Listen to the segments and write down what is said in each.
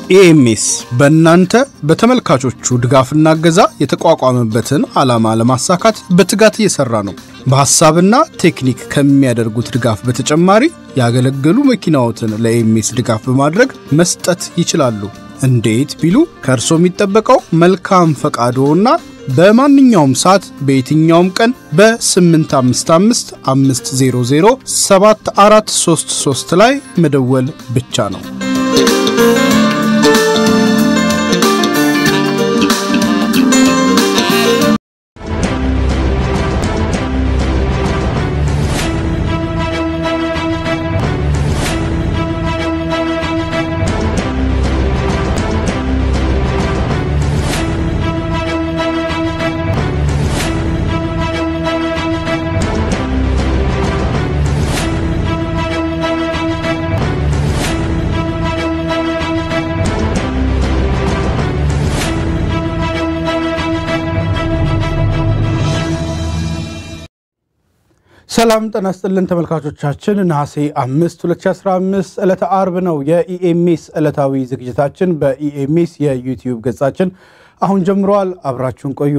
ኢኤምኤስ በእናንተ በተመልካቾቹ ድጋፍና እገዛ የተቋቋመበትን ዓላማ ለማሳካት በትጋት እየሰራ ነው። በሐሳብና ቴክኒክ ከሚያደርጉት ድጋፍ በተጨማሪ ያገለገሉ መኪናዎትን ለኢኤምኤስ ድጋፍ በማድረግ መስጠት ይችላሉ። እንዴት ቢሉ ከእርሶ የሚጠበቀው መልካም ፈቃዶና በማንኛውም ሰዓት በየትኛውም ቀን በ855 500 7433 ላይ መደወል ብቻ ነው። ሰላም ጤና ይስጥልን ተመልካቾቻችን፣ ነሐሴ 5 2015 ዕለተ አርብ ነው። የኢኤምኤስ ዕለታዊ ዝግጅታችን በኢኤምኤስ የዩቲዩብ ገጻችን አሁን ጀምረዋል። አብራችሁን ቆዩ።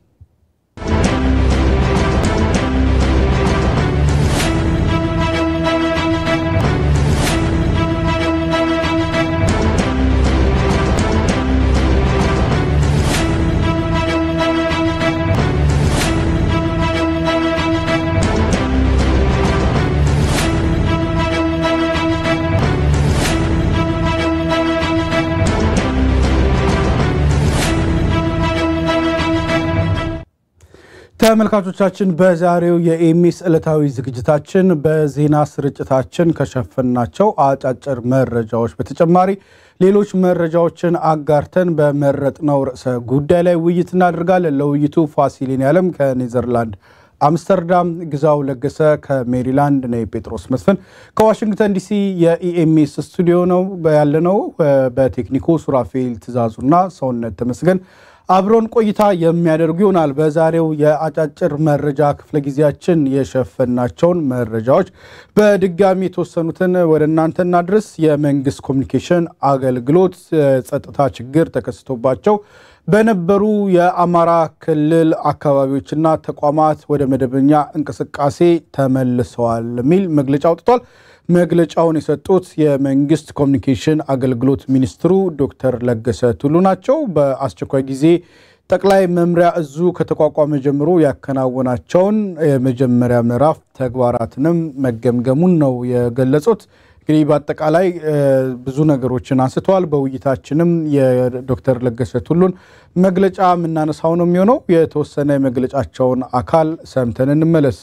ተመልካቾቻችን በዛሬው የኢኤምኤስ ዕለታዊ ዝግጅታችን በዜና ስርጭታችን ከሸፈናቸው አጫጭር መረጃዎች በተጨማሪ ሌሎች መረጃዎችን አጋርተን በመረጥነው ርዕሰ ጉዳይ ላይ ውይይት እናደርጋለን። ለውይይቱ ፋሲሊን ያለም ከኔዘርላንድ አምስተርዳም፣ ግዛው ለገሰ ከሜሪላንድ ነ ጴጥሮስ መስፍን ከዋሽንግተን ዲሲ የኢኤምኤስ ስቱዲዮ ነው ያለነው። በቴክኒኩ ሱራፌል ትእዛዙና ሰውነት ተመስገን አብሮን ቆይታ የሚያደርጉ ይሆናል። በዛሬው የአጫጭር መረጃ ክፍለ ጊዜያችን የሸፈናቸውን መረጃዎች በድጋሚ የተወሰኑትን ወደ እናንተ እናድርስ። የመንግስት ኮሚኒኬሽን አገልግሎት ጸጥታ ችግር ተከስቶባቸው በነበሩ የአማራ ክልል አካባቢዎችና ተቋማት ወደ መደበኛ እንቅስቃሴ ተመልሰዋል የሚል መግለጫ አውጥቷል። መግለጫውን የሰጡት የመንግስት ኮሚኒኬሽን አገልግሎት ሚኒስትሩ ዶክተር ለገሰ ቱሉ ናቸው። በአስቸኳይ ጊዜ ጠቅላይ መምሪያ እዙ ከተቋቋመ ጀምሮ ያከናወናቸውን የመጀመሪያ ምዕራፍ ተግባራትንም መገምገሙን ነው የገለጹት። እንግዲህ በአጠቃላይ ብዙ ነገሮችን አንስተዋል። በውይይታችንም የዶክተር ለገሰ ቱሉን መግለጫ የምናነሳው ነው የሚሆነው። የተወሰነ የመግለጫቸውን አካል ሰምተን እንመለስ።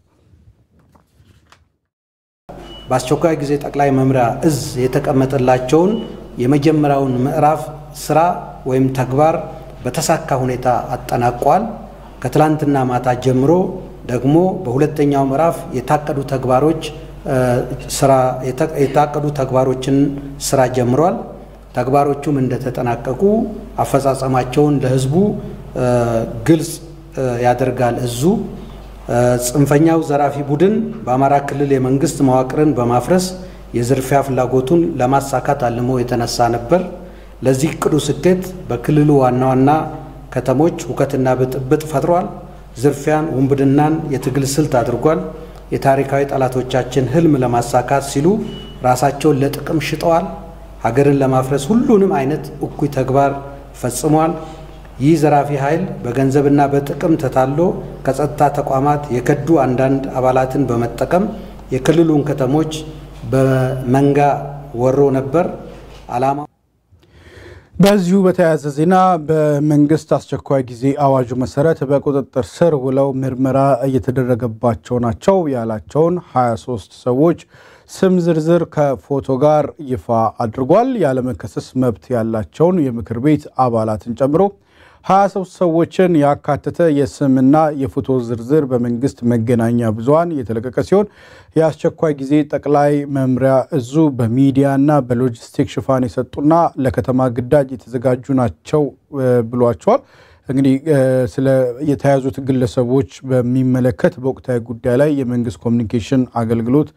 በአስቸኳይ ጊዜ ጠቅላይ መምሪያ እዝ የተቀመጠላቸውን የመጀመሪያውን ምዕራፍ ስራ ወይም ተግባር በተሳካ ሁኔታ አጠናቋል። ከትላንትና ማታ ጀምሮ ደግሞ በሁለተኛው ምዕራፍ የታቀዱ ተግባሮች ስራ የታቀዱ ተግባሮችን ስራ ጀምሯል። ተግባሮቹም እንደተጠናቀቁ አፈጻጸማቸውን ለሕዝቡ ግልጽ ያደርጋል እዙ ጽንፈኛው ዘራፊ ቡድን በአማራ ክልል የመንግስት መዋቅርን በማፍረስ የዝርፊያ ፍላጎቱን ለማሳካት አልሞ የተነሳ ነበር። ለዚህ እቅዱ ስኬት በክልሉ ዋና ዋና ከተሞች ሁከትና ብጥብጥ ፈጥሯል። ዝርፊያን፣ ውንብድናን የትግል ስልት አድርጓል። የታሪካዊ ጠላቶቻችን ህልም ለማሳካት ሲሉ ራሳቸውን ለጥቅም ሽጠዋል። ሀገርን ለማፍረስ ሁሉንም አይነት እኩይ ተግባር ፈጽሟል። ይህ ዘራፊ ኃይል በገንዘብና በጥቅም ተታሎ ከጸጥታ ተቋማት የከዱ አንዳንድ አባላትን በመጠቀም የክልሉን ከተሞች በመንጋ ወሮ ነበር። ዓላማ በዚሁ በተያያዘ ዜና በመንግስት አስቸኳይ ጊዜ አዋጁ መሰረት በቁጥጥር ስር ውለው ምርመራ እየተደረገባቸው ናቸው ያላቸውን 23 ሰዎች ስም ዝርዝር ከፎቶ ጋር ይፋ አድርጓል። ያለመከሰስ መብት ያላቸውን የምክር ቤት አባላትን ጨምሮ 23 ሰዎችን ያካተተ የስምና የፎቶ ዝርዝር በመንግስት መገናኛ ብዙኃን የተለቀቀ ሲሆን የአስቸኳይ ጊዜ ጠቅላይ መምሪያ እዙ በሚዲያና በሎጂስቲክ ሽፋን የሰጡና ለከተማ ግዳጅ የተዘጋጁ ናቸው ብሏቸዋል። እንግዲህ ስለ የተያዙት ግለሰቦች በሚመለከት በወቅታዊ ጉዳይ ላይ የመንግስት ኮሚኒኬሽን አገልግሎት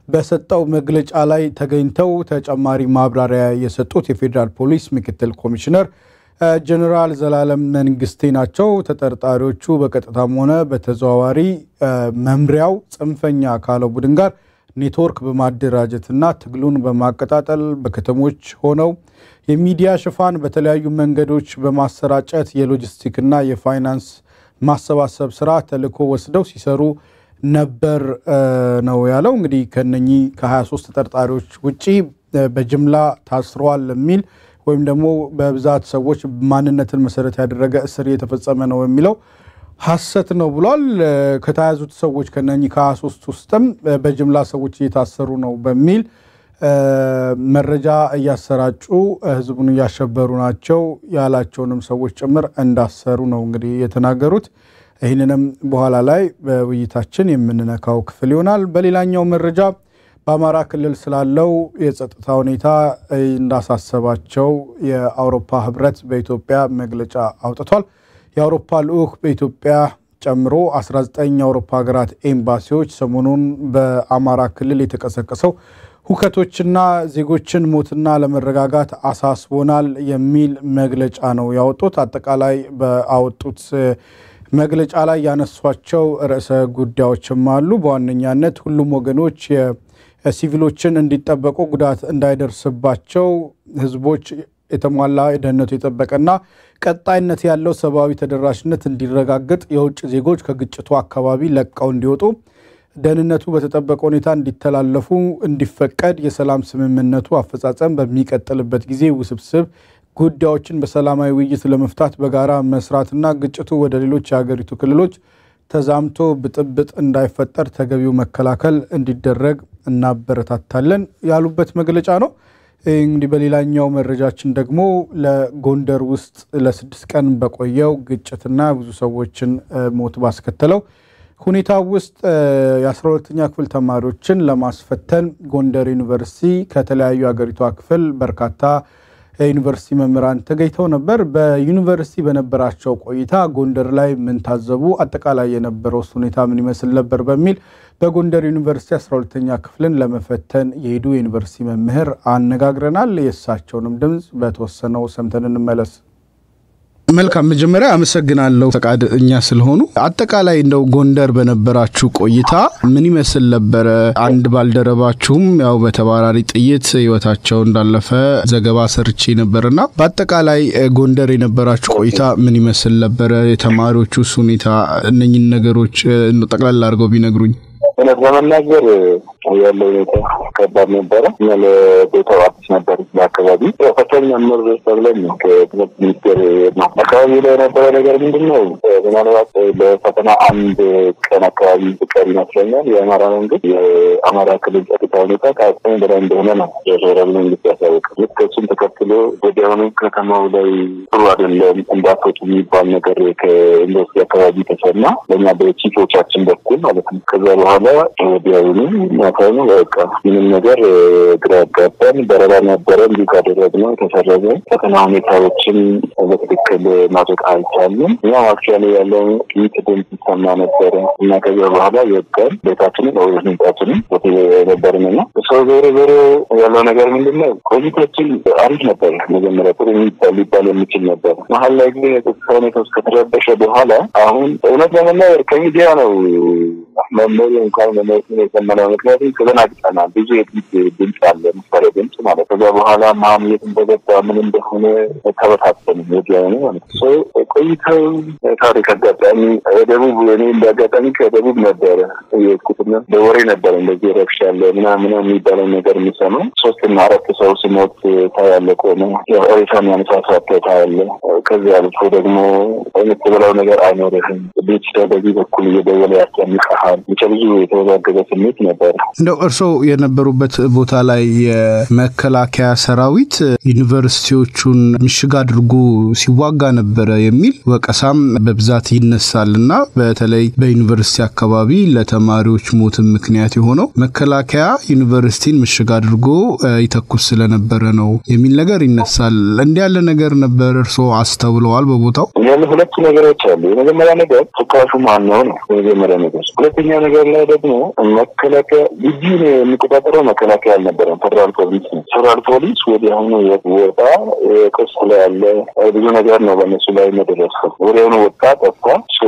በሰጠው መግለጫ ላይ ተገኝተው ተጨማሪ ማብራሪያ የሰጡት የፌዴራል ፖሊስ ምክትል ኮሚሽነር ጀኔራል ዘላለም መንግስቴ ናቸው። ተጠርጣሪዎቹ በቀጥታም ሆነ በተዘዋዋሪ መምሪያው ጽንፈኛ ካለው ቡድን ጋር ኔትወርክ በማደራጀትና ትግሉን በማቀጣጠል በከተሞች ሆነው የሚዲያ ሽፋን በተለያዩ መንገዶች በማሰራጨት የሎጂስቲክና የፋይናንስ ማሰባሰብ ስራ ተልዕኮ ወስደው ሲሰሩ ነበር ነው ያለው። እንግዲህ ከነኚህ ከ23 ተጠርጣሪዎች ውጪ በጅምላ ታስረዋል የሚል ወይም ደግሞ በብዛት ሰዎች ማንነትን መሰረት ያደረገ እስር እየተፈጸመ ነው የሚለው ሐሰት ነው ብሏል። ከተያዙት ሰዎች ከነኚህ ከ23 ውስጥም በጅምላ ሰዎች እየታሰሩ ነው በሚል መረጃ እያሰራጩ ህዝቡን እያሸበሩ ናቸው ያላቸውንም ሰዎች ጭምር እንዳሰሩ ነው እንግዲህ የተናገሩት። ይህንንም በኋላ ላይ በውይይታችን የምንነካው ክፍል ይሆናል። በሌላኛው መረጃ በአማራ ክልል ስላለው የጸጥታ ሁኔታ እንዳሳሰባቸው የአውሮፓ ህብረት በኢትዮጵያ መግለጫ አውጥቷል። የአውሮፓ ልዑክ በኢትዮጵያ ጨምሮ 19 የአውሮፓ ሀገራት ኤምባሲዎች ሰሞኑን በአማራ ክልል የተቀሰቀሰው ሁከቶችና ዜጎችን ሞትና ለመረጋጋት አሳስቦናል የሚል መግለጫ ነው ያወጡት። አጠቃላይ በአወጡት መግለጫ ላይ ያነሷቸው ርዕሰ ጉዳዮችም አሉ። በዋነኛነት ሁሉም ወገኖች ሲቪሎችን እንዲጠበቁ፣ ጉዳት እንዳይደርስባቸው፣ ህዝቦች የተሟላ ደህንነቱ የጠበቀና ቀጣይነት ያለው ሰብአዊ ተደራሽነት እንዲረጋገጥ፣ የውጭ ዜጎች ከግጭቱ አካባቢ ለቀው እንዲወጡ ደህንነቱ በተጠበቀ ሁኔታ እንዲተላለፉ እንዲፈቀድ፣ የሰላም ስምምነቱ አፈጻጸም በሚቀጥልበት ጊዜ ውስብስብ ጉዳዮችን በሰላማዊ ውይይት ለመፍታት በጋራ መስራትና ግጭቱ ወደ ሌሎች የሀገሪቱ ክልሎች ተዛምቶ ብጥብጥ እንዳይፈጠር ተገቢው መከላከል እንዲደረግ እናበረታታለን ያሉበት መግለጫ ነው። እንግዲህ በሌላኛው መረጃችን ደግሞ ለጎንደር ውስጥ ለስድስት ቀን በቆየው ግጭትና ብዙ ሰዎችን ሞት ባስከተለው ሁኔታ ውስጥ የአስራ ሁለተኛ ክፍል ተማሪዎችን ለማስፈተን ጎንደር ዩኒቨርሲቲ ከተለያዩ የሀገሪቷ ክፍል በርካታ የዩኒቨርሲቲ መምህራን ተገኝተው ነበር። በዩኒቨርሲቲ በነበራቸው ቆይታ ጎንደር ላይ ምን ታዘቡ፣ አጠቃላይ የነበረው ሁኔታ ምን ይመስል ነበር በሚል በጎንደር ዩኒቨርሲቲ 12ተኛ ክፍልን ለመፈተን የሄዱ የዩኒቨርሲቲ መምህር አነጋግረናል። የእሳቸውንም ድምፅ በተወሰነው ሰምተን እንመለስ። መልካም መጀመሪያ አመሰግናለሁ ፈቃደኛ ስለሆኑ። አጠቃላይ እንደው ጎንደር በነበራችሁ ቆይታ ምን ይመስል ነበረ? አንድ ባልደረባችሁም ያው በተባራሪ ጥይት ሕይወታቸው እንዳለፈ ዘገባ ሰርቼ ነበርና በአጠቃላይ ጎንደር የነበራችሁ ቆይታ ምን ይመስል ነበረ? የተማሪዎቹስ ሁኔታ እነኝን ነገሮች ጠቅላላ አድርገው ቢነግሩኝ። እውነት ለመናገር ያለው ሁኔታ ከባድ ነበረ። እኛ ለቦታው አዲስ ነበር። በአካባቢ ፈተኛ መር ተብለን ከትምህርት ሚኒስቴር ነው አካባቢ ላይ የነበረ ነገር ምንድን ነው? ምናልባት ለፈተና አንድ ቀን አካባቢ ፍቀር ይመስለኛል የአማራ መንግስት የአማራ ክልል ጸጥታ ሁኔታ ከአቅሙ በላይ እንደሆነ ነው የፌደራል መንግስት ያሳወቅ። ልክ እሱን ተከትሎ ወዲያውኑ ከተማው ላይ ጥሩ አይደለም እንዳትወጡ የሚባል ነገር ከዩኒቨርሲቲ አካባቢ ተሰማ፣ በእኛ በቺፎቻችን በኩል ማለት ነው። ከዛ በኋላ ወዲያውኑ ማታውኑ በቃ ምንም ነገር ግራ ያጋባን በረራ ነበረ እንዲሁ ካደረግነው የተሰረዘ ፈተና ሁኔታዎችን በትክክል ማድረግ አልቻልንም። እኛም አክቹዋሊ ያለውን ጥይት ድምፅ ይሰማ ነበረ እና ከዚያ በኋላ የቀን ቤታችንን ወደ ህንጻችንን ነበርን እና ሰው ዞሮ ዞሮ ያለው ነገር ምንድን ነው ቆይታችን አሪፍ ነበር። መጀመሪያ ጥሩ የሚባል ሊባል የሚችል ነበር። መሀል ላይ ግን የጸጥታ ሁኔታ ውስጥ ከተረበሸ በኋላ አሁን እውነት ለመናገር ከሚዲያ ነው መመሪ እንኳን መመሪያ የሰማነው ምክንያቱም ተዘናግጠናል። ብዙ የድምፅ ድምፅ አለ ምሳሌ ድምፅ ማለት ከዛ በኋላ ማን የት እንደገባ ምን እንደሆነ ተበታተን ወዲያውኑ ማለት ነው። ቆይተው ታሪክ አጋጣሚ ደቡብ እኔ እንደ አጋጣሚ ከደቡብ ነበረ የሄድኩትና በወሬ ነበረ እንደዚህ ረብሻ አለ ምናምን የሚባለው ነገር የሚሰማው ሶስትና አራት ሰው ሲሞት ታያለ። ቆመ ሬሳ የሚያነሳሳት ታያለ። ከዚያ አልፎ ደግሞ የምትበላው ነገር አይኖርህም። ቤተሰብ በዚህ በኩል እየደወለ ያስጨንቀሃል። ብቻ ብዙ የተወዛገበ ስሜት ነበር። እንደው እርስዎ የነበሩበት ቦታ ላይ የመከላከያ ሰራዊት ዩኒቨርሲቲዎቹን ምሽግ አድርጎ ሲዋጋ ነበረ የሚል ወቀሳም በብዛት ይነሳል እና በተለይ በዩኒቨርሲቲ አካባቢ ለተማሪዎች ሞትም ምክንያት የሆነው መከላከያ ዩኒቨርሲቲን ምሽግ አድርጎ ይተኩስ ስለነበረ ነው የሚል ነገር ነገር ይነሳል። እንዲህ ያለ ነገር ነበር እርስዎ አስተውለዋል በቦታው? ያለ ሁለቱ ነገሮች አሉ። የመጀመሪያ ነገር ተካሹ ማን ነው ነው የመጀመሪያ ነገር። ሁለተኛ ነገር ላይ ደግሞ መከላከያ ግቢውን የሚቆጣጠረው መከላከያ አልነበረም፣ ፌደራል ፖሊስ ነው። ፌደራል ፖሊስ ወዲያውኑ ወጣ። ቅርስ ላይ ያለ ብዙ ነገር ነው በእነሱ ላይ መደረሰው። ወዲያውኑ ወጣ፣ ጠፋ።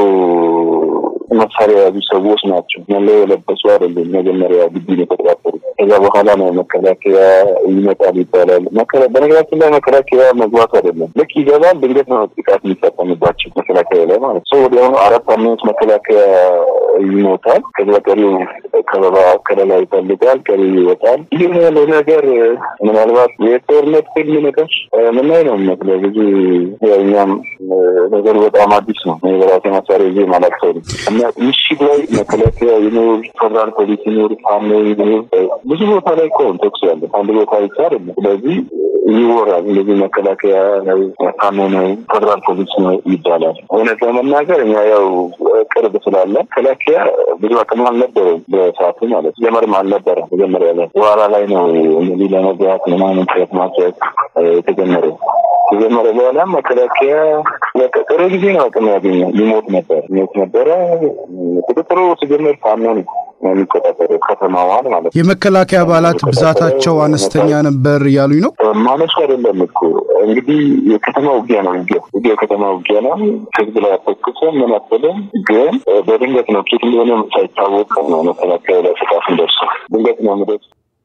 መሳሪያ የያዙ ሰዎች ናቸው። መለዮ የለበሱ አይደለም። መጀመሪያ ግቢውን የተቆጣጠሩ ከዛ በኋላ ነው መከላከያ ይመጣል ይባላል። በነገራችን ላይ መከላከያ መግባቱ አይደለም። ልክ ይገባል፣ ድንገት ነው ጥቃት የሚፈጸምባቸው መከላከያ ላይ ማለት ሰው ወዲያውኑ አራት አምስት መከላከያ ይሞታል። ከዛ ቀሪው ከበባ ከለላ ይፈልጋል፣ ቀሪው ይወጣል። ይህ ያለው ነገር ምናልባት የጦርነት ፊልም ነገር ምናይ ነው የሚመስለው። ብዙ እኛም ነገሩ በጣም አዲስ ነው። በራሴ መሳሪያ ጊዜ ማለት ሰው እና ምሽግ ላይ መከላከያ ይኖር፣ ፌደራል ፖሊስ ይኖር፣ ፋኖ ይኖር፣ ብዙ ቦታ ላይ እኮ ተኩስ ያለ አንድ ቦታ ብቻ አይደለም። ስለዚህ ይወራል እንደዚህ መከላከያ ነው፣ ፋኖ ነው፣ ፌደራል ፖሊስ ነው ይባላል። እውነት ለመናገር እኛ ያው ቅርብ ስላለ መከላከያ ብዙ አቅም አልነበረም በሰዓቱ ማለት ጀመርም አልነበረም። መጀመሪያ ላይ በኋላ ላይ ነው እነዚህ ለመግባት ምናምን ጥረት ማድረግ የተጀመረው። ከጀመረ በኋላ መከላከያ ጥሩ ጊዜ ነው አቅም ያገኘ ሊሞት ነበር ሞት ነበረ። ቁጥጥሩ ሲጀመር ፋኖ ነው የሚቆጣጠረው ከተማዋን ማለት ነው። የመከላከያ አባላት ብዛታቸው አነስተኛ ነበር እያሉኝ ነው። ማነሱ አይደለም እኮ እንግዲህ የከተማ ውጊያ ነው። ውጊያ ውጊያ የከተማ ውጊያ ነው። ህዝብ ላይ አተኩሰን ምን አትልም፣ ግን በድንገት ነው ኬት እንደሆነ ሳይታወቅ ነው መከላከያ ላይ ጥቃት ደርሰው ድንገት ነው ምደርስ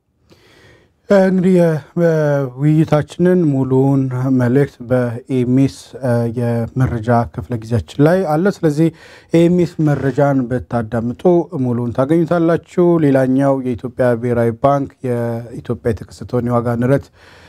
እንግዲህ ውይይታችንን ሙሉውን መልእክት በኤሚስ የመረጃ ክፍለ ጊዜያችን ላይ አለ። ስለዚህ ኤሚስ መረጃን ብታዳምጡ ሙሉውን ታገኙታላችሁ። ሌላኛው የኢትዮጵያ ብሔራዊ ባንክ የኢትዮጵያ የተከሰተውን የዋጋ ንረት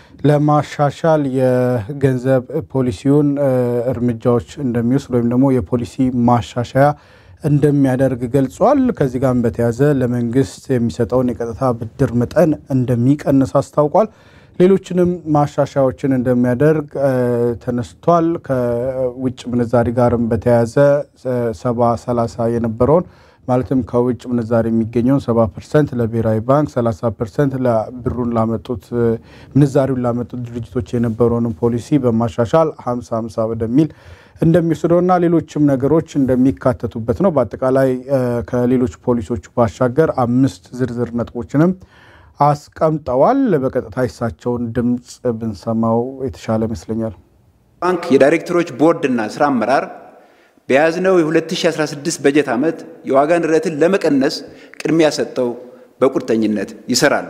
ለማሻሻል የገንዘብ ፖሊሲውን እርምጃዎች እንደሚወስድ ወይም ደግሞ የፖሊሲ ማሻሻያ እንደሚያደርግ ገልጿል። ከዚህ ጋር በተያያዘ ለመንግስት የሚሰጠውን የቀጥታ ብድር መጠን እንደሚቀንስ አስታውቋል። ሌሎችንም ማሻሻያዎችን እንደሚያደርግ ተነስቷል። ከውጭ ምንዛሪ ጋርም በተያያዘ ሰባ ሰላሳ የነበረውን ማለትም ከውጭ ምንዛሪ የሚገኘውን ሰባ ፐርሰንት ለብሔራዊ ባንክ ሰላሳ ፐርሰንት ብሩን ላመጡት ምንዛሪውን ላመጡት ድርጅቶች የነበረውንም ፖሊሲ በማሻሻል ሀምሳ ሀምሳ ወደሚል እንደሚወስደውና ሌሎችም ነገሮች እንደሚካተቱበት ነው። በአጠቃላይ ከሌሎች ፖሊሶቹ ባሻገር አምስት ዝርዝር ነጥቦችንም አስቀምጠዋል። በቀጥታ የሳቸውን ድምፅ ብንሰማው የተሻለ ይመስለኛል። ባንክ የዳይሬክተሮች ቦርድና ስራ አመራር በያዝነው የ2016 በጀት ዓመት የዋጋ ንረትን ለመቀነስ ቅድሚያ ሰጠው በቁርጠኝነት ይሰራሉ።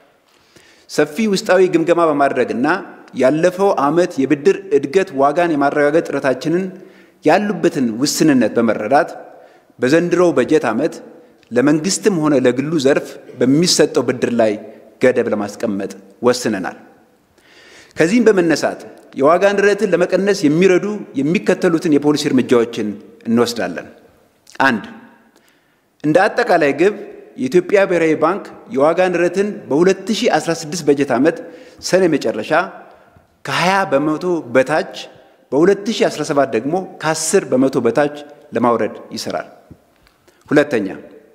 ሰፊ ውስጣዊ ግምገማ በማድረግና ያለፈው ዓመት የብድር እድገት ዋጋን የማረጋገጥ ጥረታችንን ያሉበትን ውስንነት በመረዳት በዘንድሮው በጀት ዓመት ለመንግስትም ሆነ ለግሉ ዘርፍ በሚሰጠው ብድር ላይ ገደብ ለማስቀመጥ ወስነናል። ከዚህም በመነሳት የዋጋ ንረትን ለመቀነስ የሚረዱ የሚከተሉትን የፖሊሲ እርምጃዎችን እንወስዳለን። አንድ እንደ አጠቃላይ ግብ የኢትዮጵያ ብሔራዊ ባንክ የዋጋ ንረትን በ2016 በጀት ዓመት ሰኔ መጨረሻ ከ20 በመቶ በታች በ2017 ደግሞ ከ10 በመቶ በታች ለማውረድ ይሰራል። ሁለተኛ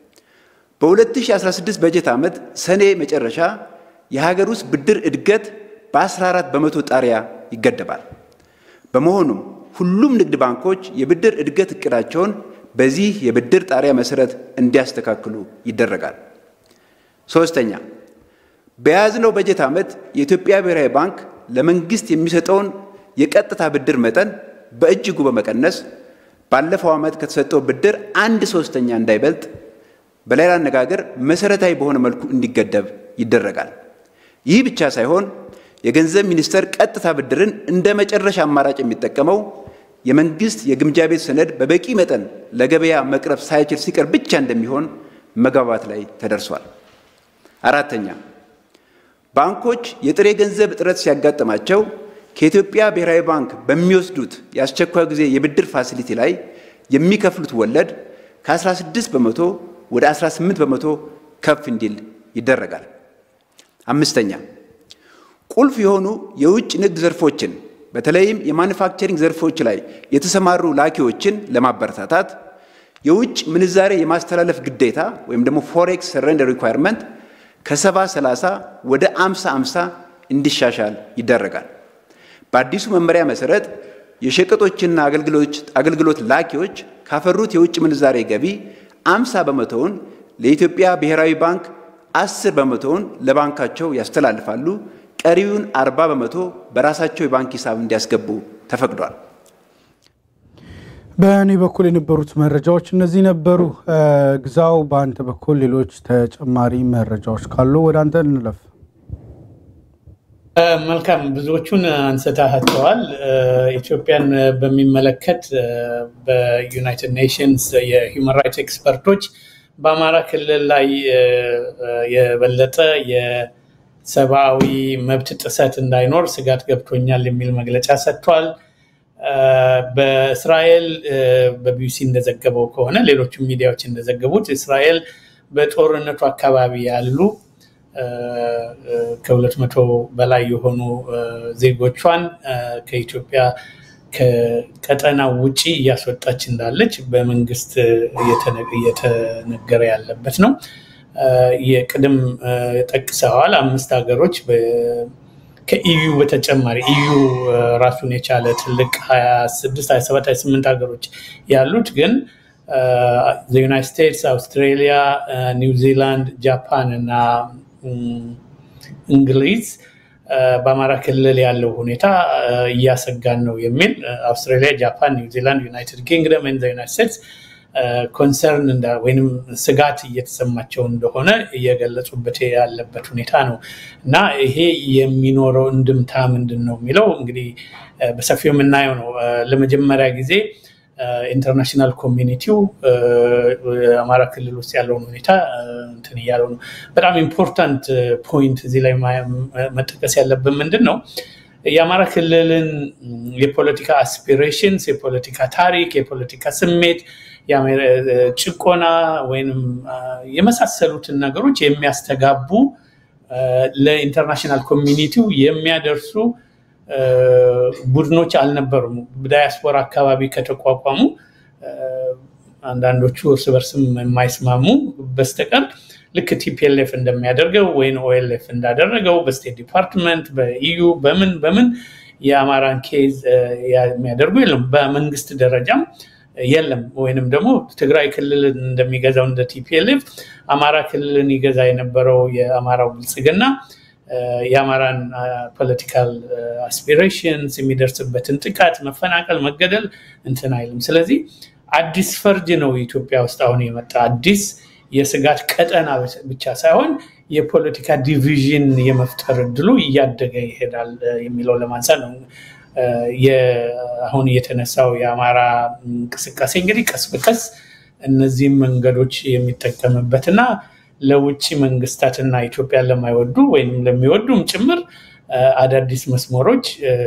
በ2016 በጀት ዓመት ሰኔ መጨረሻ የሀገር ውስጥ ብድር እድገት በ14 በመቶ ጣሪያ ይገደባል። በመሆኑም ሁሉም ንግድ ባንኮች የብድር እድገት እቅዳቸውን በዚህ የብድር ጣሪያ መሰረት እንዲያስተካክሉ ይደረጋል። ሶስተኛ በያዝነው በጀት ዓመት የኢትዮጵያ ብሔራዊ ባንክ ለመንግስት የሚሰጠውን የቀጥታ ብድር መጠን በእጅጉ በመቀነስ ባለፈው ዓመት ከተሰጠው ብድር አንድ ሶስተኛ እንዳይበልጥ፣ በሌላ አነጋገር መሰረታዊ በሆነ መልኩ እንዲገደብ ይደረጋል። ይህ ብቻ ሳይሆን የገንዘብ ሚኒስቴር ቀጥታ ብድርን እንደ መጨረሻ አማራጭ የሚጠቀመው የመንግስት የግምጃ ቤት ሰነድ በበቂ መጠን ለገበያ መቅረብ ሳይችል ሲቀር ብቻ እንደሚሆን መግባባት ላይ ተደርሷል። አራተኛ ባንኮች የጥሬ ገንዘብ እጥረት ሲያጋጥማቸው ከኢትዮጵያ ብሔራዊ ባንክ በሚወስዱት የአስቸኳይ ጊዜ የብድር ፋሲሊቲ ላይ የሚከፍሉት ወለድ ከ16 በመቶ ወደ 18 በመቶ ከፍ እንዲል ይደረጋል። አምስተኛ ቁልፍ የሆኑ የውጭ ንግድ ዘርፎችን በተለይም የማኑፋክቸሪንግ ዘርፎች ላይ የተሰማሩ ላኪዎችን ለማበረታታት የውጭ ምንዛሬ የማስተላለፍ ግዴታ ወይም ደግሞ ፎሬክስ ሰረንደር ሪኳየርመንት ከሰባ ሰላሳ ወደ አምሳ አምሳ እንዲሻሻል ይደረጋል። በአዲሱ መመሪያ መሰረት የሸቀጦችና አገልግሎት ላኪዎች ካፈሩት የውጭ ምንዛሬ ገቢ አምሳ በመቶውን ለኢትዮጵያ ብሔራዊ ባንክ አስር በመቶውን ለባንካቸው ያስተላልፋሉ። ቀሪውን አርባ በመቶ በራሳቸው የባንክ ሂሳብ እንዲያስገቡ ተፈቅዷል። በእኔ በኩል የነበሩት መረጃዎች እነዚህ ነበሩ። ግዛው፣ በአንተ በኩል ሌሎች ተጨማሪ መረጃዎች ካሉ ወደ አንተ እንለፍ። መልካም፣ ብዙዎቹን አንስታቸዋል። ኢትዮጵያን በሚመለከት በዩናይትድ ኔሽንስ የሂውማን ራይትስ ኤክስፐርቶች በአማራ ክልል ላይ የበለጠ የሰብአዊ መብት ጥሰት እንዳይኖር ስጋት ገብቶኛል የሚል መግለጫ ሰጥቷል። በእስራኤል በቢቢሲ እንደዘገበው ከሆነ ሌሎችም ሚዲያዎች እንደዘገቡት እስራኤል በጦርነቱ አካባቢ ያሉ ከሁለት መቶ በላይ የሆኑ ዜጎቿን ከኢትዮጵያ ከቀጠናው ውጪ እያስወጣች እንዳለች በመንግስት እየተነገረ ያለበት ነው። የቅድም ጠቅሰዋል። አምስት ሀገሮች ከኢዩ በተጨማሪ ኢዩ ራሱን የቻለ ትልቅ 26 27 28 ሀገሮች ያሉት ግን ዩናይትድ ስቴትስ፣ አውስትሬሊያ፣ ኒውዚላንድ፣ ጃፓን እና እንግሊዝ በአማራ ክልል ያለው ሁኔታ እያሰጋን ነው የሚል አውስትራሊያ፣ ጃፓን፣ ኒውዚላንድ፣ ዩናይትድ ኪንግደም እና ዩናይትድ ስቴትስ ኮንሰርን ወይም ስጋት እየተሰማቸው እንደሆነ እየገለጹበት ያለበት ሁኔታ ነው እና ይሄ የሚኖረው እንድምታ ምንድን ነው የሚለው እንግዲህ በሰፊው የምናየው ነው። ለመጀመሪያ ጊዜ ኢንተርናሽናል ኮሚኒቲው አማራ ክልል ውስጥ ያለውን ሁኔታ እንትን እያለው ነው። በጣም ኢምፖርታንት ፖይንት እዚህ ላይ መጠቀስ ያለብን ምንድን ነው የአማራ ክልልን የፖለቲካ አስፒሬሽንስ፣ የፖለቲካ ታሪክ፣ የፖለቲካ ስሜት፣ ጭቆና ወይም የመሳሰሉትን ነገሮች የሚያስተጋቡ ለኢንተርናሽናል ኮሚኒቲው የሚያደርሱ ቡድኖች አልነበሩም። ዳያስፖራ አካባቢ ከተቋቋሙ አንዳንዶቹ እርስ በርስም የማይስማሙ በስተቀር ልክ ቲፒኤልኤፍ እንደሚያደርገው ወይም ኦኤልኤፍ እንዳደረገው በስቴት ዲፓርትመንት በኢዩ በምን በምን የአማራን ኬዝ የሚያደርጉ የለም። በመንግስት ደረጃም የለም። ወይንም ደግሞ ትግራይ ክልልን እንደሚገዛው እንደ ቲፒኤልኤፍ አማራ ክልልን ይገዛ የነበረው የአማራው ብልጽግና የአማራን ፖለቲካል አስፒሬሽንስ የሚደርስበትን ጥቃት፣ መፈናቀል፣ መገደል እንትን አይልም። ስለዚህ አዲስ ፈርጅ ነው ኢትዮጵያ ውስጥ አሁን የመጣ አዲስ የስጋት ቀጠና ብቻ ሳይሆን የፖለቲካ ዲቪዥን የመፍጠር እድሉ እያደገ ይሄዳል የሚለው ለማንሳት ነው። አሁን የተነሳው የአማራ እንቅስቃሴ እንግዲህ ቀስ በቀስ እነዚህም መንገዶች የሚጠቀምበትና ለውጭ መንግስታትና ኢትዮጵያን ለማይወዱ ወይም ለሚወዱም ጭምር አዳዲስ መስመሮች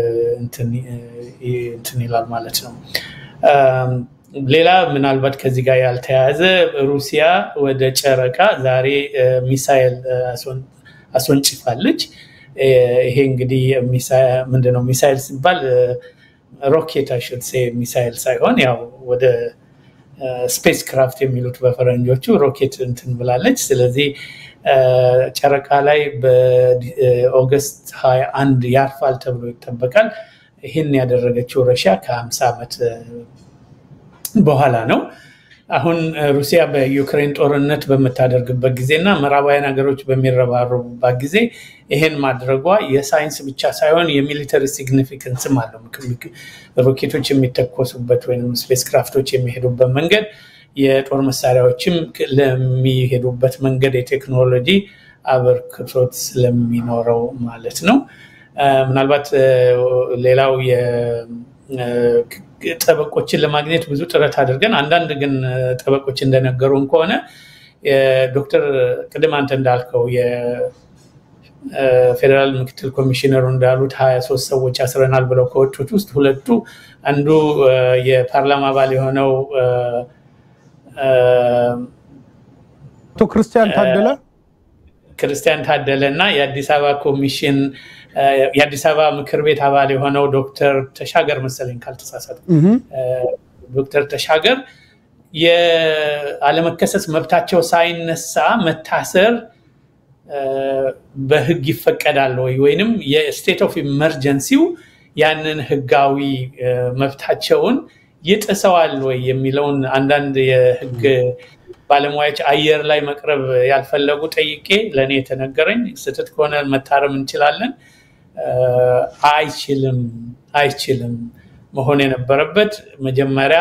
እንትን ይላል ማለት ነው። ሌላ ምናልባት ከዚህ ጋር ያልተያያዘ ሩሲያ ወደ ጨረቃ ዛሬ ሚሳይል አስወንጭፋለች። ይሄ እንግዲህ ምንድነው ሚሳይል ሲባል ሮኬት አይሽድ ሚሳይል ሳይሆን ያው ወደ ስፔስ ክራፍት የሚሉት በፈረንጆቹ ሮኬት እንትን ብላለች። ስለዚህ ጨረቃ ላይ በኦገስት 21 ያርፋል ተብሎ ይጠበቃል። ይህን ያደረገችው ረሽያ ከ50 ዓመት በኋላ ነው። አሁን ሩሲያ በዩክሬን ጦርነት በምታደርግበት ጊዜ እና ምዕራባውያን ሀገሮች በሚረባረቡባት ጊዜ ይሄን ማድረጓ የሳይንስ ብቻ ሳይሆን የሚሊተሪ ሲግኒፊካንስም አለው። ሮኬቶች የሚተኮሱበት ወይም ስፔስ ክራፍቶች የሚሄዱበት መንገድ፣ የጦር መሳሪያዎችም ለሚሄዱበት መንገድ የቴክኖሎጂ አበርክቶት ስለሚኖረው ማለት ነው። ምናልባት ሌላው ጠበቆችን ለማግኘት ብዙ ጥረት አድርገን አንዳንድ ግን ጠበቆች እንደነገሩን ከሆነ ዶክተር ቅድም አንተ እንዳልከው የፌዴራል ምክትል ኮሚሽነሩ እንዳሉት ሀያ ሶስት ሰዎች አስረናል ብለው ከወጡት ውስጥ ሁለቱ አንዱ የፓርላማ አባል የሆነው አቶ ክርስቲያን ታደለ ክርስቲያን ታደለ እና የአዲስ አበባ ኮሚሽን የአዲስ አበባ ምክር ቤት አባል የሆነው ዶክተር ተሻገር መሰለኝ ካልተሳሳት ዶክተር ተሻገር የአለመከሰስ መብታቸው ሳይነሳ መታሰር በህግ ይፈቀዳል ወይ ወይንም የስቴት ኦፍ ኢመርጀንሲው ያንን ህጋዊ መብታቸውን ይጥሰዋል ወይ የሚለውን አንዳንድ የህግ ባለሙያዎች አየር ላይ መቅረብ ያልፈለጉ ጠይቄ ለእኔ የተነገረኝ ስህተት ከሆነ መታረም እንችላለን። አይችልም አይችልም መሆን የነበረበት መጀመሪያ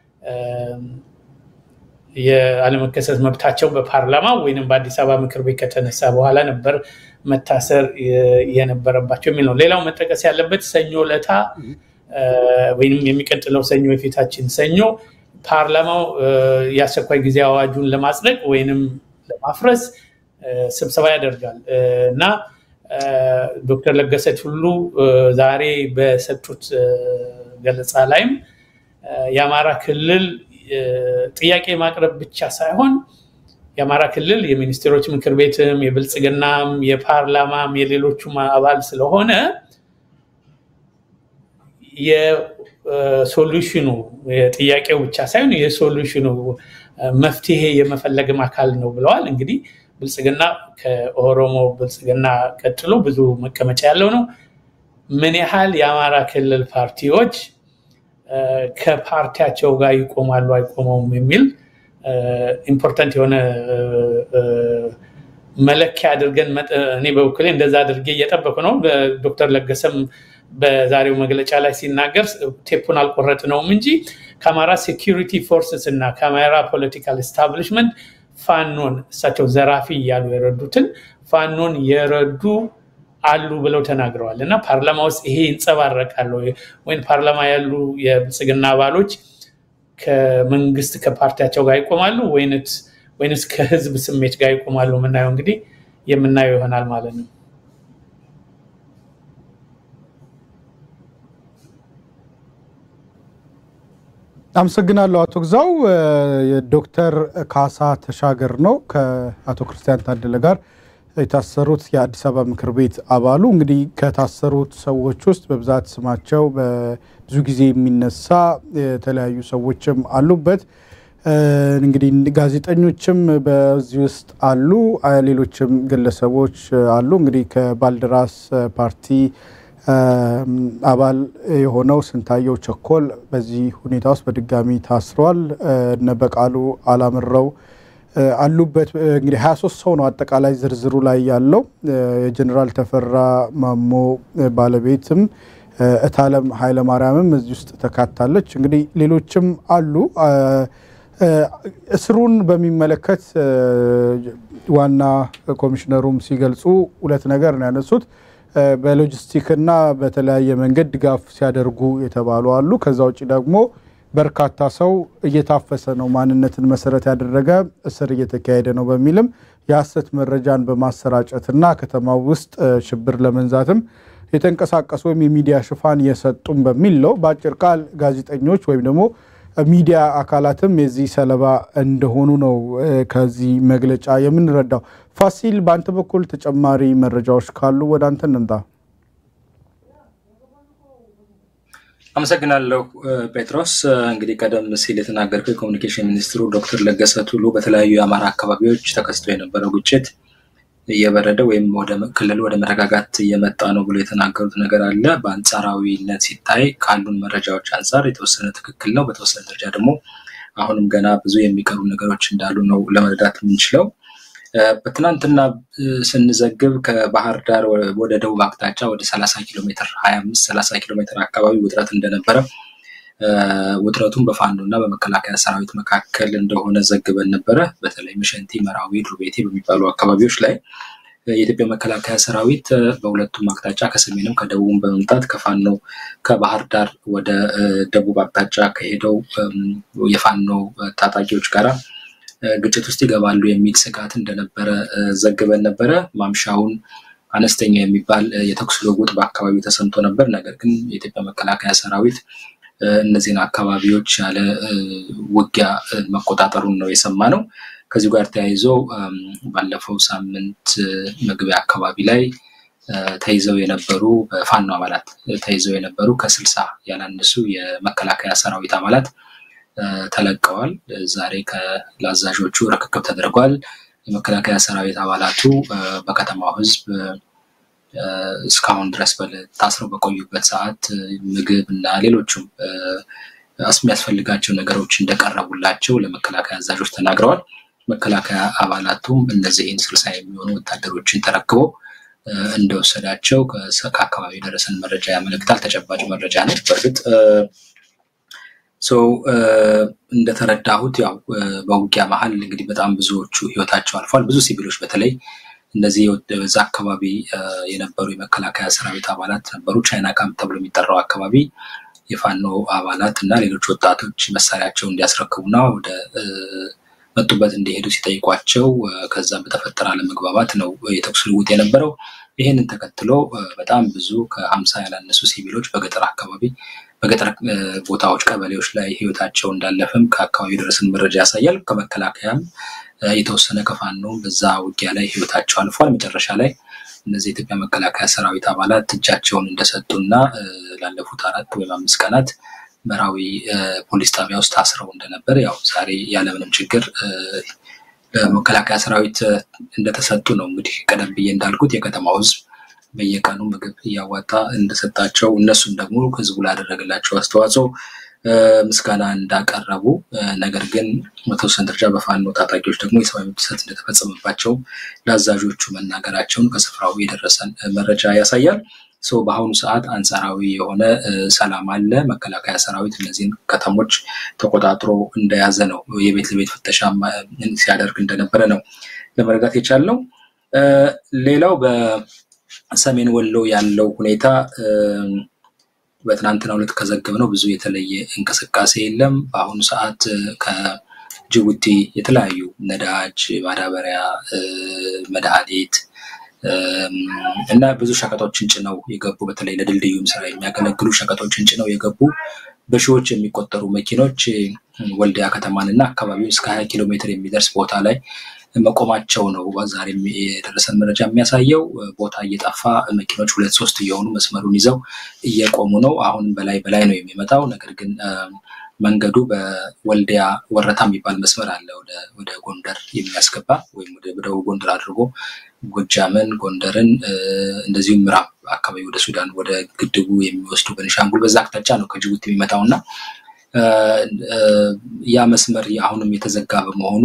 የአለመከሰስ መብታቸው በፓርላማ ወይም በአዲስ አበባ ምክር ቤት ከተነሳ በኋላ ነበር መታሰር የነበረባቸው የሚል ነው። ሌላው መጠቀስ ያለበት ሰኞ ለታ ወይም የሚቀጥለው ሰኞ የፊታችን ሰኞ ፓርላማው የአስቸኳይ ጊዜ አዋጁን ለማጽደቅ ወይንም ለማፍረስ ስብሰባ ያደርጋል እና ዶክተር ለገሰ ቱሉ ዛሬ በሰጡት ገለጻ ላይም የአማራ ክልል ጥያቄ ማቅረብ ብቻ ሳይሆን የአማራ ክልል የሚኒስቴሮች ምክር ቤትም የብልጽግናም የፓርላማም የሌሎቹም አባል ስለሆነ የሶሉሽኑ ጥያቄው ብቻ ሳይሆን የሶሉሽኑ መፍትሄ የመፈለግም አካል ነው ብለዋል። እንግዲህ ብልጽግና ከኦሮሞ ብልጽግና ቀጥሎ ብዙ መቀመጫ ያለው ነው። ምን ያህል የአማራ ክልል ፓርቲዎች ከፓርቲያቸው ጋር ይቆማሉ አይቆመውም የሚል ኢምፖርታንት የሆነ መለኪያ አድርገን እኔ በበኩሌ እንደዛ አድርጌ እየጠበቁ ነው። ዶክተር ለገሰም በዛሬው መግለጫ ላይ ሲናገር ቴፑን አልቆረጥነውም እንጂ ከአማራ ሴኪሪቲ ፎርስስ እና ከአማራ ፖለቲካል ኤስታብሊሽመንት ፋኖን እሳቸው ዘራፊ እያሉ የረዱትን ፋኖን የረዱ አሉ ብለው ተናግረዋል እና ፓርላማ ውስጥ ይሄ ይንጸባረቃል ወይም ፓርላማ ያሉ የብልጽግና አባሎች ከመንግስት ከፓርቲያቸው ጋር ይቆማሉ ወይንስ ከህዝብ ስሜት ጋር ይቆማሉ? የምናየው እንግዲህ የምናየው ይሆናል ማለት ነው። አመሰግናለሁ አቶ ግዛው። ዶክተር ካሳ ተሻገር ነው ከአቶ ክርስቲያን ታደለ ጋር የታሰሩት የአዲስ አበባ ምክር ቤት አባሉ። እንግዲህ ከታሰሩት ሰዎች ውስጥ በብዛት ስማቸው ብዙ ጊዜ የሚነሳ የተለያዩ ሰዎችም አሉበት። እንግዲህ ጋዜጠኞችም በዚህ ውስጥ አሉ፣ ሌሎችም ግለሰቦች አሉ። እንግዲህ ከባልደራስ ፓርቲ አባል የሆነው ስንታየው ቸኮል በዚህ ሁኔታ ውስጥ በድጋሚ ታስረዋል። እነ በቃሉ አላምረው አሉበት። እንግዲህ 23 ሰው ነው አጠቃላይ ዝርዝሩ ላይ ያለው። የጀኔራል ተፈራ ማሞ ባለቤትም እታለም ኃይለማርያምም እዚህ ውስጥ ተካታለች። እንግዲህ ሌሎችም አሉ። እስሩን በሚመለከት ዋና ኮሚሽነሩም ሲገልጹ ሁለት ነገር ነው ያነሱት። በሎጂስቲክና በተለያየ መንገድ ድጋፍ ሲያደርጉ የተባሉ አሉ። ከዛ ውጭ ደግሞ በርካታ ሰው እየታፈሰ ነው፣ ማንነትን መሰረት ያደረገ እስር እየተካሄደ ነው በሚልም የሐሰት መረጃን በማሰራጨትና ከተማው ውስጥ ሽብር ለመንዛትም የተንቀሳቀሱ ወይም የሚዲያ ሽፋን የሰጡም በሚል ነው። በአጭር ቃል ጋዜጠኞች ወይም ደግሞ ሚዲያ አካላትም የዚህ ሰለባ እንደሆኑ ነው ከዚህ መግለጫ የምንረዳው። ፋሲል፣ በአንተ በኩል ተጨማሪ መረጃዎች ካሉ ወደ አንተ እንምጣ። አመሰግናለሁ ጴጥሮስ። እንግዲህ ቀደም ሲል የተናገርከው የኮሚኒኬሽን ሚኒስትሩ ዶክተር ለገሰ ቱሉ በተለያዩ የአማራ አካባቢዎች ተከስቶ የነበረው ግጭት እየበረደ ወይም ወደ ክልሉ ወደ መረጋጋት እየመጣ ነው ብሎ የተናገሩት ነገር አለ። በአንጻራዊነት ሲታይ ካሉን መረጃዎች አንጻር የተወሰነ ትክክል ነው። በተወሰነ ደረጃ ደግሞ አሁንም ገና ብዙ የሚቀሩ ነገሮች እንዳሉ ነው ለመረዳት የምንችለው። በትናንትና ስንዘግብ ከባህር ዳር ወደ ደቡብ አቅጣጫ ወደ ሰላሳ ኪሎ ሜትር ሀያ አምስት ሰላሳ ኪሎ ሜትር አካባቢ ውጥረት እንደነበረ ውጥረቱን በፋኖ እና በመከላከያ ሰራዊት መካከል እንደሆነ ዘግበን ነበረ። በተለይ መሸንቲ፣ መራዊ፣ ዱርቤቴ በሚባሉ አካባቢዎች ላይ የኢትዮጵያ መከላከያ ሰራዊት በሁለቱም አቅጣጫ ከሰሜንም ከደቡብም በመምጣት ከፋኖ ከባህር ዳር ወደ ደቡብ አቅጣጫ ከሄደው የፋኖ ታጣቂዎች ጋራ ግጭት ውስጥ ይገባሉ የሚል ስጋት እንደነበረ ዘግበን ነበረ። ማምሻውን አነስተኛ የሚባል የተኩስ ልውውጥ በአካባቢው ተሰምቶ ነበር። ነገር ግን የኢትዮጵያ መከላከያ ሰራዊት እነዚህን አካባቢዎች ያለ ውጊያ መቆጣጠሩን ነው የሰማ ነው። ከዚሁ ጋር ተያይዞ ባለፈው ሳምንት መግቢያ አካባቢ ላይ ተይዘው የነበሩ በፋኖ አባላት ተይዘው የነበሩ ከስልሳ ያላነሱ የመከላከያ ሰራዊት አባላት ተለቀዋል። ዛሬ ለአዛዦቹ ርክክብ ተደርጓል። የመከላከያ ሰራዊት አባላቱ በከተማው ሕዝብ እስካሁን ድረስ ታስረው በቆዩበት ሰዓት ምግብ እና ሌሎቹም የሚያስፈልጋቸው ነገሮች እንደቀረቡላቸው ለመከላከያ አዛዦች ተናግረዋል። መከላከያ አባላቱም እነዚህን ስልሳ የሚሆኑ ወታደሮችን ተረክቦ እንደወሰዳቸው ከአካባቢ የደረሰን መረጃ ያመለክታል። ተጨባጭ መረጃ ነው። በእርግጥ ሰው እንደተረዳሁት ያው በውጊያ መሀል እንግዲህ በጣም ብዙዎቹ ህይወታቸው አልፏል። ብዙ ሲቪሎች በተለይ እነዚህ በዛ አካባቢ የነበሩ የመከላከያ ሰራዊት አባላት ነበሩ። ቻይና ካምፕ ተብሎ የሚጠራው አካባቢ የፋኖ አባላት እና ሌሎች ወጣቶች መሳሪያቸውን እንዲያስረክቡና ወደ መጡበት እንዲሄዱ ሲጠይቋቸው ከዛ በተፈጠረ አለመግባባት ነው የተኩስ ልውውጥ የነበረው። ይህንን ተከትሎ በጣም ብዙ ከሀምሳ ያላነሱ ሲቪሎች በገጠር አካባቢ በገጠር ቦታዎች፣ ቀበሌዎች ላይ ህይወታቸው እንዳለፈም ከአካባቢ የደረሰን መረጃ ያሳያል። ከመከላከያም የተወሰነ ከፋኖ በዛ ውጊያ ላይ ህይወታቸው አልፏል። መጨረሻ ላይ እነዚህ የኢትዮጵያ መከላከያ ሰራዊት አባላት እጃቸውን እንደሰጡና ላለፉት አራት ወይም አምስት ቀናት መራዊ ፖሊስ ጣቢያ ውስጥ ታስረው እንደነበር ያው ዛሬ ያለምንም ችግር ለመከላከያ ሰራዊት እንደተሰጡ ነው። እንግዲህ ቀደም ብዬ እንዳልኩት የከተማው ህዝብ በየቀኑ ምግብ እያዋጣ እንደሰጣቸው እነሱም ደግሞ ህዝቡ ላደረገላቸው አስተዋጽኦ ምስጋና እንዳቀረቡ ነገር ግን በተወሰነ ደረጃ በፋኖ ታጣቂዎች ደግሞ የሰብአዊ መብት ጥሰት እንደተፈጸመባቸው ለአዛዦቹ መናገራቸውን ከስፍራው የደረሰን መረጃ ያሳያል። ሰው በአሁኑ ሰዓት አንጻራዊ የሆነ ሰላም አለ። መከላከያ ሰራዊት እነዚህን ከተሞች ተቆጣጥሮ እንደያዘ ነው። የቤት ለቤት ፍተሻ ሲያደርግ እንደነበረ ነው ለመረዳት የቻልነው። ሌላው በሰሜን ወሎ ያለው ሁኔታ በትናንትናው ዕለት ከዘገብነው ብዙ የተለየ እንቅስቃሴ የለም። በአሁኑ ሰዓት ከጅቡቲ የተለያዩ ነዳጅ፣ ማዳበሪያ፣ መድኃኒት እና ብዙ ሸቀጦችን ጭነው የገቡ በተለይ ለድልድዩም ስራ የሚያገለግሉ ሸቀጦችን ጭነው የገቡ በሺዎች የሚቆጠሩ መኪኖች ወልዲያ ከተማን እና አካባቢውን እስከ ሀያ ኪሎ ሜትር የሚደርስ ቦታ ላይ መቆማቸው ነው ዛሬ የደረሰን መረጃ የሚያሳየው። ቦታ እየጠፋ መኪኖች ሁለት ሶስት እየሆኑ መስመሩን ይዘው እየቆሙ ነው። አሁንም በላይ በላይ ነው የሚመጣው። ነገር ግን መንገዱ በወልዲያ ወረታ የሚባል መስመር አለ ወደ ጎንደር የሚያስገባ ወይም ወደ ደቡብ ጎንደር አድርጎ ጎጃምን፣ ጎንደርን እንደዚሁም ምዕራብ አካባቢ ወደ ሱዳን ወደ ግድቡ የሚወስዱ በኒሻንጉል በዛ አቅጣጫ ነው ከጅቡቲ የሚመጣው እና ያ መስመር አሁንም የተዘጋ በመሆኑ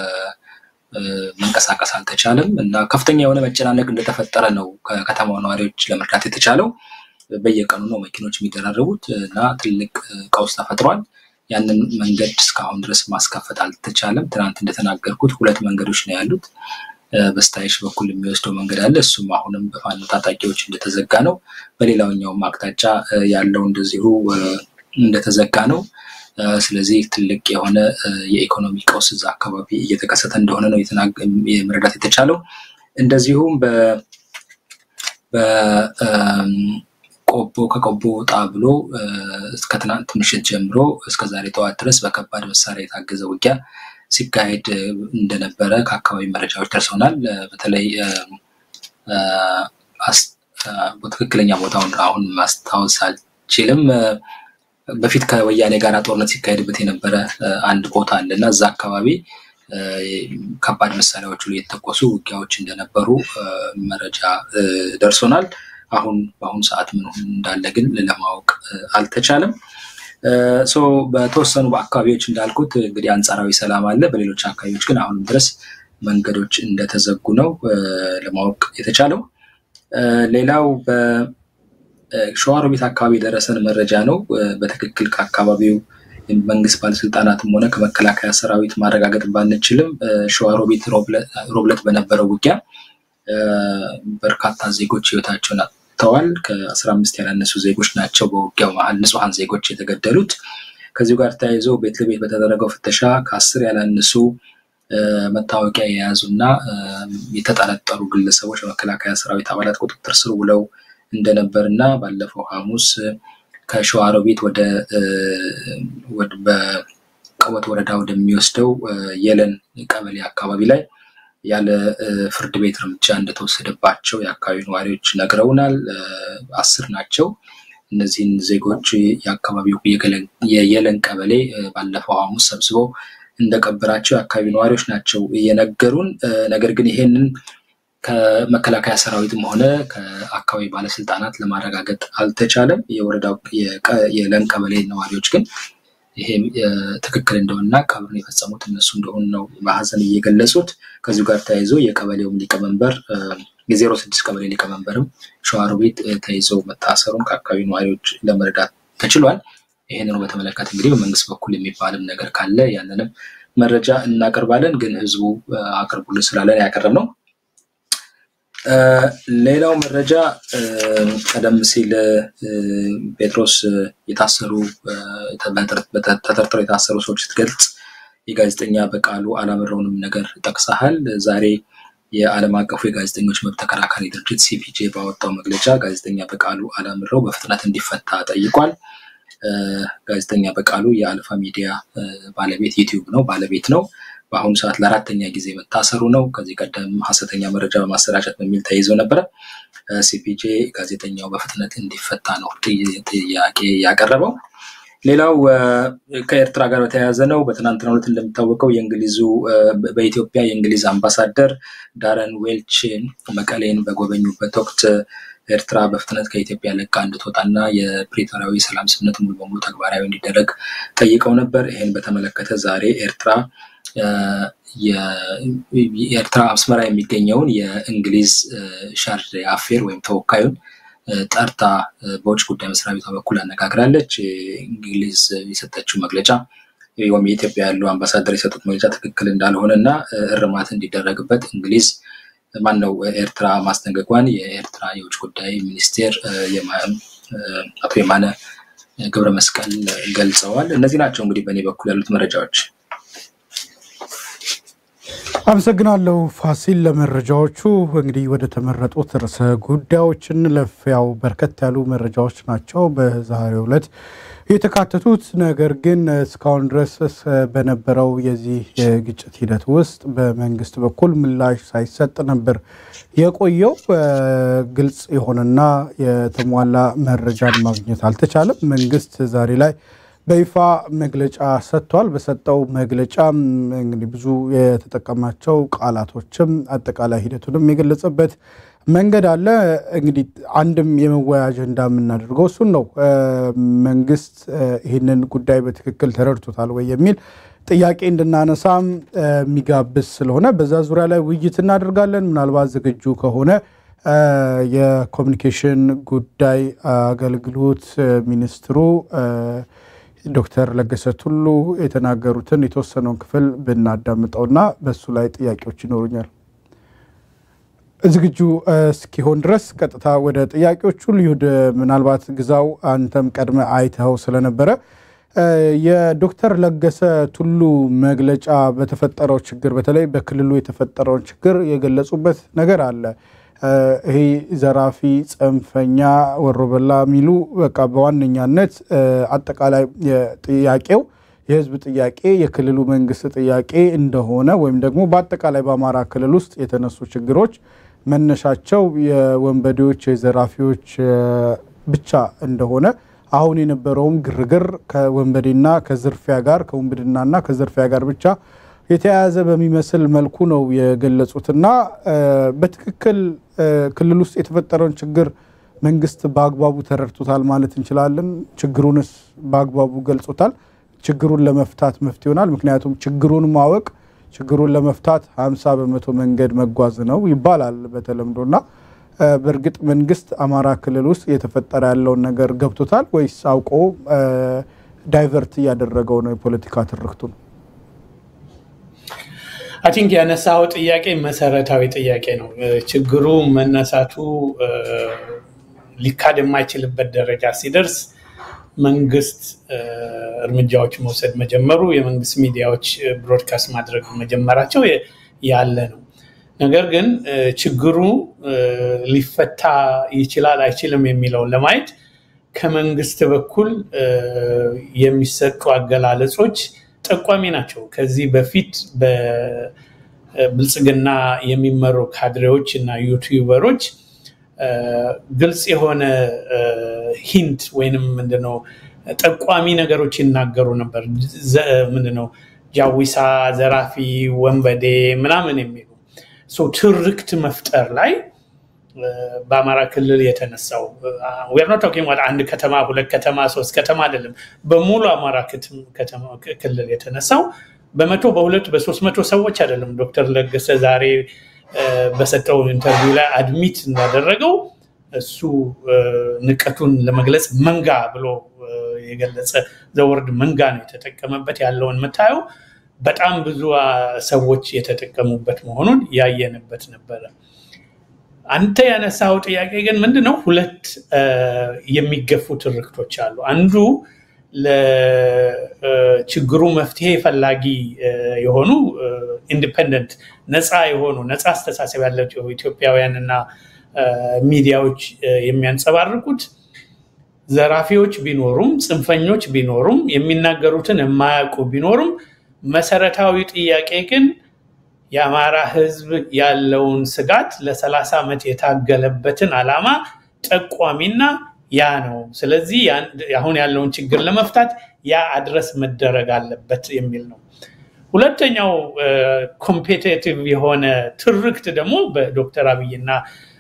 መንቀሳቀስ አልተቻለም እና ከፍተኛ የሆነ መጨናነቅ እንደተፈጠረ ነው ከከተማው ነዋሪዎች ለመርዳት የተቻለው። በየቀኑ ነው መኪኖች የሚደራረቡት እና ትልቅ ቀውስ ተፈጥሯል። ያንን መንገድ እስካሁን ድረስ ማስከፈት አልተቻለም። ትናንት እንደተናገርኩት ሁለት መንገዶች ነው ያሉት። በስታይሽ በኩል የሚወስደው መንገድ አለ። እሱም አሁንም በፋኖ ታጣቂዎች እንደተዘጋ ነው። በሌላኛውም አቅጣጫ ያለው እንደዚሁ እንደተዘጋ ነው። ስለዚህ ትልቅ የሆነ የኢኮኖሚ ቀውስ እዛ አካባቢ እየተከሰተ እንደሆነ ነው መረዳት የተቻለው። እንደዚሁም በቆቦ ከቆቦ ወጣ ብሎ እስከ ትናንት ምሽት ጀምሮ እስከ ዛሬ ጠዋት ድረስ በከባድ መሳሪያ የታገዘ ውጊያ ሲካሄድ እንደነበረ ከአካባቢ መረጃዎች ደርሰውናል። በተለይ ትክክለኛ ቦታውን አሁን ማስታወስ አልችልም። በፊት ከወያኔ ጋር ጦርነት ሲካሄድበት የነበረ አንድ ቦታ አለ እና እዛ አካባቢ ከባድ መሳሪያዎቹ የተተኮሱ ውጊያዎች እንደነበሩ መረጃ ደርሶናል። አሁን በአሁኑ ሰዓት ምን እንዳለ ግን ለማወቅ አልተቻለም። በተወሰኑ አካባቢዎች እንዳልኩት እንግዲህ አንጻራዊ ሰላም አለ። በሌሎች አካባቢዎች ግን አሁንም ድረስ መንገዶች እንደተዘጉ ነው ለማወቅ የተቻለው። ሌላው ሸዋሮቢት አካባቢ የደረሰን መረጃ ነው። በትክክል ከአካባቢው መንግስት ባለስልጣናትም ሆነ ከመከላከያ ሰራዊት ማረጋገጥ ባንችልም ሸዋሮቢት ሮብለት በነበረው ውጊያ በርካታ ዜጎች ህይወታቸውን አጥተዋል። ከአስራ አምስት ያላነሱ ዜጎች ናቸው በውጊያው መሀል ንጹሐን ዜጎች የተገደሉት። ከዚሁ ጋር ተያይዞ ቤት ለቤት በተደረገው ፍተሻ ከአስር ያላነሱ መታወቂያ የያዙ እና የተጠረጠሩ ግለሰቦች በመከላከያ ሰራዊት አባላት ቁጥጥር ስር ውለው እንደነበር እና ባለፈው ሐሙስ ከሸዋሮቢት ወደ በቀወት ወረዳ ወደሚወስደው የለን ቀበሌ አካባቢ ላይ ያለ ፍርድ ቤት እርምጃ እንደተወሰደባቸው የአካባቢ ነዋሪዎች ነግረውናል። አስር ናቸው። እነዚህን ዜጎች የአካባቢው የየለን ቀበሌ ባለፈው ሐሙስ ሰብስበው እንደቀበራቸው የአካባቢ ነዋሪዎች ናቸው እየነገሩን። ነገር ግን ይሄንን ከመከላከያ ሰራዊትም ሆነ ከአካባቢ ባለስልጣናት ለማረጋገጥ አልተቻለም። የወረዳው የለን ቀበሌ ነዋሪዎች ግን ይሄም ትክክል እንደሆነና ቀብሩን የፈጸሙት እነሱ እንደሆኑ ነው በሀዘን እየገለጹት። ከዚሁ ጋር ተያይዞ የቀበሌውም ሊቀመንበር የዜሮ ስድስት ቀበሌ ሊቀመንበርም ሸዋሮቢት ተይዞ መታሰሩን ከአካባቢ ነዋሪዎች ለመረዳት ተችሏል። ይህንኑ በተመለከተ እንግዲህ በመንግስት በኩል የሚባልም ነገር ካለ ያንንም መረጃ እናቀርባለን። ግን ህዝቡ አቅርቡልን ስላለን ያቀረብ ነው። ሌላው መረጃ ቀደም ሲል ጴጥሮስ የታሰሩ ተጠርጥረው የታሰሩ ሰዎች ስትገልጽ የጋዜጠኛ በቃሉ አላምረውንም ነገር ጠቅሰሃል። ዛሬ የዓለም አቀፉ የጋዜጠኞች መብት ተከራካሪ ድርጅት ሲፒጄ ባወጣው መግለጫ ጋዜጠኛ በቃሉ አላምረው በፍጥነት እንዲፈታ ጠይቋል። ጋዜጠኛ በቃሉ የአልፋ ሚዲያ ባለቤት ዩቲዩብ ነው ባለቤት ነው። በአሁኑ ሰዓት ለአራተኛ ጊዜ መታሰሩ ነው። ከዚህ ቀደም ሀሰተኛ መረጃ በማሰራጨት በሚል ተይዞ ነበረ። ሲፒጄ ጋዜጠኛው በፍጥነት እንዲፈታ ነው ጥያቄ ያቀረበው። ሌላው ከኤርትራ ጋር በተያያዘ ነው። በትናንትናው ዕለት እንደሚታወቀው የእንግሊዙ በኢትዮጵያ የእንግሊዝ አምባሳደር ዳረን ዌልች መቀሌን በጎበኙበት ወቅት ኤርትራ በፍጥነት ከኢትዮጵያ ለቃ እንድትወጣና የፕሪቶሪያዊ ሰላም ስምምነት ሙሉ በሙሉ ተግባራዊ እንዲደረግ ጠይቀው ነበር። ይህን በተመለከተ ዛሬ ኤርትራ የኤርትራ አስመራ የሚገኘውን የእንግሊዝ ሻርጅ አፌር ወይም ተወካዩን ጠርታ በውጭ ጉዳይ መስሪያ ቤቷ በኩል አነጋግራለች። እንግሊዝ የሰጠችው መግለጫ ወይም የኢትዮጵያ ያለው አምባሳደር የሰጡት መግለጫ ትክክል እንዳልሆነ እና እርማት እንዲደረግበት እንግሊዝ ማን ነው ኤርትራ ማስጠንቀቋን የኤርትራ የውጭ ጉዳይ ሚኒስቴር አቶ የማነ ገብረ መስቀል ገልጸዋል። እነዚህ ናቸው እንግዲህ በእኔ በኩል ያሉት መረጃዎች። አመሰግናለሁ ፋሲል ለመረጃዎቹ። እንግዲህ ወደ ተመረጡት ርዕሰ ጉዳዮች እንለፍ። ያው በርከት ያሉ መረጃዎች ናቸው በዛሬው ዕለት የተካተቱት። ነገር ግን እስካሁን ድረስ በነበረው የዚህ የግጭት ሂደት ውስጥ በመንግስት በኩል ምላሽ ሳይሰጥ ነበር የቆየው። ግልጽ የሆነና የተሟላ መረጃን ማግኘት አልተቻለም። መንግስት ዛሬ ላይ በይፋ መግለጫ ሰጥቷል። በሰጠው መግለጫ እንግዲህ ብዙ የተጠቀማቸው ቃላቶችም አጠቃላይ ሂደቱንም የገለጸበት መንገድ አለ። እንግዲህ አንድም የመወያ አጀንዳ የምናደርገው እሱን ነው። መንግስት ይህንን ጉዳይ በትክክል ተረድቶታል ወይ የሚል ጥያቄ እንድናነሳም የሚጋብዝ ስለሆነ በዛ ዙሪያ ላይ ውይይት እናደርጋለን። ምናልባት ዝግጁ ከሆነ የኮሚኒኬሽን ጉዳይ አገልግሎት ሚኒስትሩ ዶክተር ለገሰ ቱሉ የተናገሩትን የተወሰነውን ክፍል ብናዳምጠውና በሱ ላይ ጥያቄዎች ይኖሩኛል። ዝግጁ እስኪሆን ድረስ ቀጥታ ወደ ጥያቄዎቹ ልዩድ። ምናልባት ግዛው አንተም ቀድመ አይተኸው ስለነበረ የዶክተር ለገሰ ቱሉ መግለጫ በተፈጠረው ችግር በተለይ በክልሉ የተፈጠረውን ችግር የገለጹበት ነገር አለ። ይሄ ዘራፊ፣ ጽንፈኛ፣ ወሮበላ የሚሉ በቃ በዋነኛነት አጠቃላይ ጥያቄው የህዝብ ጥያቄ የክልሉ መንግስት ጥያቄ እንደሆነ ወይም ደግሞ በአጠቃላይ በአማራ ክልል ውስጥ የተነሱ ችግሮች መነሻቸው የወንበዴዎች የዘራፊዎች ብቻ እንደሆነ አሁን የነበረውም ግርግር ከወንበዴና ከዝርፊያ ጋር ከውንብድናና ከዝርፊያ ጋር ብቻ የተያያዘ በሚመስል መልኩ ነው የገለጹትና በትክክል ክልል ውስጥ የተፈጠረውን ችግር መንግስት በአግባቡ ተረድቶታል ማለት እንችላለን? ችግሩንስ በአግባቡ ገልጾታል? ችግሩን ለመፍታት መፍትሄ ይሆናል? ምክንያቱም ችግሩን ማወቅ ችግሩን ለመፍታት ሀምሳ በመቶ መንገድ መጓዝ ነው ይባላል በተለምዶና በእርግጥ መንግስት አማራ ክልል ውስጥ እየተፈጠረ ያለውን ነገር ገብቶታል ወይስ አውቆ ዳይቨርት እያደረገው ነው የፖለቲካ ትርክቱ ነው? አይ ቲንክ ያነሳው ጥያቄ መሰረታዊ ጥያቄ ነው። ችግሩ መነሳቱ ሊካድ የማይችልበት ደረጃ ሲደርስ መንግስት እርምጃዎች መውሰድ መጀመሩ፣ የመንግስት ሚዲያዎች ብሮድካስት ማድረግ መጀመራቸው ያለ ነው። ነገር ግን ችግሩ ሊፈታ ይችላል አይችልም የሚለውን ለማየት ከመንግስት በኩል የሚሰጡ አገላለጾች ጠቋሚ ናቸው። ከዚህ በፊት በብልጽግና የሚመሩ ካድሬዎች እና ዩቲዩበሮች ግልጽ የሆነ ሂንት ወይንም ምንድነው ጠቋሚ ነገሮች ይናገሩ ነበር። ምንድነው ጃዊሳ፣ ዘራፊ፣ ወንበዴ ምናምን የሚሉ ትርክት መፍጠር ላይ በአማራ ክልል የተነሳው ዌር ኖት ቶኪንግ አንድ ከተማ ሁለት ከተማ ሶስት ከተማ አይደለም፣ በሙሉ አማራ ክልል የተነሳው በመቶ በሁለት በሶስት መቶ ሰዎች አይደለም። ዶክተር ለገሰ ዛሬ በሰጠው ኢንተርቪው ላይ አድሚት እንዳደረገው እሱ ንቀቱን ለመግለጽ መንጋ ብሎ የገለጸ ዘወርድ መንጋ ነው የተጠቀመበት። ያለውን የምታየው በጣም ብዙ ሰዎች የተጠቀሙበት መሆኑን ያየንበት ነበረ። አንተ ያነሳው ጥያቄ ግን ምንድን ነው? ሁለት የሚገፉ ትርክቶች አሉ። አንዱ ለችግሩ መፍትሄ ፈላጊ የሆኑ ኢንዲፐንደንት ነፃ የሆኑ ነፃ አስተሳሰብ ያላቸው ኢትዮጵያውያን እና ሚዲያዎች የሚያንጸባርቁት ዘራፊዎች ቢኖሩም ጽንፈኞች ቢኖሩም የሚናገሩትን የማያውቁ ቢኖሩም መሰረታዊ ጥያቄ ግን የአማራ ሕዝብ ያለውን ስጋት ለሰላሳ ዓመት የታገለበትን ዓላማ ጠቋሚና ያ ነው። ስለዚህ አሁን ያለውን ችግር ለመፍታት ያ አድረስ መደረግ አለበት የሚል ነው። ሁለተኛው ኮምፔቴቲቭ የሆነ ትርክት ደግሞ በዶክተር አብይና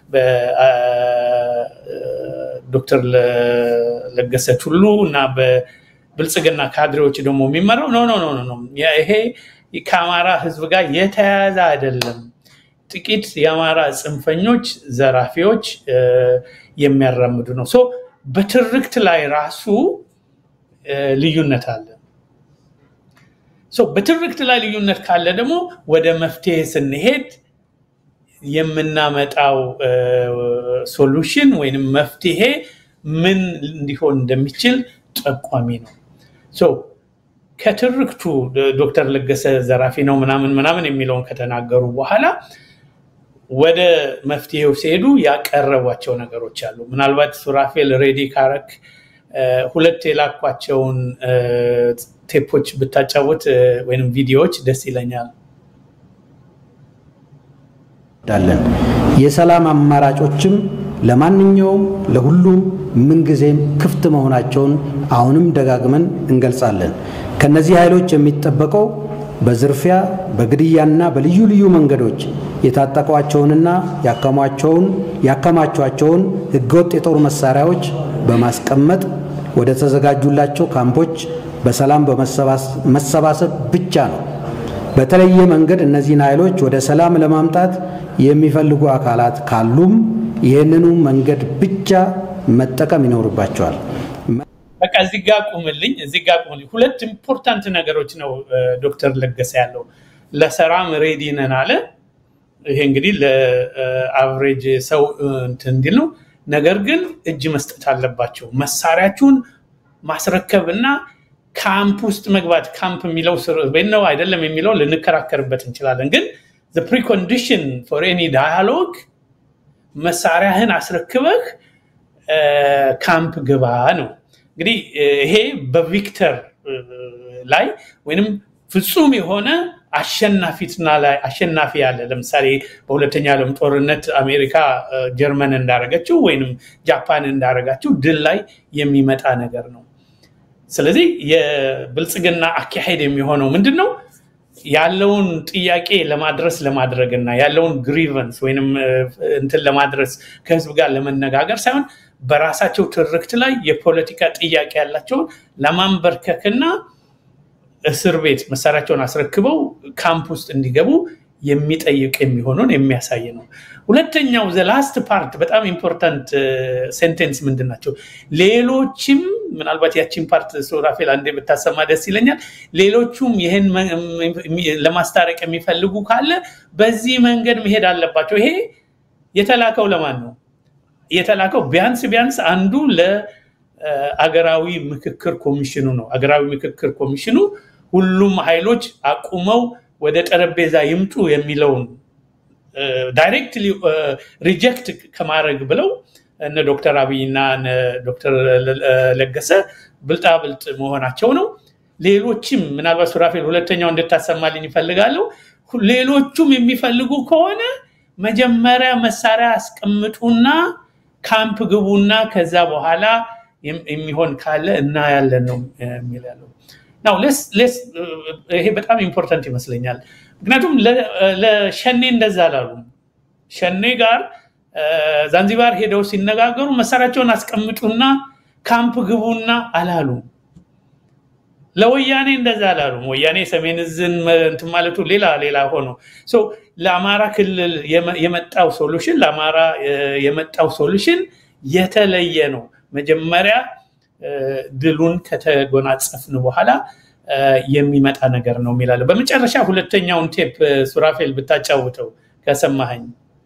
በዶክተር ለገሰ ቱሉ እና በብልጽግና ካድሬዎች ደግሞ የሚመራው ኖ ኖ ኖ ኖ ይሄ ከአማራ ህዝብ ጋር የተያያዘ አይደለም። ጥቂት የአማራ ጽንፈኞች፣ ዘራፊዎች የሚያራምዱ ነው። ሶ በትርክት ላይ ራሱ ልዩነት አለ። በትርክት ላይ ልዩነት ካለ ደግሞ ወደ መፍትሄ ስንሄድ የምናመጣው ሶሉሽን ወይም መፍትሄ ምን እንዲሆን እንደሚችል ጠቋሚ ነው። ከትርክቱ ዶክተር ለገሰ ዘራፊ ነው ምናምን ምናምን የሚለውን ከተናገሩ በኋላ ወደ መፍትሄው ሲሄዱ ያቀረቧቸው ነገሮች አሉ። ምናልባት ሱራፌል ሬዲ ካረክ ሁለት የላኳቸውን ቴፖች ብታጫወት ወይም ቪዲዮዎች ደስ ይለኛል። ዳለን የሰላም አማራጮችም ለማንኛውም ለሁሉም ምንጊዜም ክፍት መሆናቸውን አሁንም ደጋግመን እንገልጻለን። ከነዚህ ኃይሎች የሚጠበቀው በዝርፊያ በግድያና በልዩ ልዩ መንገዶች የታጠቋቸውንና ያከሟቸውን ያከማቿቸውን ህገወጥ የጦር መሳሪያዎች በማስቀመጥ ወደ ተዘጋጁላቸው ካምፖች በሰላም በመሰባሰብ ብቻ ነው። በተለየ መንገድ እነዚህን ኃይሎች ወደ ሰላም ለማምጣት የሚፈልጉ አካላት ካሉም ይህንኑ መንገድ ብቻ መጠቀም ይኖርባቸዋል። በቃ እዚህ ጋ ቁምልኝ፣ እዚህ ጋ ቁምልኝ። ሁለት ኢምፖርታንት ነገሮች ነው ዶክተር ለገሰ ያለው። ለሰላም ሬዲ ነን አለ። ይሄ እንግዲህ ለአቨሬጅ ሰው እንትን እንዲል ነው። ነገር ግን እጅ መስጠት አለባቸው። መሳሪያችሁን ማስረከብ እና ካምፕ ውስጥ መግባት ካምፕ የሚለው ነው አይደለም የሚለው ልንከራከርበት እንችላለን። ግን ፕሪኮንዲሽን ፎር ኤኒ ዳያሎግ መሳሪያህን አስረክበህ ካምፕ ግባ ነው። እንግዲህ ይሄ በቪክተር ላይ ወይንም ፍጹም የሆነ አሸናፊትና ላይ አሸናፊ ያለ ለምሳሌ በሁለተኛ ዓለም ጦርነት አሜሪካ ጀርመን እንዳረገችው ወይንም ጃፓን እንዳረጋችው ድል ላይ የሚመጣ ነገር ነው። ስለዚህ የብልጽግና አካሄድ የሚሆነው ምንድን ነው? ያለውን ጥያቄ ለማድረስ ለማድረግ እና ያለውን ግሪቨንስ ወይንም እንትን ለማድረስ ከህዝብ ጋር ለመነጋገር ሳይሆን በራሳቸው ትርክት ላይ የፖለቲካ ጥያቄ ያላቸውን ለማንበርከክና እስር ቤት መሳሪያቸውን አስረክበው ካምፕ ውስጥ እንዲገቡ የሚጠይቅ የሚሆነውን የሚያሳይ ነው። ሁለተኛው ዘላስት ፓርት በጣም ኢምፖርታንት ሴንቴንስ ምንድን ናቸው? ሌሎችም ምናልባት ያቺን ፓርት ሱራፌል አንዴ ብታሰማ ደስ ይለኛል። ሌሎቹም ይህን ለማስታረቅ የሚፈልጉ ካለ በዚህ መንገድ መሄድ አለባቸው። ይሄ የተላከው ለማን ነው? የተላከው ቢያንስ ቢያንስ አንዱ ለአገራዊ ምክክር ኮሚሽኑ ነው። አገራዊ ምክክር ኮሚሽኑ ሁሉም ኃይሎች አቁመው ወደ ጠረጴዛ ይምጡ የሚለውን ዳይሬክትሊ ሪጀክት ከማድረግ ብለው እነ ዶክተር አብይና እነ ዶክተር ለገሰ ብልጣብልጥ መሆናቸው ነው። ሌሎችም ምናልባት ሱራፌል ሁለተኛው እንድታሰማልኝ ይፈልጋለሁ። ሌሎቹም የሚፈልጉ ከሆነ መጀመሪያ መሳሪያ አስቀምጡና ካምፕ ግቡና ከዛ በኋላ የሚሆን ካለ እናያለን ነው የሚል ያለው እና ይሄ በጣም ኢምፖርታንት ይመስለኛል። ምክንያቱም ለሸኔ እንደዛ አላሉም። ሸኔ ጋር ዛንዚባር ሄደው ሲነጋገሩ መሳሪያቸውን አስቀምጡና ካምፕ ግቡና አላሉም። ለወያኔ እንደዛ አላሉም። ወያኔ ሰሜን እዝን እንትን ማለቱ ሌላ ሌላ ሆኖ ለአማራ ክልል የመጣው ሶሉሽን ለአማራ የመጣው ሶሉሽን የተለየ ነው። መጀመሪያ ድሉን ከተጎናጸፍን በኋላ የሚመጣ ነገር ነው የሚላለ። በመጨረሻ ሁለተኛውን ቴፕ ሱራፌል ብታጫውተው ከሰማኸኝ።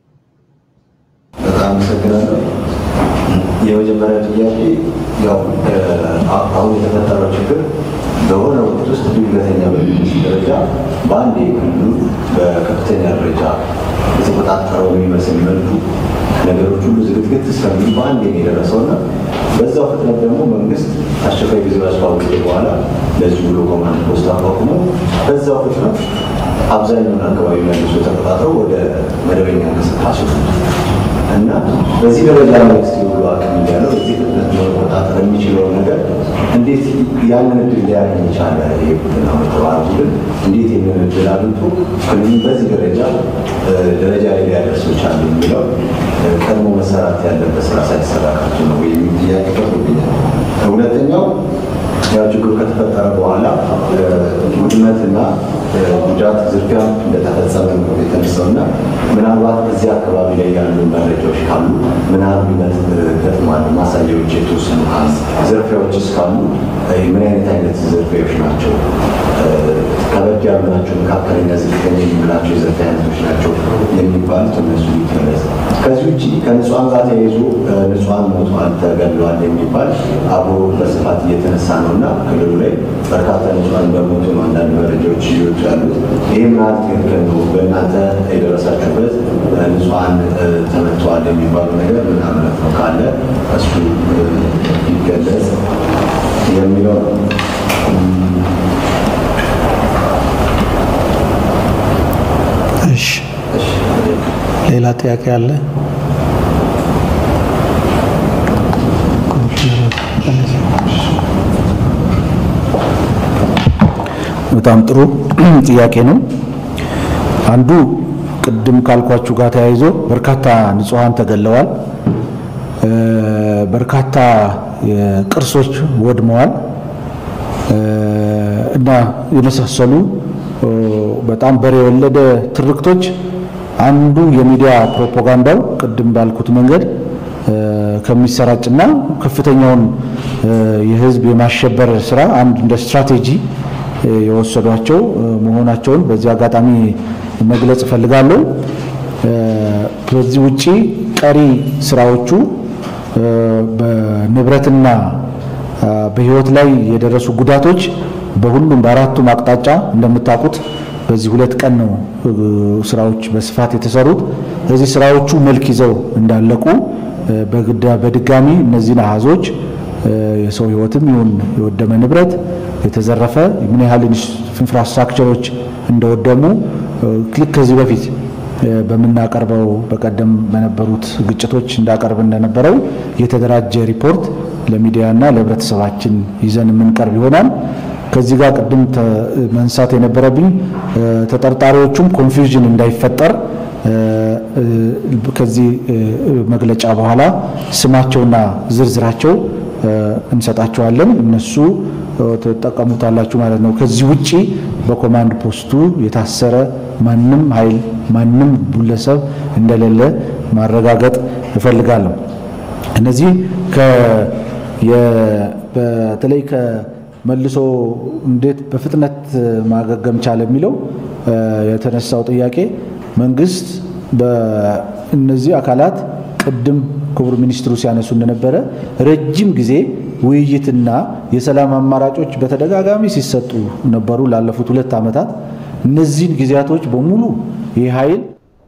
በጣም አመሰግናለሁ። የመጀመሪያ ጥያቄ ያው አሁን የተፈጠረው ችግር በሆነ ወቅት ውስጥ ድንገተኛ በሚመስል ደረጃ በአንድ ክልሉ በከፍተኛ ደረጃ የተቆጣጠረው የሚመስል መልኩ ነገሮች ሁሉ ዝግትግት እስከሚል በአንድ የደረሰው እና በዛው ፍጥነት ደግሞ መንግስት አስቸኳይ ጊዜ አስታወቀ በኋላ ለዚህ ብሎ ኮማንድ ፖስት አቋቁሞ በዛው ፍጥነት አብዛኛውን አካባቢ መልሶ ተቆጣጥረው ወደ መደበኛ እንቅስቃሴ እና በዚህ ደረጃ መንግስት የሁሉ አቅም እያለው በዚህ ፍጥነት መቆጣጠር የሚችለውን ነገር እንዴት ያንን እድል ሊያገኝ ይቻለ? ይሄ ቡድን አሁን የተባለ ቡድን እንዴት ይህንን እድል አግኝቶ ክልሉን በዚህ ደረጃ ደረጃ ላይ ሊያደርሰው ቻለ የሚለው ቀድሞ መሰራት ያለበት ስራ ሳይሰራ ቀርቶ ነው ወይም ጥያቄ ቀርቦብኛል። ሁለተኛው ያው ችግሩ ከተፈጠረ በኋላ ውድመትና ጉዳት፣ ዝርፊያ እንደተፈጸመ ነው የተነሳው እና ምናልባት እዚህ አካባቢ ላይ ያሉ መረጃዎች ካሉ ምናልባት ገጥሟል ማሳያዎች የተወሰኑ ዝርፊያዎች እስካሉ ምን አይነት አይነት ዝርፊያዎች ናቸው? ከበድ ያሉ ናቸው? መካከለኛ፣ ዝቅተኛ የምንላቸው የዝርፊያ አይነቶች ናቸው የሚባሉት እነሱ ይገለጽ። ከዚህ ውጭ ከንጹሐን ጋር ተያይዞ ንጹሐን ሞተዋል፣ ተገድለዋል የሚባል አብሮ በስፋት እየተነሳ ነው እና ክልሉ ላይ በርካታ ንጹሐን በሞቱ ነው አንዳንድ መረጃዎች እየወጡ ያሉት። ይህ ምናል ትክክል ነው? በእናንተ የደረሳችሁበት ንጹሐን ተመተዋል የሚባለው ነገር ምን እምነት ነው ካለ እሱ ይገለጽ የሚለው ነው። እሺ፣ ሌላ ጥያቄ አለ? በጣም ጥሩ ጥያቄ ነው። አንዱ ቅድም ካልኳችሁ ጋር ተያይዞ በርካታ ንጹሐን ተገለዋል፣ በርካታ ቅርሶች ወድመዋል እና የመሳሰሉ በጣም በሬ የወለደ ትርክቶች አንዱ የሚዲያ ፕሮፓጋንዳው ቅድም ባልኩት መንገድ ከሚሰራጭና ከፍተኛውን የሕዝብ የማሸበር ስራ አንድ እንደ ስትራቴጂ የወሰዷቸው መሆናቸውን በዚህ አጋጣሚ መግለጽ እፈልጋለሁ። ከዚህ ውጪ ቀሪ ስራዎቹ በንብረትና በህይወት ላይ የደረሱ ጉዳቶች በሁሉም በአራቱም አቅጣጫ እንደምታውቁት በዚህ ሁለት ቀን ነው ስራዎች በስፋት የተሰሩት። እዚህ ስራዎቹ መልክ ይዘው እንዳለቁ በድጋሚ እነዚህን አሃዞች የሰው ህይወትም ይሁን የወደመ ንብረት የተዘረፈ ምን ያህል ኢንፍራስትራክቸሮች እንደወደሙ ልክ ከዚህ በፊት በምናቀርበው በቀደም በነበሩት ግጭቶች እንዳቀርብ እንደነበረው የተደራጀ ሪፖርት ለሚዲያና ለህብረተሰባችን ይዘን የምንቀርብ ይሆናል። ከዚህ ጋር ቅድም መንሳት የነበረብኝ ተጠርጣሪዎቹም ኮንፊውዥን እንዳይፈጠር ከዚህ መግለጫ በኋላ ስማቸውና ዝርዝራቸው እንሰጣቸዋለን። እነሱ ትጠቀሙታላችሁ ማለት ነው። ከዚህ ውጪ በኮማንድ ፖስቱ የታሰረ ማንም ኃይል ማንም ግለሰብ እንደሌለ ማረጋገጥ እፈልጋለሁ። እነዚህ በተለይ ከመልሶ እንዴት በፍጥነት ማገገም ቻለ የሚለው የተነሳው ጥያቄ መንግስት በእነዚህ አካላት ቅድም ክቡር ሚኒስትሩ ሲያነሱ እንደነበረ ረጅም ጊዜ ውይይትና የሰላም አማራጮች በተደጋጋሚ ሲሰጡ ነበሩ ላለፉት ሁለት ዓመታት። እነዚህን ጊዜያቶች በሙሉ ይህ ኃይል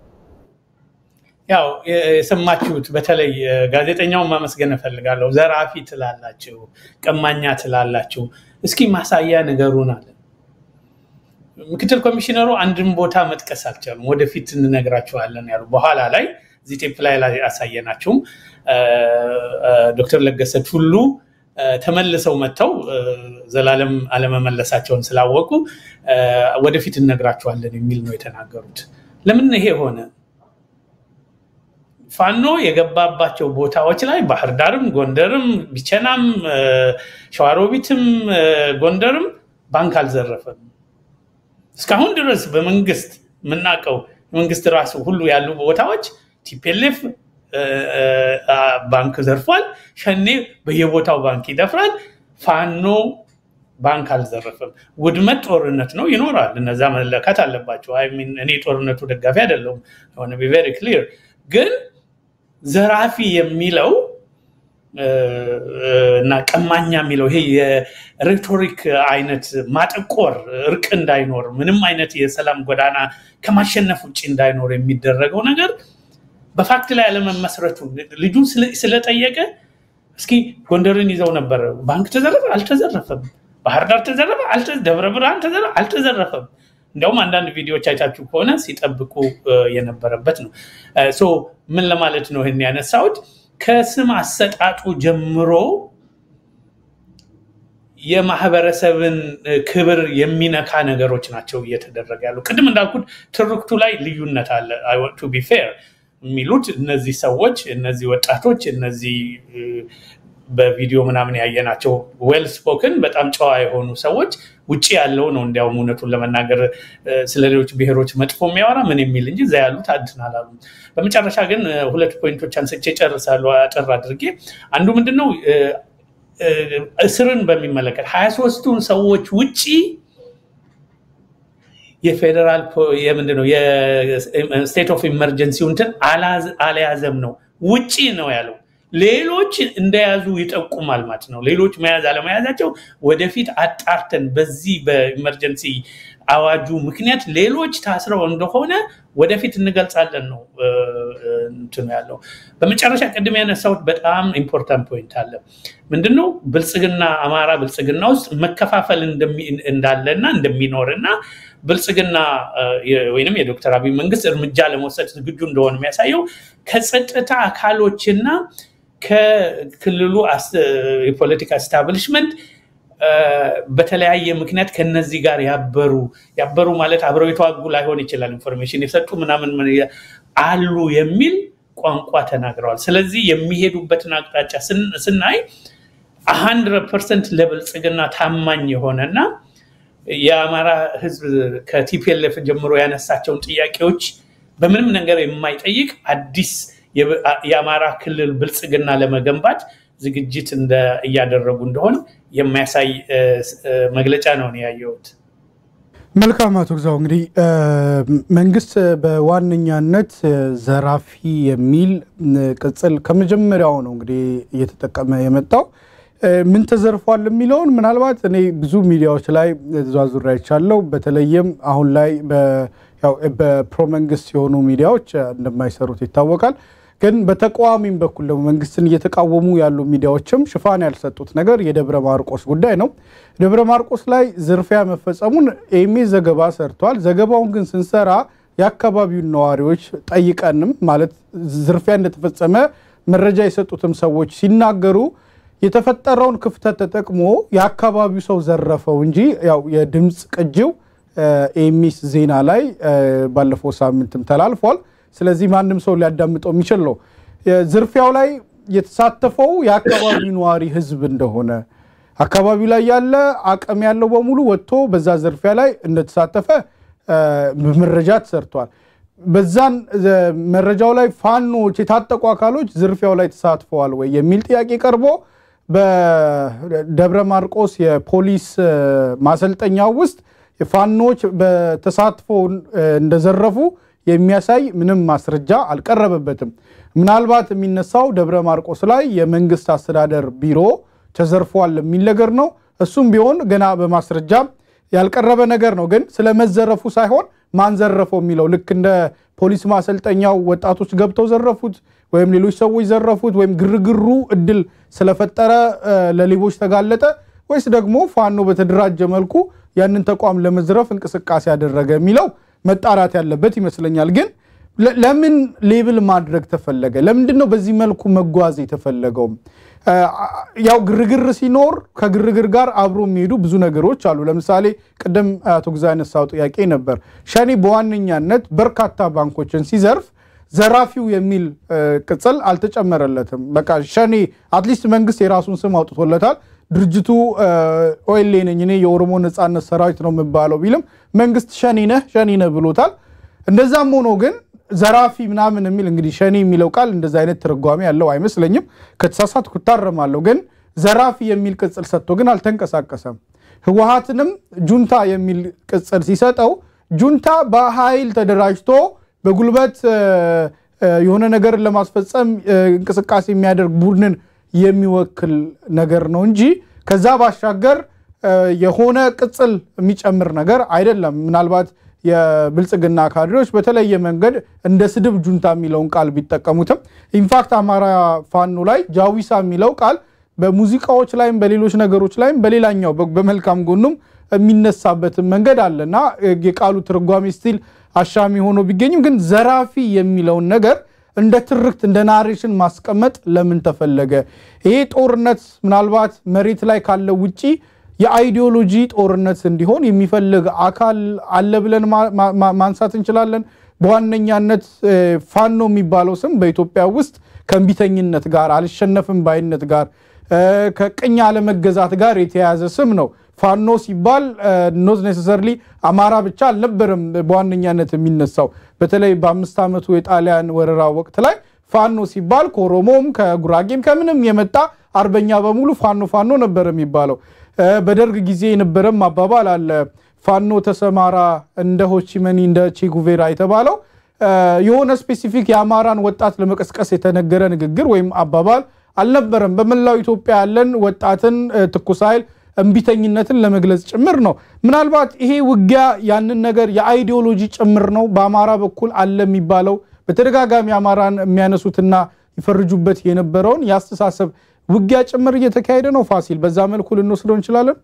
ያው የሰማችሁት በተለይ ጋዜጠኛውን ማመስገን እፈልጋለሁ። ዘራፊ ትላላችሁ፣ ቀማኛ ትላላችሁ። እስኪ ማሳያ ነገሩን አለ። ምክትል ኮሚሽነሩ አንድን ቦታ መጥቀስ አልቻሉም። ወደፊት እንነግራችኋለን ያሉ በኋላ ላይ እዚህ ቴፕ ላይ ያሳየናችሁም ዶክተር ለገሰ ቱሉ ተመልሰው መጥተው ዘላለም አለመመለሳቸውን ስላወቁ ወደፊት እነግራቸዋለን የሚል ነው የተናገሩት። ለምን ይሄ ሆነ? ፋኖ የገባባቸው ቦታዎች ላይ ባህር ዳርም፣ ጎንደርም፣ ቢቸናም፣ ሸዋሮቢትም፣ ጎንደርም ባንክ አልዘረፈም። እስካሁን ድረስ በመንግስት የምናውቀው መንግስት ራሱ ሁሉ ያሉ ቦታዎች ቲፔሌፍ ባንክ ዘርፏል። ሸኔ በየቦታው ባንክ ይደፍራል። ፋኖ ባንክ አልዘረፈም። ውድመት ጦርነት ነው ይኖራል። እነዛ መለካት አለባቸው። እኔ ጦርነቱ ደጋፊ አይደለሁም። ሆነ ቢ ቬሪ ክሊር ግን ዘራፊ የሚለው እና ቀማኛ የሚለው ይሄ የሬቶሪክ አይነት ማጠቆር እርቅ እንዳይኖር ምንም አይነት የሰላም ጎዳና ከማሸነፍ ውጭ እንዳይኖር የሚደረገው ነገር በፋክት ላይ አለመመስረቱ ልጁ ስለጠየቀ እስኪ ጎንደርን ይዘው ነበረ። ባንክ ተዘረፈ? አልተዘረፈም። ባህር ዳር ተዘረፈ? ደብረ ብርሃን ተዘረፈ? አልተዘረፈም። እንዲያውም አንዳንድ ቪዲዮዎች አይታችሁ ከሆነ ሲጠብቁ የነበረበት ነው። ሶ ምን ለማለት ነው ይህን ያነሳሁት? ከስም አሰጣጡ ጀምሮ የማህበረሰብን ክብር የሚነካ ነገሮች ናቸው እየተደረገ ያሉ። ቅድም እንዳልኩት ትርክቱ ላይ ልዩነት አለ። ቱ ቢ ፌር የሚሉት እነዚህ ሰዎች እነዚህ ወጣቶች እነዚህ በቪዲዮ ምናምን ያየናቸው ዌል ስፖክን በጣም ጨዋ የሆኑ ሰዎች ውጭ ያለው ነው እንዲያውም እውነቱን ለመናገር ስለ ሌሎች ብሔሮች መጥፎ የሚያወራ ምን የሚል እንጂ እዛ ያሉት አድን አላሉ። በመጨረሻ ግን ሁለት ፖይንቶች አንስቼ ጨርሳለሁ አጠር አድርጌ። አንዱ ምንድነው እስርን በሚመለከት ሀያ ሶስቱን ሰዎች ውጭ የፌዴራል የምንድነው የስቴት ኦፍ ኢመርጀንሲው እንትን አልያዘም ነው ውጪ ነው ያለው። ሌሎች እንደያዙ ይጠቁማል ማለት ነው። ሌሎች መያዝ አለመያዛቸው ወደፊት አጣርተን በዚህ በኢመርጀንሲ አዋጁ ምክንያት ሌሎች ታስረው እንደሆነ ወደፊት እንገልጻለን ነው እንትኑ ያለው። በመጨረሻ ቅድም ያነሳሁት በጣም ኢምፖርታንት ፖይንት አለ። ምንድነው ብልጽግና አማራ ብልጽግና ውስጥ መከፋፈል እንዳለና እንደሚኖርና ብልጽግና ወይም የዶክተር አብይ መንግስት እርምጃ ለመውሰድ ዝግጁ እንደሆነ የሚያሳየው ከጸጥታ አካሎችና ከክልሉ የፖለቲካ ስታብሊሽመንት በተለያየ ምክንያት ከነዚህ ጋር ያበሩ ያበሩ ማለት አብረው የተዋጉ ላይሆን ይችላል፣ ኢንፎርሜሽን የሰጡ ምናምን አሉ የሚል ቋንቋ ተናግረዋል። ስለዚህ የሚሄዱበትን አቅጣጫ ስናይ ሀንድረድ ፐርሰንት ለብልጽግና ታማኝ የሆነና የአማራ ህዝብ ከቲፒኤልኤፍ ጀምሮ ያነሳቸውን ጥያቄዎች በምንም ነገር የማይጠይቅ አዲስ የአማራ ክልል ብልጽግና ለመገንባት ዝግጅት እያደረጉ እንደሆን የሚያሳይ መግለጫ ነው ያየሁት። መልካም አቶ ግዛው፣ እንግዲህ መንግስት በዋነኛነት ዘራፊ የሚል ቅጽል ከመጀመሪያው ነው እንግዲህ እየተጠቀመ የመጣው። ምን ተዘርፏል የሚለውን ምናልባት እኔ ብዙ ሚዲያዎች ላይ ተዘዋዙሬ አይቻለሁ። በተለይም አሁን ላይ በፕሮመንግስት የሆኑ ሚዲያዎች እንደማይሰሩት ይታወቃል። ግን በተቃዋሚም በኩል ደግሞ መንግስትን እየተቃወሙ ያሉ ሚዲያዎችም ሽፋን ያልሰጡት ነገር የደብረ ማርቆስ ጉዳይ ነው። ደብረ ማርቆስ ላይ ዝርፊያ መፈጸሙን ኤሜ ዘገባ ሰርቷል። ዘገባውን ግን ስንሰራ የአካባቢውን ነዋሪዎች ጠይቀንም ማለት ዝርፊያ እንደተፈጸመ መረጃ የሰጡትም ሰዎች ሲናገሩ የተፈጠረውን ክፍተት ተጠቅሞ የአካባቢው ሰው ዘረፈው እንጂ ያው የድምፅ ቅጂው ኤሚስ ዜና ላይ ባለፈው ሳምንትም ተላልፏል። ስለዚህ ማንም ሰው ሊያዳምጠው የሚችል ነው። ዝርፊያው ላይ የተሳተፈው የአካባቢው ነዋሪ ህዝብ እንደሆነ አካባቢው ላይ ያለ አቅም ያለው በሙሉ ወጥቶ በዛ ዝርፊያ ላይ እንደተሳተፈ መረጃ ተሰርቷል። በዛን መረጃው ላይ ፋኖች የታጠቁ አካሎች ዝርፊያው ላይ ተሳትፈዋል ወይ የሚል ጥያቄ ቀርቦ በደብረ ማርቆስ የፖሊስ ማሰልጠኛው ውስጥ ፋኖች በተሳትፎ እንደዘረፉ የሚያሳይ ምንም ማስረጃ አልቀረበበትም። ምናልባት የሚነሳው ደብረ ማርቆስ ላይ የመንግስት አስተዳደር ቢሮ ተዘርፏል የሚል ነገር ነው። እሱም ቢሆን ገና በማስረጃ ያልቀረበ ነገር ነው። ግን ስለመዘረፉ ሳይሆን ማን ዘረፈው የሚለው ልክ እንደ ፖሊስ ማሰልጠኛው ወጣቶች ገብተው ዘረፉት ወይም ሌሎች ሰዎች ዘረፉት ወይም ግርግሩ እድል ስለፈጠረ ለሌቦች ተጋለጠ ወይስ ደግሞ ፋኖ በተደራጀ መልኩ ያንን ተቋም ለመዝረፍ እንቅስቃሴ ያደረገ የሚለው መጣራት ያለበት ይመስለኛል። ግን ለምን ሌብል ማድረግ ተፈለገ? ለምንድን ነው በዚህ መልኩ መጓዝ የተፈለገው? ያው ግርግር ሲኖር ከግርግር ጋር አብሮ የሚሄዱ ብዙ ነገሮች አሉ። ለምሳሌ ቅድም አቶ ግዛ ያነሳው ጥያቄ ነበር። ሸኔ በዋነኛነት በርካታ ባንኮችን ሲዘርፍ ዘራፊው የሚል ቅጽል አልተጨመረለትም። በቃ ሸኔ አትሊስት መንግስት የራሱን ስም አውጥቶለታል። ድርጅቱ ኦኤልኤ ነኝ እኔ የኦሮሞ ነጻነት ሰራዊት ነው የሚባለው ቢልም መንግስት ሸኔ ነህ ሸኔ ነህ ብሎታል። እንደዛም ሆኖ ግን ዘራፊ ምናምን የሚል እንግዲህ ሸኔ የሚለው ቃል እንደዚ አይነት ትርጓሜ ያለው አይመስለኝም። ከተሳሳትኩ እታረማለሁ። ግን ዘራፊ የሚል ቅጽል ሰጥቶ ግን አልተንቀሳቀሰም። ህወሀትንም ጁንታ የሚል ቅጽል ሲሰጠው ጁንታ በኃይል ተደራጅቶ በጉልበት የሆነ ነገርን ለማስፈጸም እንቅስቃሴ የሚያደርግ ቡድንን የሚወክል ነገር ነው እንጂ ከዛ ባሻገር የሆነ ቅጽል የሚጨምር ነገር አይደለም። ምናልባት የብልጽግና ካድሬዎች በተለየ መንገድ እንደ ስድብ ጁንታ የሚለውን ቃል ቢጠቀሙትም ኢንፋክት አማራ ፋኖ ላይ ጃዊሳ የሚለው ቃል በሙዚቃዎች ላይም በሌሎች ነገሮች ላይም በሌላኛው በመልካም ጎኑም የሚነሳበትን መንገድ አለ እና የቃሉ ትርጓሜ ስቲል አሻሚ ሆኖ ቢገኝም ግን ዘራፊ የሚለውን ነገር እንደ ትርክት እንደ ናሬሽን ማስቀመጥ ለምን ተፈለገ? ይሄ ጦርነት ምናልባት መሬት ላይ ካለው ውጪ የአይዲዮሎጂ ጦርነት እንዲሆን የሚፈልግ አካል አለ ብለን ማንሳት እንችላለን። በዋነኛነት ፋኖ የሚባለው ስም በኢትዮጵያ ውስጥ ከእንቢተኝነት ጋር አልሸነፍም ባይነት ጋር ከቅኝ አለመገዛት ጋር የተያያዘ ስም ነው። ፋኖ ሲባል ኖት ኔሰሰርሊ አማራ ብቻ አልነበረም በዋነኛነት የሚነሳው። በተለይ በአምስት ዓመቱ የጣሊያን ወረራ ወቅት ላይ ፋኖ ሲባል ከኦሮሞም ከጉራጌም ከምንም የመጣ አርበኛ በሙሉ ፋኖ ፋኖ ነበር የሚባለው። በደርግ ጊዜ የነበረም አባባል አለ። ፋኖ ተሰማራ እንደ ሆቺመኒ እንደ ቼጉቬራ የተባለው የሆነ ስፔሲፊክ የአማራን ወጣት ለመቀስቀስ የተነገረ ንግግር ወይም አባባል አልነበረም። በመላው ኢትዮጵያ ያለን ወጣትን ትኩስ ኃይል እምቢተኝነትን ለመግለጽ ጭምር ነው። ምናልባት ይሄ ውጊያ ያንን ነገር የአይዲዮሎጂ ጭምር ነው በአማራ በኩል አለ የሚባለው በተደጋጋሚ አማራን የሚያነሱትና ይፈርጁበት የነበረውን የአስተሳሰብ ውጊያ ጭምር እየተካሄደ ነው። ፋሲል፣ በዛ መልኩ ልንወስደው እንችላለን።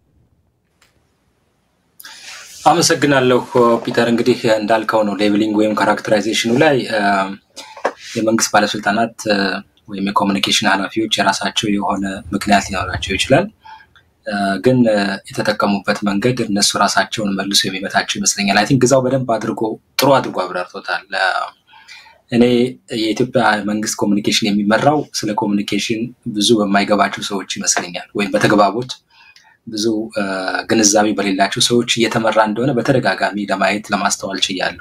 አመሰግናለሁ ፒተር። እንግዲህ እንዳልከው ነው ሌብሊንግ ወይም ካራክተራይዜሽኑ ላይ የመንግስት ባለስልጣናት ወይም የኮሚኒኬሽን ኃላፊዎች የራሳቸው የሆነ ምክንያት ሊኖራቸው ይችላል። ግን የተጠቀሙበት መንገድ እነሱ ራሳቸውን መልሶ የሚመታቸው ይመስለኛል። አይ ቲንክ ግዛው በደንብ አድርጎ ጥሩ አድርጎ አብራርቶታል። እኔ የኢትዮጵያ መንግስት ኮሚኒኬሽን የሚመራው ስለ ኮሚኒኬሽን ብዙ በማይገባቸው ሰዎች ይመስለኛል፣ ወይም በተግባቦት ብዙ ግንዛቤ በሌላቸው ሰዎች እየተመራ እንደሆነ በተደጋጋሚ ለማየት ለማስተዋል ችያለሁ።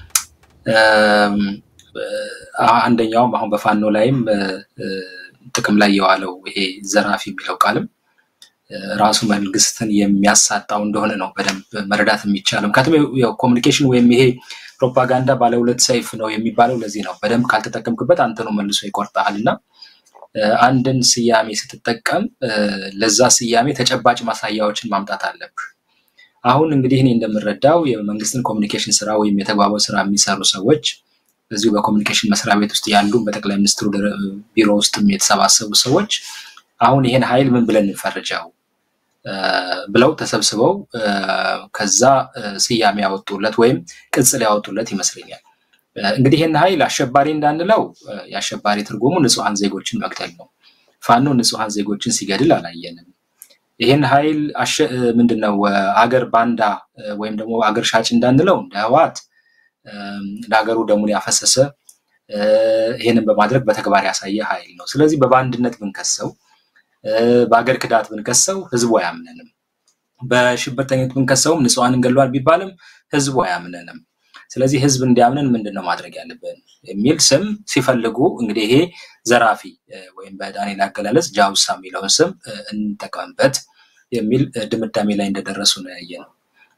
አንደኛውም አሁን በፋኖ ላይም ጥቅም ላይ የዋለው ይሄ ዘራፊ የሚለው ቃልም ራሱ መንግስትን የሚያሳጣው እንደሆነ ነው በደንብ መረዳት የሚቻለው። ምክንያቱም ኮሚኒኬሽን ወይም ይሄ ፕሮፓጋንዳ ባለ ሁለት ሰይፍ ነው የሚባለው ለዚህ ነው። በደንብ ካልተጠቀምክበት አንተ ነው መልሶ ይቆርጠሃል እና አንድን ስያሜ ስትጠቀም ለዛ ስያሜ ተጨባጭ ማሳያዎችን ማምጣት አለብህ። አሁን እንግዲህ እኔ እንደምረዳው የመንግስትን ኮሚኒኬሽን ስራ ወይም የተግባቦት ስራ የሚሰሩ ሰዎች እዚሁ በኮሚኒኬሽን መስሪያ ቤት ውስጥ ያሉ በጠቅላይ ሚኒስትሩ ቢሮ ውስጥም የተሰባሰቡ ሰዎች አሁን ይሄን ኃይል ምን ብለን እንፈርጀው ብለው ተሰብስበው ከዛ ስያሜ ያወጡለት ወይም ቅጽል ያወጡለት ይመስለኛል። እንግዲህ ይህን ኃይል አሸባሪ እንዳንለው የአሸባሪ ትርጉሙ ንጹሐን ዜጎችን መግደል ነው። ፋኖ ንጹሐን ዜጎችን ሲገድል አላየንም። ይህን ኃይል ምንድነው አገር ባንዳ ወይም ደግሞ አገር ሻጭ እንዳንለው እንደ ህወሓት ለሀገሩ ደሙን ያፈሰሰ ይህንን በማድረግ በተግባር ያሳየ ኃይል ነው። ስለዚህ በባንድነት ብንከሰው በአገር ክዳት ብንከሰው ህዝቡ አያምነንም። በሽብርተኝነት ብንከሰውም ንጹሐንን ገድሏል ቢባልም ህዝቡ አያምነንም። ስለዚህ ህዝብ እንዲያምንን ምንድን ነው ማድረግ ያለብን የሚል ስም ሲፈልጉ እንግዲህ ይሄ ዘራፊ ወይም በዳንኤል አገላለጽ ጃውሳ የሚለውን ስም እንጠቀምበት የሚል ድምዳሜ ላይ እንደደረሱ ነው ያየ ነው።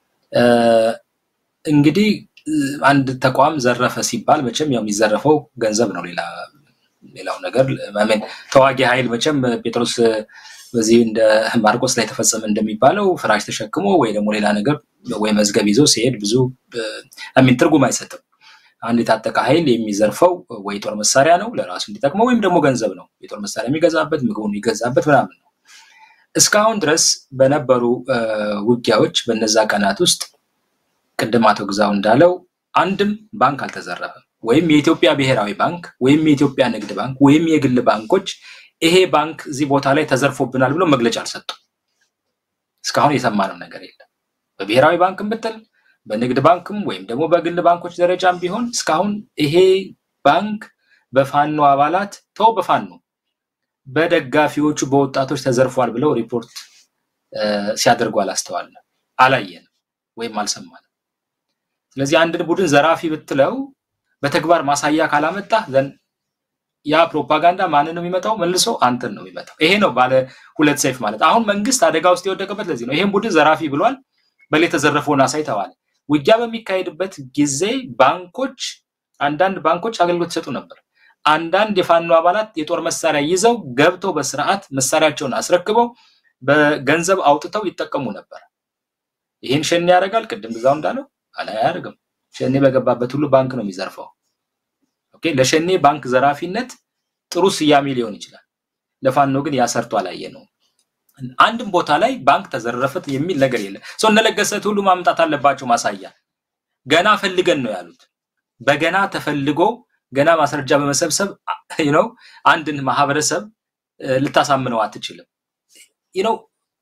እንግዲህ አንድ ተቋም ዘረፈ ሲባል መቼም ያው የሚዘረፈው ገንዘብ ነው። ሌላ ሌላው ነገር ምን ተዋጊ ኃይል መቼም ጴጥሮስ በዚህ እንደ ማርቆስ ላይ ተፈጸመ እንደሚባለው ፍራሽ ተሸክሞ ወይ ደግሞ ሌላ ነገር ወይ መዝገብ ይዞ ሲሄድ ብዙ ሚን ትርጉም አይሰጥም። አንድ የታጠቀ ኃይል የሚዘርፈው ወይ ጦር መሳሪያ ነው ለራሱ እንዲጠቅመው ወይም ደግሞ ገንዘብ ነው የጦር መሳሪያ የሚገዛበት ምግቡን የሚገዛበት ምናምን ነው። እስካሁን ድረስ በነበሩ ውጊያዎች በነዛ ቀናት ውስጥ ቅድም አቶ ግዛው እንዳለው አንድም ባንክ አልተዘረፈም። ወይም የኢትዮጵያ ብሔራዊ ባንክ ወይም የኢትዮጵያ ንግድ ባንክ ወይም የግል ባንኮች ይሄ ባንክ እዚህ ቦታ ላይ ተዘርፎብናል ብሎ መግለጫ አልሰጡም። እስካሁን የሰማነው ነገር የለም። በብሔራዊ ባንክም ብትል በንግድ ባንክም ወይም ደግሞ በግል ባንኮች ደረጃም ቢሆን እስካሁን ይሄ ባንክ በፋኖ አባላት ተው በፋኖ በደጋፊዎቹ በወጣቶች ተዘርፏል ብለው ሪፖርት ሲያደርጉ አላስተዋልንም፣ አላየንም ወይም አልሰማንም። ስለዚህ አንድን ቡድን ዘራፊ ብትለው በተግባር ማሳያ ካላመጣ ዘን ያ ፕሮፓጋንዳ ማንን ነው የሚመጣው? መልሶ አንተን ነው የሚመጣው። ይሄ ነው ባለ ሁለት ሰይፍ ማለት። አሁን መንግስት አደጋ ውስጥ የወደቀበት ለዚህ ነው። ይሄን ቡድን ዘራፊ ብሏል፣ በላይ የተዘረፈውን አሳይ ተባለ። ውጊያ በሚካሄድበት ጊዜ ባንኮች አንዳንድ ባንኮች አገልግሎት ይሰጡ ነበር። አንዳንድ የፋኖ አባላት የጦር መሳሪያ ይዘው ገብተው በስርዓት መሳሪያቸውን አስረክበው በገንዘብ አውጥተው ይጠቀሙ ነበር። ይህን ሸኔ ያደርጋል። ቅድም ብዛው እንዳለው አላ አያደርግም። ሸኔ በገባበት ሁሉ ባንክ ነው የሚዘርፈው። ኦኬ፣ ለሸኔ ባንክ ዘራፊነት ጥሩ ስያሜ ሊሆን ይችላል። ለፋኖ ግን ያሰርቶ አላየ ነው። አንድም ቦታ ላይ ባንክ ተዘረፈት የሚል ነገር የለም። ሰው እነለገሰት ሁሉ ማምጣት አለባቸው ማሳያ። ገና ፈልገን ነው ያሉት። በገና ተፈልጎ ገና ማስረጃ በመሰብሰብ ነው አንድን ማህበረሰብ ልታሳምነው አትችልም ነው።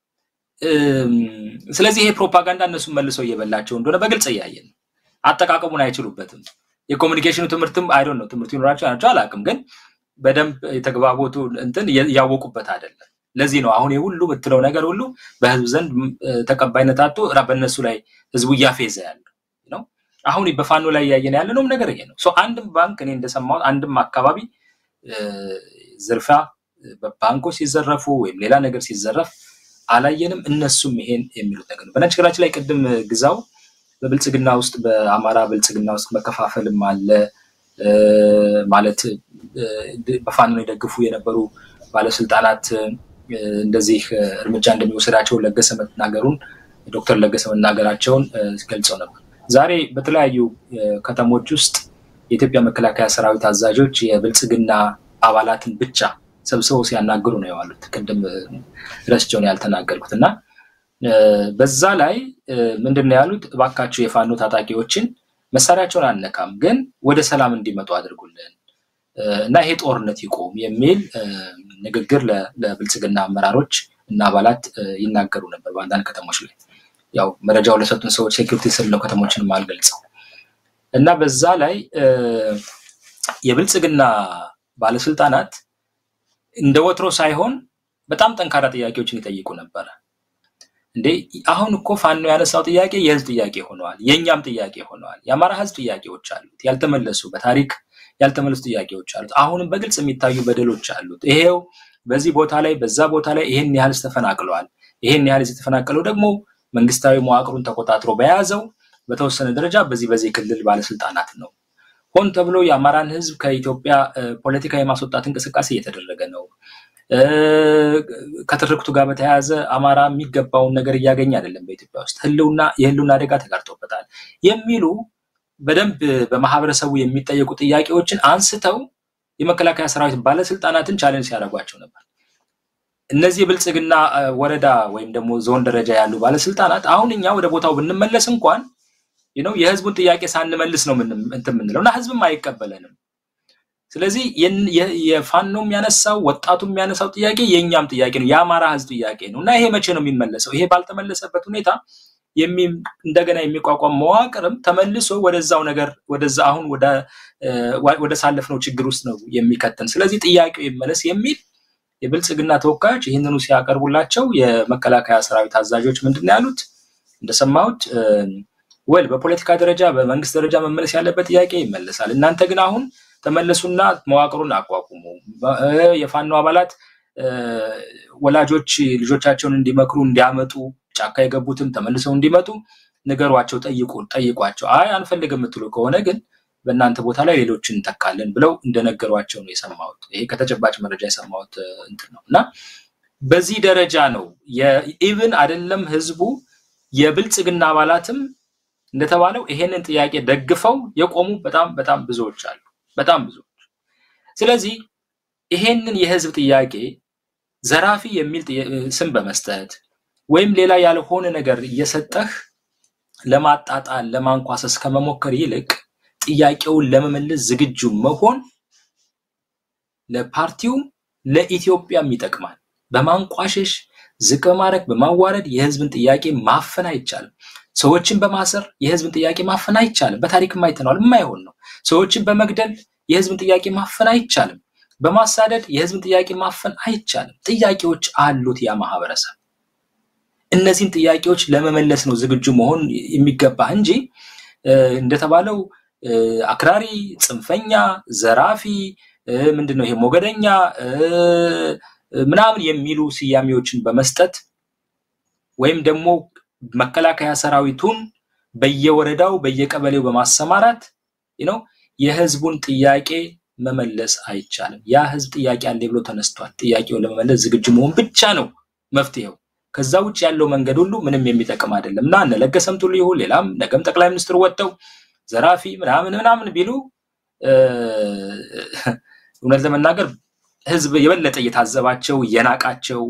ስለዚህ ይሄ ፕሮፓጋንዳ እነሱን መልሰው እየበላቸው እንደሆነ በግልጽ እያየን ነው። አጠቃቀሙን አይችሉበትም። የኮሚኒኬሽኑ ትምህርትም አይዶን ነው ትምህርቱ ይኖራቸው ናቸው አላውቅም፣ ግን በደንብ የተግባቦቱ እንትን እያወቁበት አይደለም። ለዚህ ነው አሁን የሁሉ የምትለው ነገር ሁሉ በህዝብ ዘንድ ተቀባይነት አጥቶ በእነሱ ላይ ህዝቡ እያፌዘ ያለው ነው። አሁን በፋኖ ላይ እያየን ያለ ነው ነገር ይሄ ነው። አንድም ባንክ እኔ እንደሰማሁት አንድም አካባቢ ዝርፊያ በባንኮች ሲዘረፉ ወይም ሌላ ነገር ሲዘረፍ አላየንም። እነሱም ይሄን የሚሉት ነገር ነው። በነገራችን ላይ ቅድም ግዛው በብልጽግና ውስጥ በአማራ ብልጽግና ውስጥ መከፋፈልም አለ ማለት በፋኖ የደግፉ የነበሩ ባለስልጣናት እንደዚህ እርምጃ እንደሚወሰዳቸው ለገሰ መናገሩን ዶክተር ለገሰ መናገራቸውን ገልጸው ነበር። ዛሬ በተለያዩ ከተሞች ውስጥ የኢትዮጵያ መከላከያ ሰራዊት አዛዦች የብልጽግና አባላትን ብቻ ሰብስበው ሲያናግሩ ነው የዋሉት። ቅድም ረስቸውን ያልተናገርኩት እና በዛ ላይ ምንድን ነው ያሉት? እባካችሁ የፋኖ ታጣቂዎችን መሳሪያቸውን አነካም፣ ግን ወደ ሰላም እንዲመጡ አድርጉልን እና ይሄ ጦርነት ይቆም የሚል ንግግር ለብልጽግና አመራሮች እና አባላት ይናገሩ ነበር በአንዳንድ ከተሞች ላይ። ያው መረጃው ለሰጡን ሰዎች ሴኪሪቲ ስል ነው ከተሞችን አልገልጸው እና በዛ ላይ የብልጽግና ባለስልጣናት እንደ ወትሮ ሳይሆን በጣም ጠንካራ ጥያቄዎችን ይጠይቁ ነበረ። እንዴ አሁን እኮ ፋኖ ያነሳው ጥያቄ የህዝብ ጥያቄ ሆነዋል፣ የእኛም ጥያቄ ሆነዋል። የአማራ ህዝብ ጥያቄዎች አሉት፣ ያልተመለሱ በታሪክ ያልተመለሱ ጥያቄዎች አሉት። አሁንም በግልጽ የሚታዩ በደሎች አሉት። ይሄው በዚህ ቦታ ላይ በዛ ቦታ ላይ ይሄን ያህል ተፈናቅለዋል። ይሄን ያህል የተፈናቀለው ደግሞ መንግስታዊ መዋቅሩን ተቆጣጥሮ በያዘው በተወሰነ ደረጃ በዚህ በዚህ ክልል ባለስልጣናት ነው። ሆን ተብሎ የአማራን ህዝብ ከኢትዮጵያ ፖለቲካ የማስወጣት እንቅስቃሴ እየተደረገ ነው። ከትርክቱ ጋር በተያያዘ አማራ የሚገባውን ነገር እያገኘ አይደለም። በኢትዮጵያ ውስጥ ህልውና የህልውና አደጋ ተጋርጦበታል የሚሉ በደንብ በማህበረሰቡ የሚጠየቁ ጥያቄዎችን አንስተው የመከላከያ ሰራዊት ባለስልጣናትን ቻሌንጅ ሲያደርጓቸው ነበር። እነዚህ የብልጽግና ወረዳ ወይም ደግሞ ዞን ደረጃ ያሉ ባለስልጣናት አሁን እኛ ወደ ቦታው ብንመለስ እንኳን ነው የህዝቡን ጥያቄ ሳንመልስ ነው እንትን የምንለው እና ህዝብም አይቀበለንም። ስለዚህ የፋኖ የሚያነሳው ወጣቱ የሚያነሳው ጥያቄ የእኛም ጥያቄ ነው፣ የአማራ ህዝብ ጥያቄ ነው እና ይሄ መቼ ነው የሚመለሰው? ይሄ ባልተመለሰበት ሁኔታ እንደገና የሚቋቋም መዋቅርም ተመልሶ ወደዛው ነገር ወደዛ አሁን ወደ ሳለፍነው ችግር ውስጥ ነው የሚከተን። ስለዚህ ጥያቄው ይመለስ የሚል የብልጽግና ተወካዮች ይህንኑ ሲያቀርቡላቸው የመከላከያ ሰራዊት አዛዦች ምንድን ነው ያሉት? እንደሰማሁት ወል በፖለቲካ ደረጃ በመንግስት ደረጃ መመለስ ያለበት ጥያቄ ይመለሳል። እናንተ ግን አሁን ተመለሱና መዋቅሩን አቋቁሙ። የፋኖ አባላት ወላጆች ልጆቻቸውን እንዲመክሩ እንዲያመጡ ጫካ የገቡትም ተመልሰው እንዲመጡ ንገሯቸው፣ ጠይቁ ጠይቋቸው። አይ አንፈልግም የምትሉ ከሆነ ግን በእናንተ ቦታ ላይ ሌሎችን እንተካለን ብለው እንደነገሯቸው ነው የሰማሁት። ይሄ ከተጨባጭ መረጃ የሰማሁት እንትን ነው እና በዚህ ደረጃ ነው ኢቭን አይደለም ህዝቡ የብልጽግና አባላትም እንደተባለው ይሄንን ጥያቄ ደግፈው የቆሙ በጣም በጣም ብዙዎች አሉ። በጣም ብዙዎች። ስለዚህ ይሄንን የህዝብ ጥያቄ ዘራፊ የሚል ስም በመስጠት ወይም ሌላ ያልሆነ ነገር እየሰጠህ ለማጣጣል ለማንኳሰስ ከመሞከር ይልቅ ጥያቄውን ለመመለስ ዝግጁ መሆን ለፓርቲውም ለኢትዮጵያም ይጠቅማል። በማንቋሸሽ ዝቅ በማድረግ በማዋረድ የህዝብን ጥያቄ ማፈን አይቻልም። ሰዎችን በማሰር የህዝብን ጥያቄ ማፈን አይቻልም። በታሪክም አይተነዋል። የማይሆን ነው። ሰዎችን በመግደል የህዝብን ጥያቄ ማፈን አይቻልም። በማሳደድ የህዝብን ጥያቄ ማፈን አይቻልም። ጥያቄዎች አሉት ያ ማህበረሰብ። እነዚህን ጥያቄዎች ለመመለስ ነው ዝግጁ መሆን የሚገባ እንጂ እንደተባለው አክራሪ፣ ጽንፈኛ፣ ዘራፊ ምንድን ነው ይሄ ሞገደኛ ምናምን የሚሉ ስያሜዎችን በመስጠት ወይም ደግሞ መከላከያ ሰራዊቱን በየወረዳው በየቀበሌው በማሰማራት ነው የህዝቡን ጥያቄ መመለስ አይቻልም። ያ ህዝብ ጥያቄ አለ ብሎ ተነስቷል። ጥያቄውን ለመመለስ ዝግጁ መሆን ብቻ ነው መፍትሄው። ከዛ ውጭ ያለው መንገድ ሁሉ ምንም የሚጠቅም አይደለም እና እነ ለገሰም ቱሉ ይሁን ሌላም ነገም ጠቅላይ ሚኒስትሩ ወጥተው ዘራፊ ምናምን ምናምን ቢሉ እውነት ለመናገር ህዝብ የበለጠ እየታዘባቸው እየናቃቸው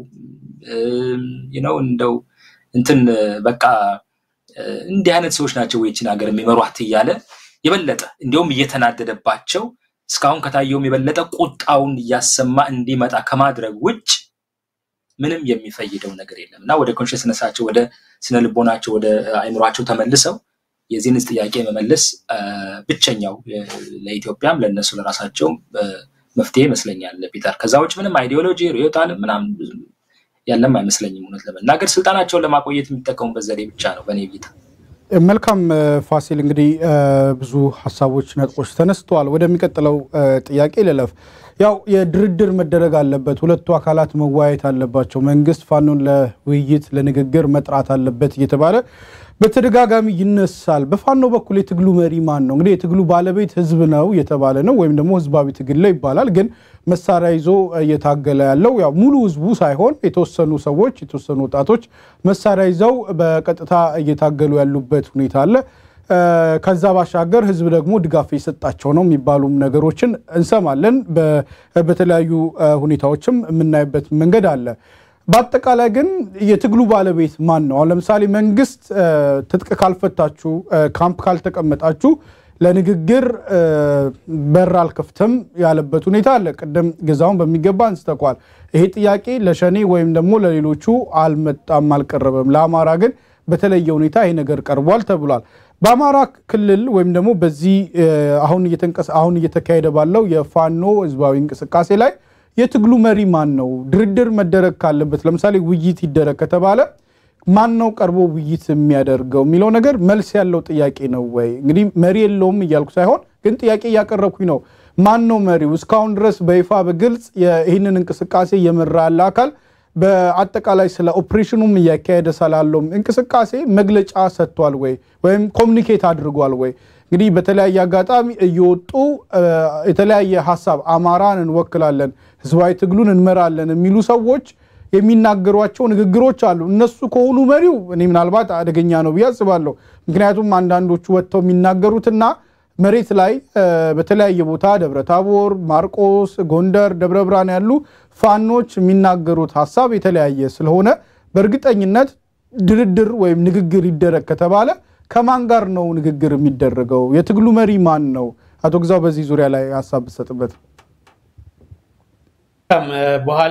ነው እንደው እንትን በቃ እንዲህ አይነት ሰዎች ናቸው ይችን ሀገር የሚመሯት እያለ የበለጠ እንዲሁም እየተናደደባቸው እስካሁን ከታየውም የበለጠ ቁጣውን እያሰማ እንዲመጣ ከማድረግ ውጭ ምንም የሚፈይደው ነገር የለም እና ወደ ኮንሽስነሳቸው ወደ ስነ ልቦናቸው ወደ አይምሯቸው ተመልሰው የዚህን ጥያቄ መመለስ ብቸኛው ለኢትዮጵያም ለእነሱ ለራሳቸውም መፍትሄ ይመስለኛል ፒተር። ከዛ ውጭ ምንም አይዲዮሎጂ ርዕዮተ ዓለም ምናምን ያለም አይመስለኝም። እውነት ለመናገር ስልጣናቸውን ለማቆየት የሚጠቀሙበት ዘዴ ብቻ ነው በእኔ እይታ። መልካም ፋሲል፣ እንግዲህ ብዙ ሀሳቦች፣ ነጥቦች ተነስተዋል። ወደሚቀጥለው ጥያቄ ልለፍ። ያው የድርድር መደረግ አለበት፣ ሁለቱ አካላት መወያየት አለባቸው፣ መንግስት ፋኖን ለውይይት ለንግግር መጥራት አለበት እየተባለ በተደጋጋሚ ይነሳል። በፋኖ በኩል የትግሉ መሪ ማን ነው? እንግዲህ የትግሉ ባለቤት ህዝብ ነው እየተባለ ነው፣ ወይም ደግሞ ህዝባዊ ትግል ነው ይባላል። ግን መሳሪያ ይዞ እየታገለ ያለው ያው ሙሉ ህዝቡ ሳይሆን የተወሰኑ ሰዎች የተወሰኑ ወጣቶች መሳሪያ ይዘው በቀጥታ እየታገሉ ያሉበት ሁኔታ አለ። ከዛ ባሻገር ህዝብ ደግሞ ድጋፍ የሰጣቸው ነው የሚባሉም ነገሮችን እንሰማለን። በተለያዩ ሁኔታዎችም የምናይበት መንገድ አለ። በአጠቃላይ ግን የትግሉ ባለቤት ማን ነው? አሁን ለምሳሌ መንግስት ትጥቅ ካልፈታችሁ፣ ካምፕ ካልተቀመጣችሁ ለንግግር በር አልከፍትም ያለበት ሁኔታ አለ። ቅድም ገዛውን በሚገባ አንስተኳል። ይሄ ጥያቄ ለሸኔ ወይም ደግሞ ለሌሎቹ አልመጣም፣ አልቀረበም። ለአማራ ግን በተለየ ሁኔታ ይሄ ነገር ቀርቧል ተብሏል። በአማራ ክልል ወይም ደግሞ በዚህ አሁን እየተካሄደ ባለው የፋኖ ህዝባዊ እንቅስቃሴ ላይ የትግሉ መሪ ማን ነው? ድርድር መደረግ ካለበት ለምሳሌ ውይይት ይደረግ ከተባለ ማን ነው ቀርቦ ውይይት የሚያደርገው የሚለው ነገር መልስ ያለው ጥያቄ ነው ወይ? እንግዲህ መሪ የለውም እያልኩ ሳይሆን ግን ጥያቄ እያቀረብኩኝ ነው። ማን ነው መሪው? እስካሁን ድረስ በይፋ በግልጽ ይህንን እንቅስቃሴ እየመራ ያለ አካል በአጠቃላይ ስለ ኦፕሬሽኑም እያካሄደ ስላለውም እንቅስቃሴ መግለጫ ሰጥቷል ወይ ወይም ኮሚኒኬት አድርጓል ወይ? እንግዲህ በተለያየ አጋጣሚ እየወጡ የተለያየ ሀሳብ አማራን እንወክላለን፣ ህዝባዊ ትግሉን እንመራለን የሚሉ ሰዎች የሚናገሯቸው ንግግሮች አሉ። እነሱ ከሆኑ መሪው እኔ ምናልባት አደገኛ ነው ብዬ አስባለሁ። ምክንያቱም አንዳንዶቹ ወጥተው የሚናገሩትና መሬት ላይ በተለያየ ቦታ ደብረ ታቦር፣ ማርቆስ፣ ጎንደር፣ ደብረ ብርሃን ያሉ ፋኖች የሚናገሩት ሀሳብ የተለያየ ስለሆነ በእርግጠኝነት ድርድር ወይም ንግግር ይደረግ ከተባለ ከማን ጋር ነው ንግግር የሚደረገው? የትግሉ መሪ ማን ነው? አቶ ግዛው በዚህ ዙሪያ ላይ ሀሳብ ብሰጥበት። በኋላ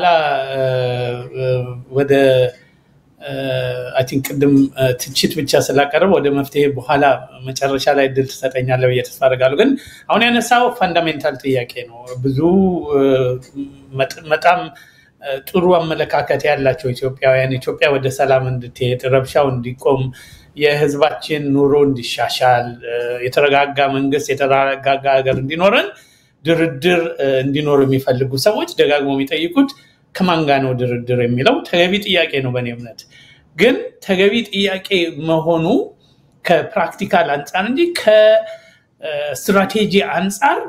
ወደ አይ ቲንክ ቅድም ትችት ብቻ ስላቀረብ ወደ መፍትሄ በኋላ መጨረሻ ላይ እድል ትሰጠኛለህ ብዬ ተስፋ አደርጋለሁ። ግን አሁን ያነሳው ፋንዳሜንታል ጥያቄ ነው። ብዙ በጣም ጥሩ አመለካከት ያላቸው ኢትዮጵያውያን ኢትዮጵያ ወደ ሰላም እንድትሄድ፣ ረብሻው እንዲቆም፣ የህዝባችን ኑሮ እንዲሻሻል፣ የተረጋጋ መንግስት፣ የተረጋጋ ሀገር እንዲኖረን ድርድር እንዲኖር የሚፈልጉ ሰዎች ደጋግሞ የሚጠይቁት ከማን ጋር ነው ድርድር የሚለው ተገቢ ጥያቄ ነው። በእኔ እምነት ግን ተገቢ ጥያቄ መሆኑ ከፕራክቲካል አንጻር እንጂ ከስትራቴጂ አንጻር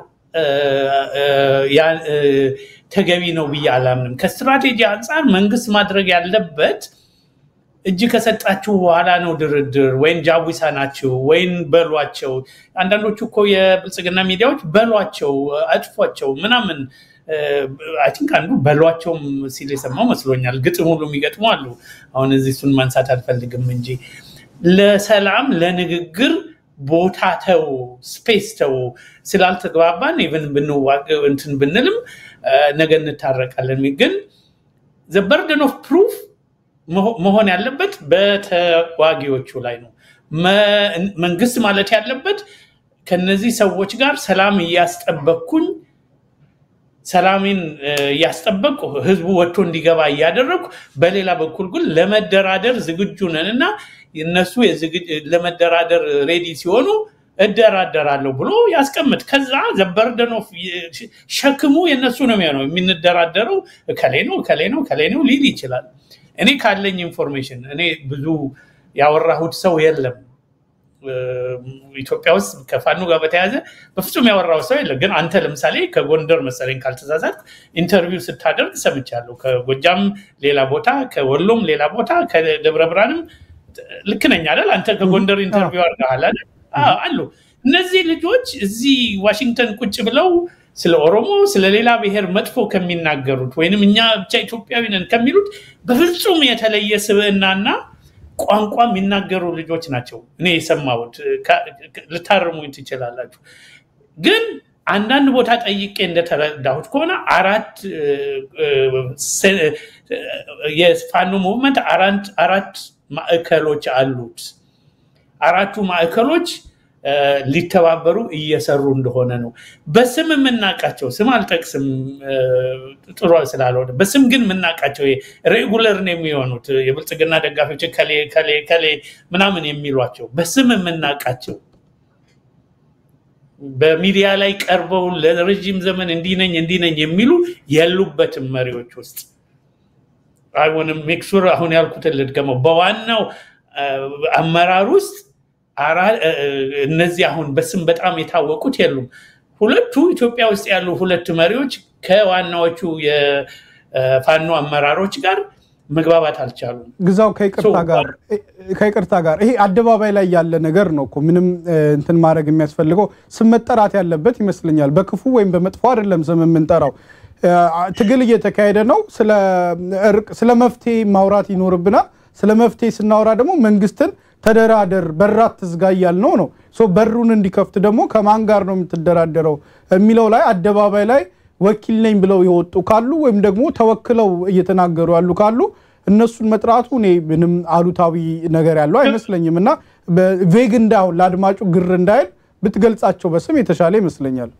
ተገቢ ነው ብዬ አላምንም። ከስትራቴጂ አንጻር መንግስት ማድረግ ያለበት እጅ ከሰጣችሁ በኋላ ነው ድርድር፣ ወይም ጃዊሳ ናችሁ ወይም በሏቸው። አንዳንዶቹ እኮ የብልጽግና ሚዲያዎች በሏቸው፣ አጥፏቸው ምናምን አይ ቲንክ አንዱ በሏቸውም ሲል የሰማው መስሎኛል። ግጥም ሁሉ የሚገጥሙ አሉ። አሁን እዚህ እሱን ማንሳት አልፈልግም እንጂ ለሰላም ለንግግር ቦታ ተው፣ ስፔስ ተው ስላልተግባባን ኢቨን እንትን ብንልም ነገ እንታረቃለን። ግን ዘ በርደን ኦፍ ፕሩፍ መሆን ያለበት በተዋጊዎቹ ላይ ነው። መንግስት ማለት ያለበት ከነዚህ ሰዎች ጋር ሰላም እያስጠበቅኩኝ ሰላሜን እያስጠበቅኩ ህዝቡ ወጥቶ እንዲገባ እያደረግኩ፣ በሌላ በኩል ግን ለመደራደር ዝግጁ ነን እና እነሱ ለመደራደር ሬዲ ሲሆኑ እደራደራለሁ ብሎ ያስቀምጥ። ከዛ ዘበርደን ኦፍ ሸክሙ የነሱ ነው የሚሆነው። የምንደራደረው እከሌ ነው እከሌ ነው እከሌ ነው ሊል ይችላል። እኔ ካለኝ ኢንፎርሜሽን እኔ ብዙ ያወራሁት ሰው የለም ኢትዮጵያ ውስጥ ከፋኖ ጋር በተያያዘ በፍጹም ያወራው ሰው የለም። ግን አንተ ለምሳሌ ከጎንደር መሰለኝ ካልተሳሳት ኢንተርቪው ስታደርግ ሰምቻለሁ። ከጎጃም ሌላ ቦታ፣ ከወሎም ሌላ ቦታ፣ ከደብረ ብርሃንም ልክ ነኝ አይደል? አንተ ከጎንደር ኢንተርቪው አድርገሃል አይደል? አሉ እነዚህ ልጆች እዚህ ዋሽንግተን ቁጭ ብለው ስለ ኦሮሞ ስለ ሌላ ብሔር መጥፎ ከሚናገሩት ወይንም እኛ ብቻ ኢትዮጵያዊ ነን ከሚሉት በፍጹም የተለየ ስብዕናና ቋንቋ የሚናገሩ ልጆች ናቸው። እኔ የሰማሁት ልታርሙኝ ትችላላችሁ። ግን አንዳንድ ቦታ ጠይቄ እንደተረዳሁት ከሆነ አራት የፋኖ ሙቭመንት አራት ማዕከሎች አሉት። አራቱ ማዕከሎች ሊተባበሩ እየሰሩ እንደሆነ ነው። በስም የምናውቃቸው ስም አልጠቅስም ጥሩ ስላልሆነ፣ በስም ግን የምናውቃቸው ሬጉለር ነው የሚሆኑት የብልጽግና ደጋፊዎች ከሌ ከሌ ከሌ ምናምን የሚሏቸው በስም የምናውቃቸው በሚዲያ ላይ ቀርበው ለረዥም ዘመን እንዲህ ነኝ እንዲህ ነኝ የሚሉ የሉበትም መሪዎች ውስጥ አይሆንም። ሜክሱር አሁን ያልኩትን ልድገመው። በዋናው አመራር ውስጥ እነዚህ አሁን በስም በጣም የታወቁት የሉም። ሁለቱ ኢትዮጵያ ውስጥ ያሉ ሁለት መሪዎች ከዋናዎቹ የፋኖ አመራሮች ጋር መግባባት አልቻሉም። ግዛው ከይቅርታ ጋር ይሄ አደባባይ ላይ ያለ ነገር ነው እኮ ምንም እንትን ማድረግ የሚያስፈልገው ስም መጠራት ያለበት ይመስለኛል። በክፉ ወይም በመጥፎ አይደለም ስም የምንጠራው። ትግል እየተካሄደ ነው። ስለ መፍትሄ ማውራት ይኖርብናል። ስለ መፍትሄ ስናወራ ደግሞ መንግስትን ተደራደር በራት ትዝጋ እያልነው ነው። በሩን እንዲከፍት ደግሞ ከማን ጋር ነው የምትደራደረው የሚለው ላይ አደባባይ ላይ ወኪል ነኝ ብለው የወጡ ካሉ ወይም ደግሞ ተወክለው እየተናገሩ ያሉ ካሉ እነሱን መጥራቱ እኔ ምንም አሉታዊ ነገር ያለው አይመስለኝም እና ቬግ እንዳሁን ለአድማጩ ግር እንዳይል ብትገልጻቸው በስም የተሻለ ይመስለኛል።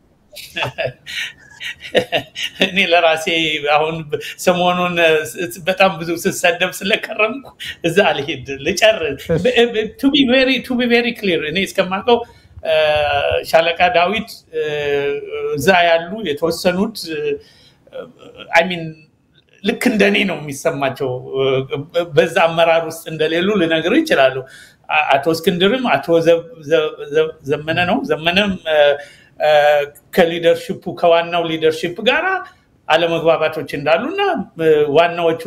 እኔ ለራሴ አሁን ሰሞኑን በጣም ብዙ ስሰደብ ስለከረምኩ እዛ አልሄድ ልጨርስ። ቱ ቢ ቬሪ ክሊር እኔ እስከማውቀው ሻለቃ ዳዊት እዛ ያሉ የተወሰኑት አይሚን ልክ እንደኔ ነው የሚሰማቸው። በዛ አመራር ውስጥ እንደሌሉ ልነግር ይችላሉ። አቶ እስክንድርም አቶ ዘመነ ነው ዘመነም ከሊደርሽፑ ከዋናው ሊደርሽፕ ጋር አለመግባባቶች እንዳሉና ዋናዎቹ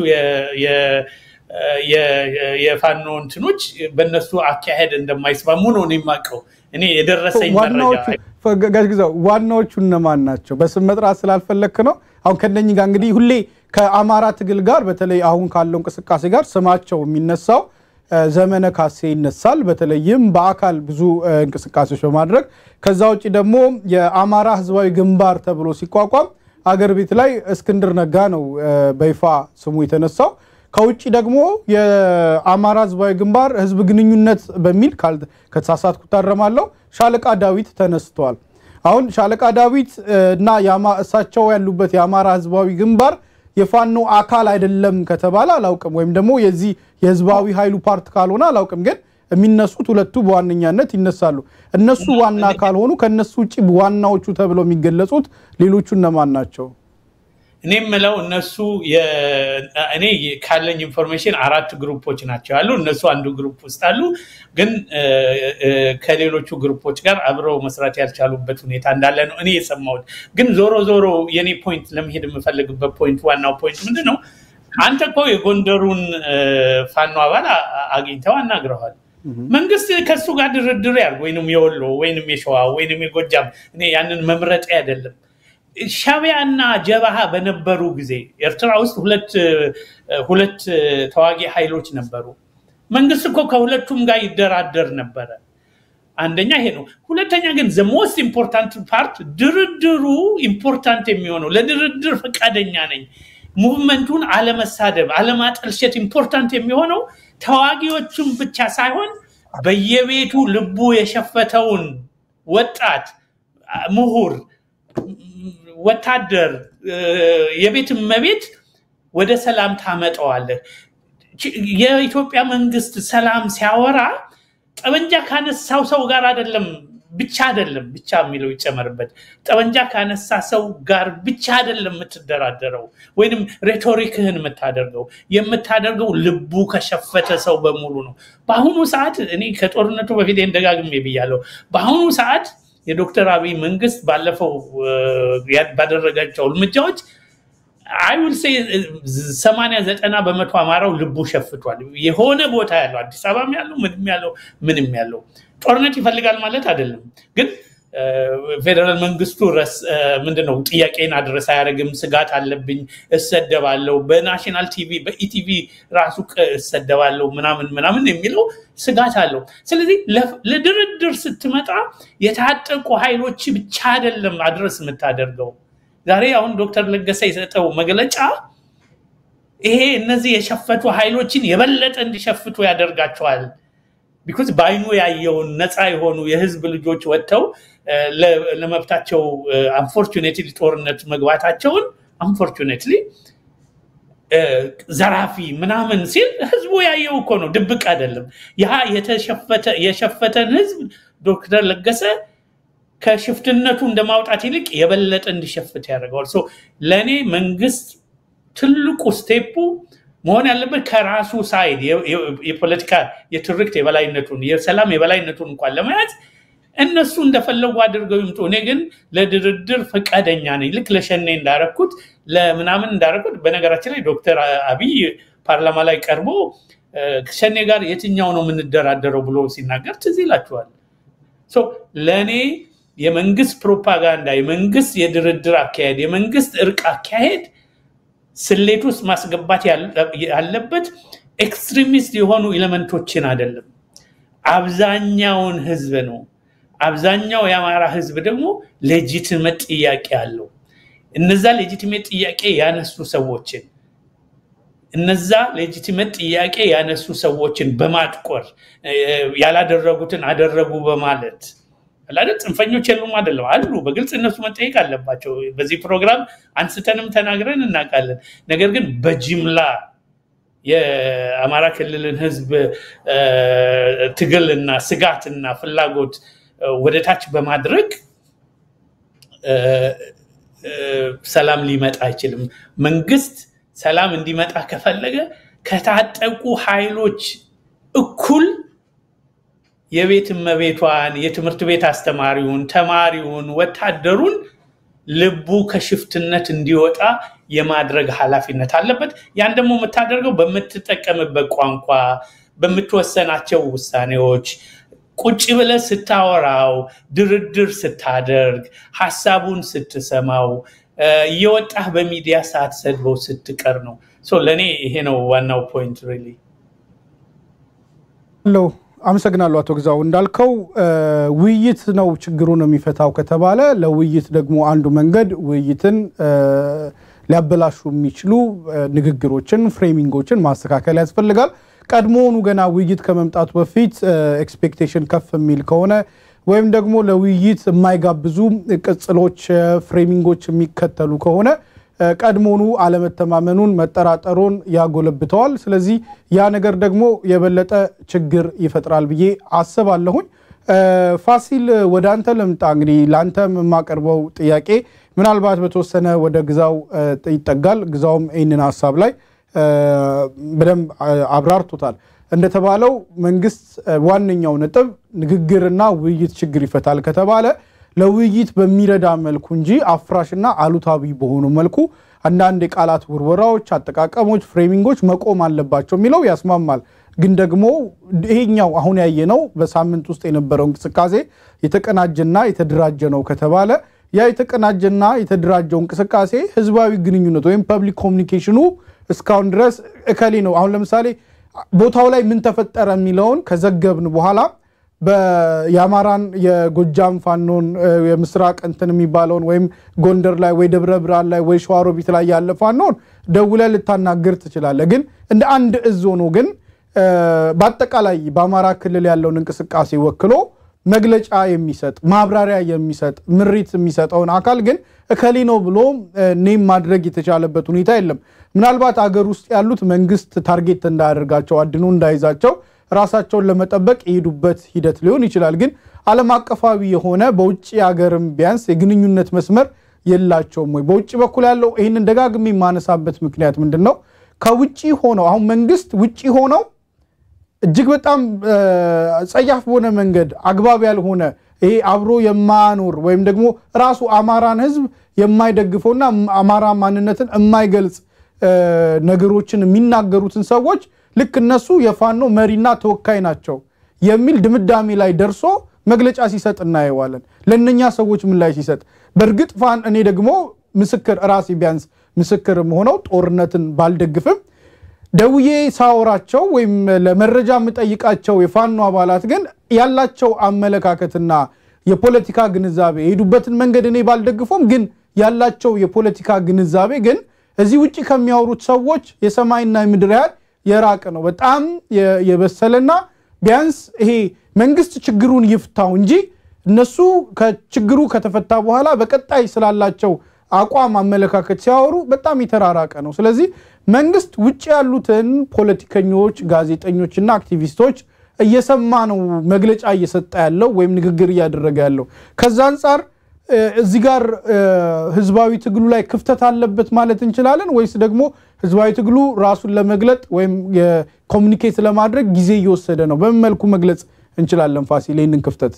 የፋኖ እንትኖች በእነሱ አካሄድ እንደማይስማሙ ነው የማውቀው። እኔ የደረሰኝ መረጃ ዋናዎቹ እነማን ናቸው? በስም መጥራት ስላልፈለክ ነው። አሁን ከነኝ ጋር እንግዲህ ሁሌ ከአማራ ትግል ጋር በተለይ አሁን ካለው እንቅስቃሴ ጋር ስማቸው የሚነሳው ዘመነ ካሴ ይነሳል። በተለይም በአካል ብዙ እንቅስቃሴዎች በማድረግ ከዛ ውጭ ደግሞ የአማራ ህዝባዊ ግንባር ተብሎ ሲቋቋም አገር ቤት ላይ እስክንድር ነጋ ነው በይፋ ስሙ የተነሳው። ከውጭ ደግሞ የአማራ ህዝባዊ ግንባር ህዝብ ግንኙነት በሚል ከተሳሳትኩ ታረማለሁ ሻለቃ ዳዊት ተነስተዋል። አሁን ሻለቃ ዳዊት እና እሳቸው ያሉበት የአማራ ህዝባዊ ግንባር የፋኖ አካል አይደለም ከተባለ አላውቅም፣ ወይም ደግሞ የዚህ የህዝባዊ ኃይሉ ፓርት ካልሆነ አላውቅም። ግን የሚነሱት ሁለቱ በዋነኛነት ይነሳሉ። እነሱ ዋና ካልሆኑ ከእነሱ ውጭ ዋናዎቹ ተብለው የሚገለጹት ሌሎቹ እነማን ናቸው? እኔ የምለው እነሱ እኔ ካለኝ ኢንፎርሜሽን አራት ግሩፖች ናቸው ያሉ። እነሱ አንዱ ግሩፕ ውስጥ አሉ፣ ግን ከሌሎቹ ግሩፖች ጋር አብረው መስራት ያልቻሉበት ሁኔታ እንዳለ ነው እኔ የሰማሁት። ግን ዞሮ ዞሮ የኔ ፖይንት ለመሄድ የምፈልግበት ፖይንት ዋናው ፖይንት ምንድን ነው? አንተ እኮ የጎንደሩን ፋኖ አባል አግኝተው አናግረዋል። መንግስት ከሱ ጋር ድርድር ያርግ ወይንም የወሎ ወይንም የሸዋ ወይንም የጎጃም እኔ ያንን መምረጤ አይደለም። ሻቢያና ጀባሃ በነበሩ ጊዜ ኤርትራ ውስጥ ሁለት ተዋጊ ኃይሎች ነበሩ። መንግስት እኮ ከሁለቱም ጋር ይደራደር ነበረ። አንደኛ ይሄ ነው። ሁለተኛ ግን ዘ ሞስት ኢምፖርታንት ፓርት ድርድሩ ኢምፖርታንት የሚሆነው ለድርድር ፈቃደኛ ነኝ ሙቭመንቱን አለመሳደብ፣ አለማጠልሸት ኢምፖርታንት የሚሆነው ተዋጊዎቹን ብቻ ሳይሆን በየቤቱ ልቡ የሸፈተውን ወጣት፣ ምሁር፣ ወታደር፣ የቤት እመቤት ወደ ሰላም ታመጠዋለህ። የኢትዮጵያ መንግስት ሰላም ሲያወራ ጠመንጃ ካነሳው ሰው ጋር አይደለም ብቻ አይደለም ብቻ የሚለው ይጨመርበት። ጠመንጃ ካነሳ ሰው ጋር ብቻ አይደለም የምትደራደረው ወይንም ሬቶሪክህን የምታደርገው የምታደርገው ልቡ ከሸፈተ ሰው በሙሉ ነው። በአሁኑ ሰዓት እኔ ከጦርነቱ በፊት ደጋግሜ ብያለሁ። በአሁኑ ሰዓት የዶክተር አብይ መንግስት ባለፈው ባደረጋቸው እርምጃዎች አይ ውል ሴ ሰማንያ ዘጠና በመቶ አማራው ልቡ ሸፍቷል። የሆነ ቦታ ያለው አዲስ አበባም ያለው ምንም ያለው ምንም ያለው ጦርነት ይፈልጋል ማለት አይደለም። ግን ፌዴራል መንግስቱ ምንድነው ጥያቄን አድረስ አያደርግም፣ ስጋት አለብኝ፣ እሰደባለሁ፣ በናሽናል ቲቪ በኢቲቪ ራሱ እሰደባለሁ ምናምን ምናምን የሚለው ስጋት አለው። ስለዚህ ለድርድር ስትመጣ የታጠቁ ኃይሎች ብቻ አይደለም አድረስ የምታደርገው ዛሬ አሁን ዶክተር ለገሰ የሰጠው መግለጫ ይሄ እነዚህ የሸፈቱ ኃይሎችን የበለጠ እንዲሸፍቱ ያደርጋቸዋል። ቢኮዝ በአይኑ ያየውን ነፃ የሆኑ የህዝብ ልጆች ወጥተው ለመብታቸው አንፎርቹኔትሊ ጦርነት መግባታቸውን አንፎርቹኔትሊ ዘራፊ ምናምን ሲል ህዝቡ ያየው እኮ ነው፣ ድብቅ አይደለም። ያ የሸፈተን ህዝብ ዶክተር ለገሰ ከሽፍትነቱ እንደማውጣት ይልቅ የበለጠ እንዲሸፍት ያደርገዋል። ለእኔ መንግስት ትልቁ ስቴፑ መሆን ያለበት ከራሱ ሳይድ የፖለቲካ የትርክት የበላይነቱን የሰላም የበላይነቱን እንኳን ለመያዝ እነሱ እንደፈለጉ አድርገው ይምጡ። እኔ ግን ለድርድር ፈቃደኛ ነኝ። ልክ ለሸኔ እንዳረኩት ለምናምን እንዳረኩት። በነገራችን ላይ ዶክተር አብይ ፓርላማ ላይ ቀርቦ ሸኔ ጋር የትኛው ነው የምንደራደረው ብሎ ሲናገር ትዝ ይላችኋል። ለእኔ የመንግስት ፕሮፓጋንዳ፣ የመንግስት የድርድር አካሄድ፣ የመንግስት እርቅ አካሄድ ስሌት ውስጥ ማስገባት ያለበት ኤክስትሪሚስት የሆኑ ኤሌመንቶችን አይደለም፣ አብዛኛውን ህዝብ ነው። አብዛኛው የአማራ ህዝብ ደግሞ ሌጂትመት ጥያቄ አለው። እነዛ ሌጂቲሜት ጥያቄ ያነሱ ሰዎችን እነዛ ሌጂቲሜት ጥያቄ ያነሱ ሰዎችን በማጥቆር ያላደረጉትን አደረጉ በማለት አላደ ጽንፈኞች የሉም አይደለም፣ አሉ። በግልጽ እነሱ መጠየቅ አለባቸው። በዚህ ፕሮግራም አንስተንም ተናግረን እናውቃለን። ነገር ግን በጅምላ የአማራ ክልልን ህዝብ ትግልና ስጋትና ፍላጎት ወደታች በማድረግ ሰላም ሊመጣ አይችልም። መንግስት ሰላም እንዲመጣ ከፈለገ ከታጠቁ ኃይሎች እኩል የቤት እመቤቷን፣ የትምህርት ቤት አስተማሪውን፣ ተማሪውን፣ ወታደሩን ልቡ ከሽፍትነት እንዲወጣ የማድረግ ኃላፊነት አለበት። ያን ደግሞ የምታደርገው በምትጠቀምበት ቋንቋ፣ በምትወሰናቸው ውሳኔዎች ቁጭ ብለህ ስታወራው፣ ድርድር ስታደርግ፣ ሀሳቡን ስትሰማው፣ እየወጣህ በሚዲያ ሳትሰድበው ስትቀር ነው። ለእኔ ይሄ ነው ዋናው ፖይንት ሪሊ ለው አመሰግናለሁ አቶ ግዛው። እንዳልከው ውይይት ነው ችግሩን የሚፈታው ከተባለ ለውይይት ደግሞ አንዱ መንገድ ውይይትን ሊያበላሹ የሚችሉ ንግግሮችን፣ ፍሬሚንጎችን ማስተካከል ያስፈልጋል። ቀድሞውኑ ገና ውይይት ከመምጣቱ በፊት ኤክስፔክቴሽን ከፍ የሚል ከሆነ ወይም ደግሞ ለውይይት የማይጋብዙ ቅጽሎች፣ ፍሬሚንጎች የሚከተሉ ከሆነ ቀድሞኑ አለመተማመኑን መጠራጠሩን ያጎለብተዋል። ስለዚህ ያ ነገር ደግሞ የበለጠ ችግር ይፈጥራል ብዬ አስባለሁኝ። ፋሲል ወደ አንተ ልምጣ። እንግዲህ ለአንተ የማቀርበው ጥያቄ ምናልባት በተወሰነ ወደ ግዛው ይጠጋል። ግዛውም ይህንን ሀሳብ ላይ በደንብ አብራርቶታል። እንደተባለው መንግስት ዋነኛው ነጥብ ንግግርና ውይይት ችግር ይፈታል ከተባለ ለውይይት በሚረዳ መልኩ እንጂ አፍራሽና አሉታዊ በሆኑ መልኩ አንዳንድ የቃላት ውርወራዎች፣ አጠቃቀሞች፣ ፍሬሚንጎች መቆም አለባቸው የሚለው ያስማማል። ግን ደግሞ ይሄኛው አሁን ያየነው በሳምንት ውስጥ የነበረው እንቅስቃሴ የተቀናጀና የተደራጀ ነው ከተባለ ያ የተቀናጀና የተደራጀው እንቅስቃሴ ህዝባዊ ግንኙነት ወይም ፐብሊክ ኮሚኒኬሽኑ እስካሁን ድረስ እከሌ ነው። አሁን ለምሳሌ ቦታው ላይ ምን ተፈጠረ የሚለውን ከዘገብን በኋላ የአማራን የጎጃም ፋኖን የምስራቅ እንትን የሚባለውን ወይም ጎንደር ላይ ወይ ደብረ ብርሃን ላይ ወይ ሸዋሮቢት ላይ ያለ ፋኖን ደውለ ልታናግር ትችላለ። ግን እንደ አንድ እዝ ሆኖ ግን በአጠቃላይ በአማራ ክልል ያለውን እንቅስቃሴ ወክሎ መግለጫ የሚሰጥ ማብራሪያ የሚሰጥ ምሪት የሚሰጠውን አካል ግን እከሌ ነው ብሎ ኔም ማድረግ የተቻለበት ሁኔታ የለም። ምናልባት አገር ውስጥ ያሉት መንግስት ታርጌት እንዳያደርጋቸው አድኖ እንዳይዛቸው ራሳቸውን ለመጠበቅ የሄዱበት ሂደት ሊሆን ይችላል። ግን ዓለም አቀፋዊ የሆነ በውጭ ሀገርም ቢያንስ የግንኙነት መስመር የላቸውም ወይ? በውጭ በኩል ያለው ይህንን ደጋግሜ የማነሳበት ምክንያት ምንድን ነው? ከውጭ ሆነው አሁን መንግስት ውጭ ሆነው እጅግ በጣም ጸያፍ በሆነ መንገድ አግባብ ያልሆነ ይሄ አብሮ የማያኖር ወይም ደግሞ ራሱ አማራን ህዝብ የማይደግፈውና አማራ ማንነትን የማይገልጽ ነገሮችን የሚናገሩትን ሰዎች ልክ እነሱ የፋኖ መሪና ተወካይ ናቸው የሚል ድምዳሜ ላይ ደርሶ መግለጫ ሲሰጥ እናየዋለን። ለእነኛ ሰዎች ምን ላይ ሲሰጥ በእርግጥ ፋን እኔ ደግሞ ምስክር ራሴ ቢያንስ ምስክር ሆነው ጦርነትን ባልደግፍም ደውዬ ሳወራቸው ወይም ለመረጃ የምጠይቃቸው የፋኖ አባላት ግን ያላቸው አመለካከትና የፖለቲካ ግንዛቤ የሄዱበትን መንገድ እኔ ባልደግፎም ግን ያላቸው የፖለቲካ ግንዛቤ ግን እዚህ ውጭ ከሚያወሩት ሰዎች የሰማይና የምድር ያህል የራቀ ነው። በጣም የበሰለና ቢያንስ ይሄ መንግስት ችግሩን ይፍታው እንጂ እነሱ ከችግሩ ከተፈታ በኋላ በቀጣይ ስላላቸው አቋም አመለካከት ሲያወሩ በጣም የተራራቀ ነው። ስለዚህ መንግስት ውጭ ያሉትን ፖለቲከኞች፣ ጋዜጠኞችና አክቲቪስቶች እየሰማ ነው መግለጫ እየሰጠ ያለው ወይም ንግግር እያደረገ ያለው። ከዛ አንጻር እዚህ ጋር ህዝባዊ ትግሉ ላይ ክፍተት አለበት ማለት እንችላለን ወይስ ደግሞ ህዝባዊ ትግሉ ራሱን ለመግለጥ ወይም የኮሚኒኬት ለማድረግ ጊዜ እየወሰደ ነው? በምን መልኩ መግለጽ እንችላለን? ፋሲል ይህንን ክፍተት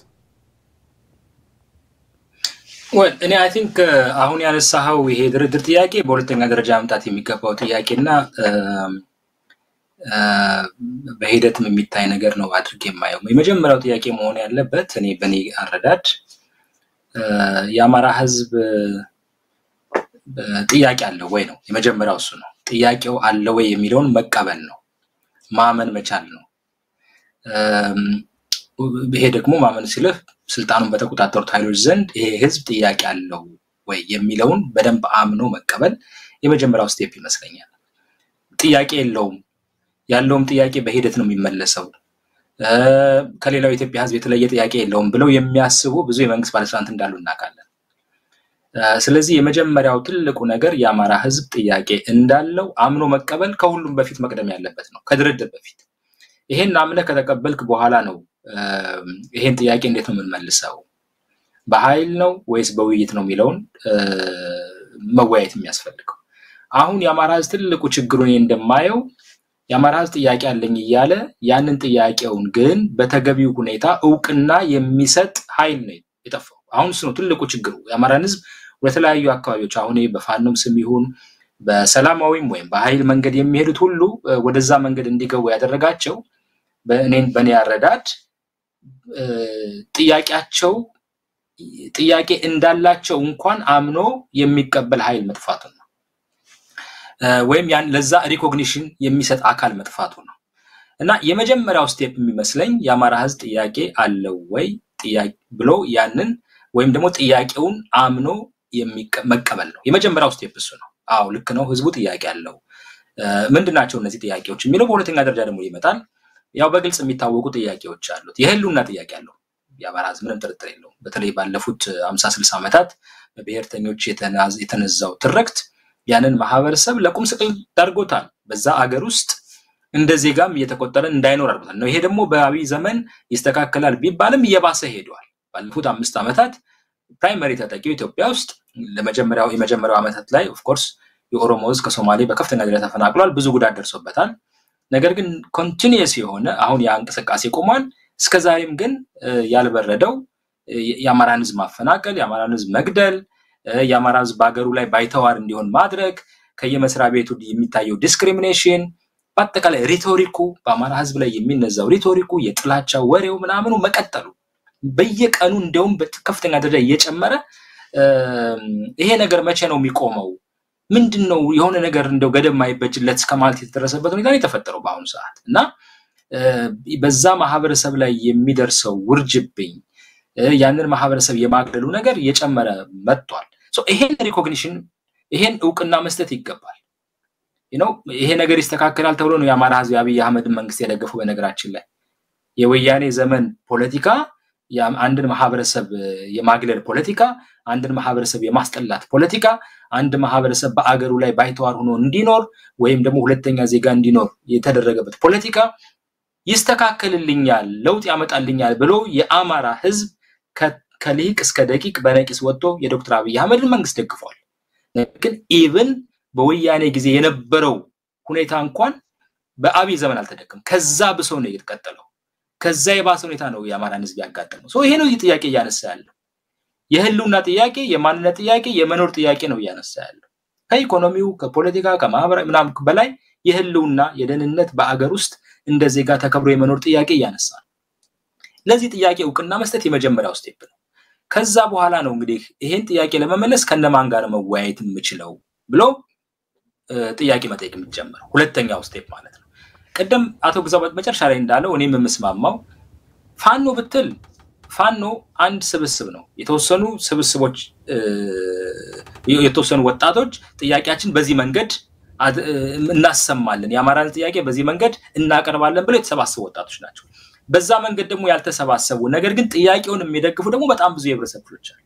ወል እኔ አይ ቲንክ አሁን ያነሳኸው ይሄ ድርድር ጥያቄ በሁለተኛ ደረጃ መምጣት የሚገባው ጥያቄና በሂደትም የሚታይ ነገር ነው አድርጌ የማየው። የመጀመሪያው ጥያቄ መሆን ያለበት እኔ በእኔ አረዳድ የአማራ ህዝብ ጥያቄ አለው ወይ ነው የመጀመሪያው። እሱ ነው ጥያቄው አለ ወይ የሚለውን መቀበል ነው፣ ማመን መቻል ነው። ይሄ ደግሞ ማመን ሲልህ ስልጣኑን በተቆጣጠሩት ኃይሎች ዘንድ ይሄ ህዝብ ጥያቄ አለው ወይ የሚለውን በደንብ አምኖ መቀበል የመጀመሪያው ስቴፕ ይመስለኛል። ጥያቄ የለውም ያለውም ጥያቄ በሂደት ነው የሚመለሰው ከሌላው የኢትዮጵያ ህዝብ የተለየ ጥያቄ የለውም ብለው የሚያስቡ ብዙ የመንግስት ባለስልጣናት እንዳሉ እናውቃለን። ስለዚህ የመጀመሪያው ትልቁ ነገር የአማራ ህዝብ ጥያቄ እንዳለው አምኖ መቀበል ከሁሉም በፊት መቅደም ያለበት ነው፣ ከድርድር በፊት። ይሄን አምነህ ከተቀበልክ በኋላ ነው ይሄን ጥያቄ እንዴት ነው የምንመልሰው፣ በኃይል ነው ወይስ በውይይት ነው የሚለውን መወያየት የሚያስፈልገው። አሁን የአማራ ህዝብ ትልቁ ችግሩ እኔ እንደማየው የአማራ ህዝብ ጥያቄ አለኝ እያለ ያንን ጥያቄውን ግን በተገቢው ሁኔታ እውቅና የሚሰጥ ኃይል ነው የጠፋው። አሁን እሱ ነው ትልቁ ችግሩ። የአማራን ህዝብ ወደተለያዩ አካባቢዎች አሁን በፋኖም ስም ይሁን በሰላማዊም ወይም በኃይል መንገድ የሚሄዱት ሁሉ ወደዛ መንገድ እንዲገቡ ያደረጋቸው በእኔን በእኔ አረዳድ ጥያቄያቸው ጥያቄ እንዳላቸው እንኳን አምኖ የሚቀበል ኃይል መጥፋቱ ነው ወይም ያን ለዛ ሪኮግኒሽን የሚሰጥ አካል መጥፋቱ ነው። እና የመጀመሪያው ስቴፕ የሚመስለኝ የአማራ ህዝብ ጥያቄ አለው ወይ ብሎ ያንን ወይም ደግሞ ጥያቄውን አምኖ መቀበል ነው። የመጀመሪያው ስቴፕ እሱ ነው። አዎ ልክ ነው፣ ህዝቡ ጥያቄ አለው። ምንድን ናቸው እነዚህ ጥያቄዎች የሚለው በሁለተኛ ደረጃ ደግሞ ይመጣል። ያው በግልጽ የሚታወቁ ጥያቄዎች አሉት። የህልውና ጥያቄ አለው የአማራ ህዝብ፣ ምንም ጥርጥር የለውም። በተለይ ባለፉት አምሳ ስልሳ ዓመታት በብሔርተኞች የተነዛው ትርክት ያንን ማህበረሰብ ለቁም ስቅል ዳርጎታል። በዛ አገር ውስጥ እንደ ዜጋም እየተቆጠረ እንዳይኖር አድርጎታል ነው። ይሄ ደግሞ በአብይ ዘመን ይስተካከላል ቢባልም እየባሰ ሄደዋል። ባለፉት አምስት ዓመታት ፕራይመሪ ተጠቂው ኢትዮጵያ ውስጥ ለመጀመሪያው የመጀመሪያው ዓመታት ላይ ኦፍኮርስ የኦሮሞ ህዝብ ከሶማሌ በከፍተኛ ደረጃ ተፈናቅሏል። ብዙ ጉዳት ደርሶበታል። ነገር ግን ኮንቲኒየስ የሆነ አሁን ያ እንቅስቃሴ ቆሟል። እስከዛሬም ግን ያልበረደው የአማራን ህዝብ ማፈናቀል፣ የአማራን ህዝብ መግደል፣ የአማራ ህዝብ በሀገሩ ላይ ባይተዋር እንዲሆን ማድረግ፣ ከየመስሪያ ቤቱ የሚታየው ዲስክሪሚኔሽን፣ በአጠቃላይ ሪቶሪኩ በአማራ ህዝብ ላይ የሚነዛው ሪቶሪኩ፣ የጥላቻ ወሬው ምናምኑ መቀጠሉ በየቀኑ እንዲያውም በከፍተኛ ደረጃ እየጨመረ ይሄ ነገር መቼ ነው የሚቆመው? ምንድን ነው የሆነ ነገር እንደው ገደብ ማይበጅለት እስከ ማለት የተደረሰበት ሁኔታ የተፈጠረው በአሁኑ ሰዓት እና በዛ ማህበረሰብ ላይ የሚደርሰው ውርጅብኝ ያንን ማህበረሰብ የማግለሉ ነገር እየጨመረ መጥቷል። ይሄን ሪኮግኒሽን ይሄን እውቅና መስጠት ይገባል። ነው ይሄ ነገር ይስተካከላል ተብሎ ነው የአማራ ህዝብ የአብይ አህመድን መንግስት የደገፉ። በነገራችን ላይ የወያኔ ዘመን ፖለቲካ አንድን ማህበረሰብ የማግለል ፖለቲካ፣ አንድን ማህበረሰብ የማስጠላት ፖለቲካ፣ አንድ ማህበረሰብ በአገሩ ላይ ባይተዋር ሆኖ እንዲኖር ወይም ደግሞ ሁለተኛ ዜጋ እንዲኖር የተደረገበት ፖለቲካ ይስተካከልልኛል፣ ለውጥ ያመጣልኛል ብሎ የአማራ ህዝብ ከሊቅ እስከ ደቂቅ በነቂስ ወጥቶ የዶክተር አብይ አህመድን መንግስት ደግፏል። ግን ኢቭን በወያኔ ጊዜ የነበረው ሁኔታ እንኳን በአብይ ዘመን አልተደገም። ከዛ ብሶ ነው የተቀጠለው። ከዛ የባሰ ሁኔታ ነው የአማራን ህዝብ ያጋጠመው። ይሄ ነው ጥያቄ እያነሳ ያለው የህልውና ጥያቄ፣ የማንነት ጥያቄ፣ የመኖር ጥያቄ ነው እያነሳ ያለው ከኢኮኖሚው፣ ከፖለቲካ፣ ከማህበራዊ ምናምን በላይ የህልውና የደህንነት በአገር ውስጥ እንደ ዜጋ ተከብሮ የመኖር ጥያቄ እያነሳ ነው። ለዚህ ጥያቄ እውቅና መስጠት የመጀመሪያው ስቴፕ ነው። ከዛ በኋላ ነው እንግዲህ ይሄን ጥያቄ ለመመለስ ከነማን ጋር መወያየት የምችለው ብሎ ጥያቄ መጠየቅ የሚጀምረው ሁለተኛው ስቴፕ ማለት ነው። ቅድም አቶ ግዛው መጨረሻ ላይ እንዳለው እኔም የምስማማው ፋኖ ብትል ፋኖ አንድ ስብስብ ነው። የተወሰኑ ስብስቦች የተወሰኑ ወጣቶች ጥያቄያችን በዚህ መንገድ እናሰማለን፣ የአማራን ጥያቄ በዚህ መንገድ እናቀርባለን ብለው የተሰባሰቡ ወጣቶች ናቸው። በዛ መንገድ ደግሞ ያልተሰባሰቡ ነገር ግን ጥያቄውን የሚደግፉ ደግሞ በጣም ብዙ የህብረተሰብ ክፍሎች አሉ።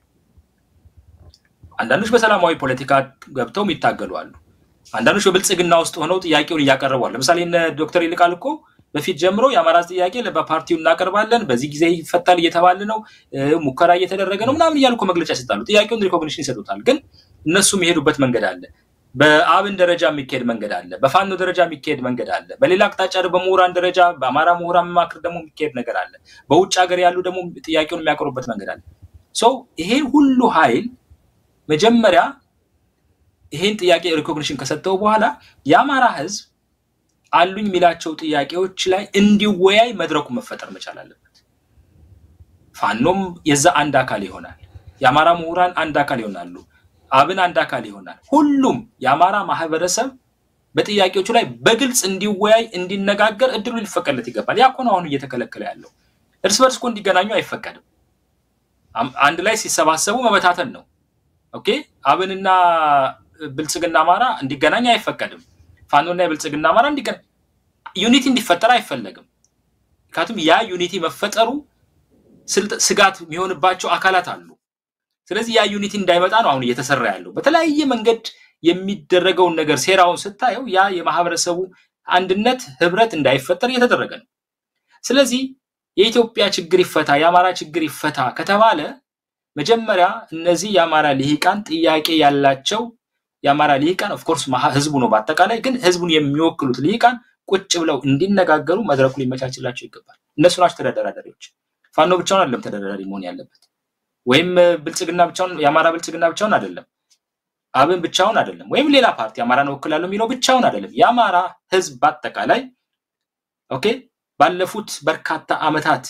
አንዳንዶች በሰላማዊ ፖለቲካ ገብተው ይታገሉ አሉ። አንዳንዶች በብልጽግና ውስጥ ሆነው ጥያቄውን እያቀረቡ አሉ። ለምሳሌ እነ ዶክተር ይልቃል እኮ በፊት ጀምሮ የአማራ ጥያቄ በፓርቲው እናቀርባለን፣ በዚህ ጊዜ ይፈታል እየተባለ ነው፣ ሙከራ እየተደረገ ነው ምናምን እያሉ እኮ መግለጫ ይሰጣሉ። ጥያቄውን ሪኮግኒሽን ይሰጡታል። ግን እነሱ የሚሄዱበት መንገድ አለ። በአብን ደረጃ የሚካሄድ መንገድ አለ። በፋኖ ደረጃ የሚካሄድ መንገድ አለ። በሌላ አቅጣጫ በምሁራን ደረጃ በአማራ ምሁራን መማክር ደግሞ የሚካሄድ ነገር አለ። በውጭ ሀገር ያሉ ደግሞ ጥያቄውን የሚያቀርቡበት መንገድ አለ። ሰው ይሄ ሁሉ ኃይል መጀመሪያ ይሄን ጥያቄ ሪኮግኒሽን ከሰጠው በኋላ የአማራ ህዝብ አሉኝ የሚላቸው ጥያቄዎች ላይ እንዲወያይ መድረኩ መፈጠር መቻል አለበት። ፋኖም የዛ አንድ አካል ይሆናል። የአማራ ምሁራን አንድ አካል ይሆናሉ። አብን አንድ አካል ይሆናል። ሁሉም የአማራ ማህበረሰብ በጥያቄዎቹ ላይ በግልጽ እንዲወያይ እንዲነጋገር እድሉ ሊፈቀድለት ይገባል። ያ እኮ ነው አሁን እየተከለከለ ያለው። እርስ በርስ እኮ እንዲገናኙ አይፈቀድም። አንድ ላይ ሲሰባሰቡ መበታተን ነው። ኦኬ አብንና ብልጽግና አማራ እንዲገናኝ አይፈቀድም። ፋኖና የብልጽግና አማራ እንዲገናኝ ዩኒቲ እንዲፈጠር አይፈለግም። ምክንያቱም ያ ዩኒቲ መፈጠሩ ስጋት የሚሆንባቸው አካላት አሉ። ስለዚህ ያ ዩኒቲ እንዳይመጣ ነው አሁን እየተሰራ ያለው። በተለያየ መንገድ የሚደረገውን ነገር ሴራውን ስታየው ያ የማህበረሰቡ አንድነት ህብረት እንዳይፈጠር እየተደረገ ነው። ስለዚህ የኢትዮጵያ ችግር ይፈታ፣ የአማራ ችግር ይፈታ ከተባለ መጀመሪያ እነዚህ የአማራ ልሂቃን ጥያቄ ያላቸው የአማራ ልሂቃን ኦፍኮርስ ህዝቡ ነው በአጠቃላይ ግን ህዝቡን የሚወክሉት ልሂቃን ቁጭ ብለው እንዲነጋገሩ መድረኩ ሊመቻችላቸው ይገባል። እነሱ ናቸው ተደራዳሪዎች። ፋኖ ብቻውን አይደለም ተደራዳሪ መሆን ያለበት ወይም ብልጽግና ብቻውን የአማራ ብልጽግና ብቻውን አይደለም፣ አብን ብቻውን አይደለም፣ ወይም ሌላ ፓርቲ አማራን እወክላለሁ የሚለው ብቻውን አይደለም። የአማራ ህዝብ በአጠቃላይ ኦኬ ባለፉት በርካታ አመታት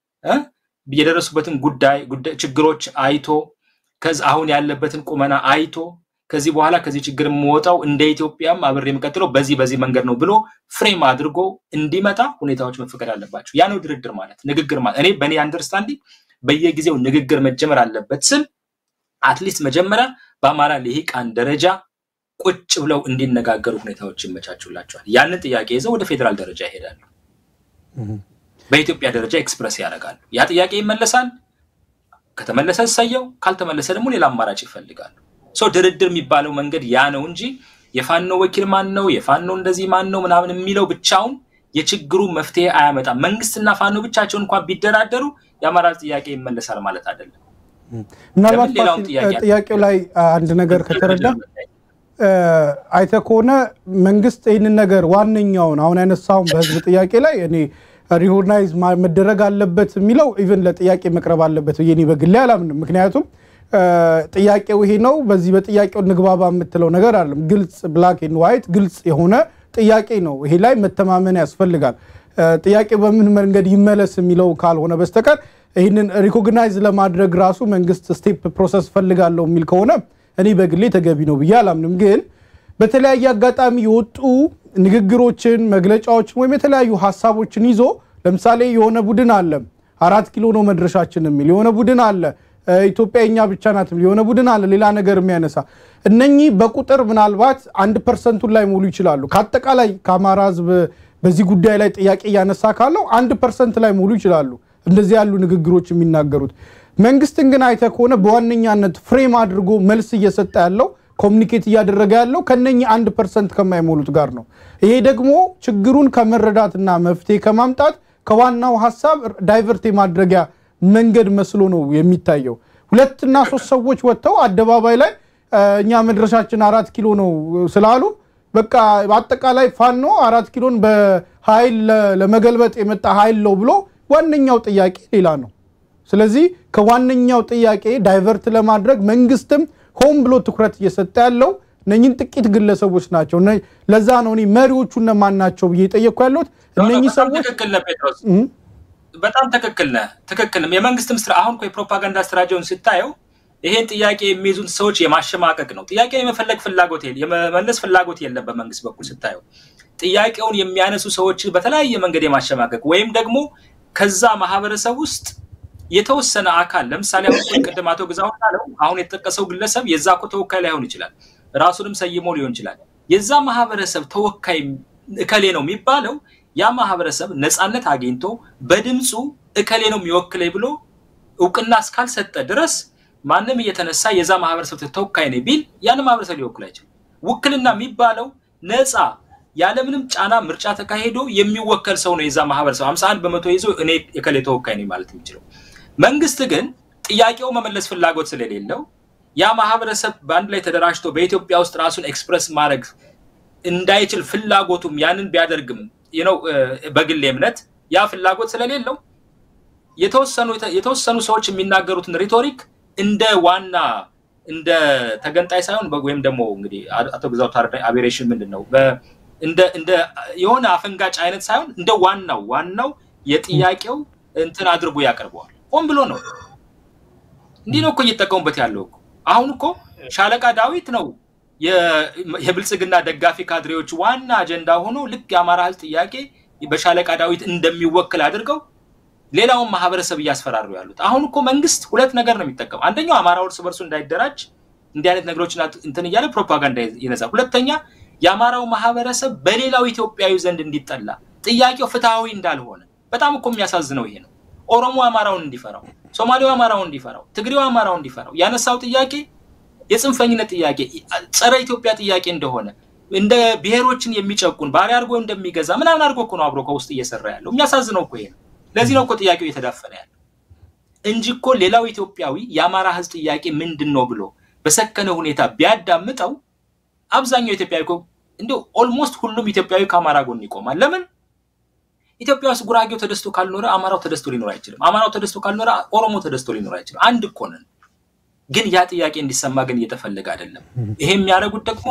የደረሱበትን ጉዳይ ችግሮች አይቶ ከዚ አሁን ያለበትን ቁመና አይቶ ከዚህ በኋላ ከዚህ ችግር የምወጣው እንደ ኢትዮጵያም አብሬ የምቀጥለው በዚህ በዚህ መንገድ ነው ብሎ ፍሬም አድርጎ እንዲመጣ ሁኔታዎች መፈቀድ አለባቸው። ያ ነው ድርድር ማለት ንግግር ማለት። እኔ በእኔ አንደርስታንዲንግ በየጊዜው ንግግር መጀመር አለበት ስል አትሊስት መጀመሪያ በአማራ ልሂቃን ደረጃ ቁጭ ብለው እንዲነጋገሩ ሁኔታዎች ይመቻቹላቸዋል። ያንን ጥያቄ ይዘው ወደ ፌዴራል ደረጃ ይሄዳሉ። በኢትዮጵያ ደረጃ ኤክስፕረስ ያደርጋሉ። ያ ጥያቄ ይመለሳል። ከተመለሰ እሰየው፣ ካልተመለሰ ደግሞ ሌላ አማራጭ ይፈልጋሉ። ሰው ድርድር የሚባለው መንገድ ያ ነው እንጂ የፋኖ ወኪል ማን ነው፣ የፋኖ እንደዚህ ማን ነው ምናምን የሚለው ብቻውን የችግሩ መፍትሄ አያመጣም። መንግስትና ፋኖ ብቻቸውን እንኳን ቢደራደሩ የአማራ ጥያቄ ይመለሳል ማለት አይደለም። ምናልባት ጥያቄው ላይ አንድ ነገር ከተረዳ አይተህ ከሆነ መንግስት ይህንን ነገር ዋነኛውን አሁን ያነሳውን በህዝብ ጥያቄ ላይ እኔ ሪኮግናይዝ መደረግ አለበት የሚለው ኢቨን ለጥያቄ መቅረብ አለበት ብዬ እኔ በግሌ አላምንም። ምክንያቱም ጥያቄው ይሄ ነው፣ በዚህ በጥያቄው ንግባባ የምትለው ነገር አለም። ግልጽ ብላክ ኤንድ ዋይት ግልጽ የሆነ ጥያቄ ነው። ይሄ ላይ መተማመን ያስፈልጋል። ጥያቄው በምን መንገድ ይመለስ የሚለው ካልሆነ በስተቀር ይህንን ሪኮግናይዝ ለማድረግ ራሱ መንግስት ስቴፕ ፕሮሰስ ፈልጋለሁ የሚል ከሆነ እኔ በግሌ ተገቢ ነው ብዬ አላምንም። ግን በተለያየ አጋጣሚ የወጡ ንግግሮችን፣ መግለጫዎችን ወይም የተለያዩ ሀሳቦችን ይዞ ለምሳሌ የሆነ ቡድን አለ አራት ኪሎ ነው መድረሻችን የሚል የሆነ ቡድን አለ ኢትዮጵያ የኛ ብቻ ናት የሚል የሆነ ቡድን አለ ሌላ ነገር የሚያነሳ እነኚህ በቁጥር ምናልባት አንድ ፐርሰንቱን ላይ ሙሉ ይችላሉ። ከአጠቃላይ ከአማራ ህዝብ በዚህ ጉዳይ ላይ ጥያቄ እያነሳ ካለው አንድ ፐርሰንት ላይ ሙሉ ይችላሉ እንደዚህ ያሉ ንግግሮች የሚናገሩት። መንግስትን ግን አይተ ከሆነ በዋነኛነት ፍሬም አድርጎ መልስ እየሰጠ ያለው ኮሚኒኬት እያደረገ ያለው ከነኚህ አንድ ፐርሰንት ከማይሞሉት ጋር ነው። ይሄ ደግሞ ችግሩን ከመረዳትና መፍትሄ ከማምጣት ከዋናው ሀሳብ ዳይቨርት የማድረጊያ መንገድ መስሎ ነው የሚታየው። ሁለትና ሶስት ሰዎች ወጥተው አደባባይ ላይ እኛ መድረሻችን አራት ኪሎ ነው ስላሉ በቃ በአጠቃላይ ፋኖ አራት ኪሎን በኃይል ለመገልበጥ የመጣ ኃይል ነው ብሎ ዋነኛው ጥያቄ ሌላ ነው። ስለዚህ ከዋነኛው ጥያቄ ዳይቨርት ለማድረግ መንግስትም ሆን ብሎ ትኩረት እየሰጠ ያለው እነኝን ጥቂት ግለሰቦች ናቸው። ለዛ ነው እኔ መሪዎቹ እነማን ናቸው ብዬ የጠየቅኩ ያለሁት እነኚህ ሰዎች ትክክል ነህ ጴጥሮስ፣ በጣም ትክክል ነህ። ትክክል የመንግስት ምስር አሁን እኮ የፕሮፓጋንዳ ስትራቴጂውን ስታየው ይሄን ጥያቄ የሚይዙት ሰዎች የማሸማቀቅ ነው። ጥያቄ የመፈለግ ፍላጎት የመመለስ ፍላጎት የለም በመንግስት በኩል ስታየው። ጥያቄውን የሚያነሱ ሰዎች በተለያየ መንገድ የማሸማቀቅ ወይም ደግሞ ከዛ ማህበረሰብ ውስጥ የተወሰነ አካል ለምሳሌ አሁን ቅድም አቶ ግዛው እንዳለው አሁን የተጠቀሰው ግለሰብ የዛ እኮ ተወካይ ላይሆን ይችላል፣ ራሱንም ሰይሞ ሊሆን ይችላል። የዛ ማህበረሰብ ተወካይ እከሌ ነው የሚባለው ያ ማህበረሰብ ነፃነት አግኝቶ በድምፁ እከሌ ነው የሚወክለኝ ብሎ እውቅና እስካልሰጠ ድረስ ማንም እየተነሳ የዛ ማህበረሰብ ተወካይ ነው ቢል ያን ማህበረሰብ ሊወክል አይችልም። ውክልና የሚባለው ነፃ ያለምንም ጫና ምርጫ ተካሂዶ የሚወከል ሰው ነው የዛ ማህበረሰብ ሀምሳ አንድ በመቶ ይዞ እኔ የከሌ ተወካይ ነኝ ማለት የሚችለው። መንግስት ግን ጥያቄው መመለስ ፍላጎት ስለሌለው ያ ማህበረሰብ በአንድ ላይ ተደራጅቶ በኢትዮጵያ ውስጥ ራሱን ኤክስፕረስ ማድረግ እንዳይችል ፍላጎቱም ያንን ቢያደርግም ነው በግል እምነት ያ ፍላጎት ስለሌለው የተወሰኑ ሰዎች የሚናገሩትን ሪቶሪክ እንደ ዋና እንደ ተገንጣይ ሳይሆን ወይም ደግሞ እንግዲህ አቶ ግዛው ታረዳኝ አቤሬሽን ምንድን ነው እንደ የሆነ አፈንጋጭ አይነት ሳይሆን እንደ ዋናው ዋናው የጥያቄው እንትን አድርጎ ያቀርበዋል። ሆን ብሎ ነው። እንዲህ ነው እኮ እየተጠቀሙበት ያለው እኮ። አሁን እኮ ሻለቃ ዳዊት ነው የብልጽግና ደጋፊ ካድሬዎች ዋና አጀንዳ ሆኖ ልክ የአማራ ህዝብ ጥያቄ በሻለቃ ዳዊት እንደሚወክል አድርገው ሌላውን ማህበረሰብ እያስፈራሩ ያሉት። አሁን እኮ መንግስት ሁለት ነገር ነው የሚጠቀም። አንደኛው አማራ እርስ በርሱ እንዳይደራጅ እንዲህ አይነት ነገሮችን እንትን እያለ ፕሮፓጋንዳ ይነዛል። ሁለተኛ የአማራው ማህበረሰብ በሌላው ኢትዮጵያዊ ዘንድ እንዲጠላ ጥያቄው ፍትሐዊ እንዳልሆነ በጣም እኮ የሚያሳዝነው ይሄ ነው። ኦሮሞ አማራውን እንዲፈራው፣ ሶማሌው አማራውን እንዲፈራው፣ ትግሬው አማራውን እንዲፈራው ያነሳው ጥያቄ የጽንፈኝነት ጥያቄ ጸረ ኢትዮጵያ ጥያቄ እንደሆነ እንደ ብሔሮችን የሚጨቁን ባሪያ አድርጎ እንደሚገዛ ምናምን አድርጎ እኮ ነው አብሮ ከውስጥ እየሰራ ያለው። የሚያሳዝነው እኮ ይሄ ነው። ለዚህ ነው እኮ ጥያቄው እየተዳፈነ ያለው እንጂ እኮ ሌላው ኢትዮጵያዊ የአማራ ህዝብ ጥያቄ ምንድን ነው ብሎ በሰከነ ሁኔታ ቢያዳምጠው አብዛኛው ኢትዮጵያዊ እኮ እንዲሁ ኦልሞስት ሁሉም ኢትዮጵያዊ ከአማራ ጎን ይቆማል። ለምን ኢትዮጵያ ውስጥ ጉራጌው ተደስቶ ካልኖረ አማራው ተደስቶ ሊኖር አይችልም። አማራው ተደስቶ ካልኖረ ኦሮሞ ተደስቶ ሊኖር አይችልም። አንድ እኮ ነን። ግን ያ ጥያቄ እንዲሰማ ግን እየተፈለገ አይደለም። ይሄ የሚያደርጉት ደግሞ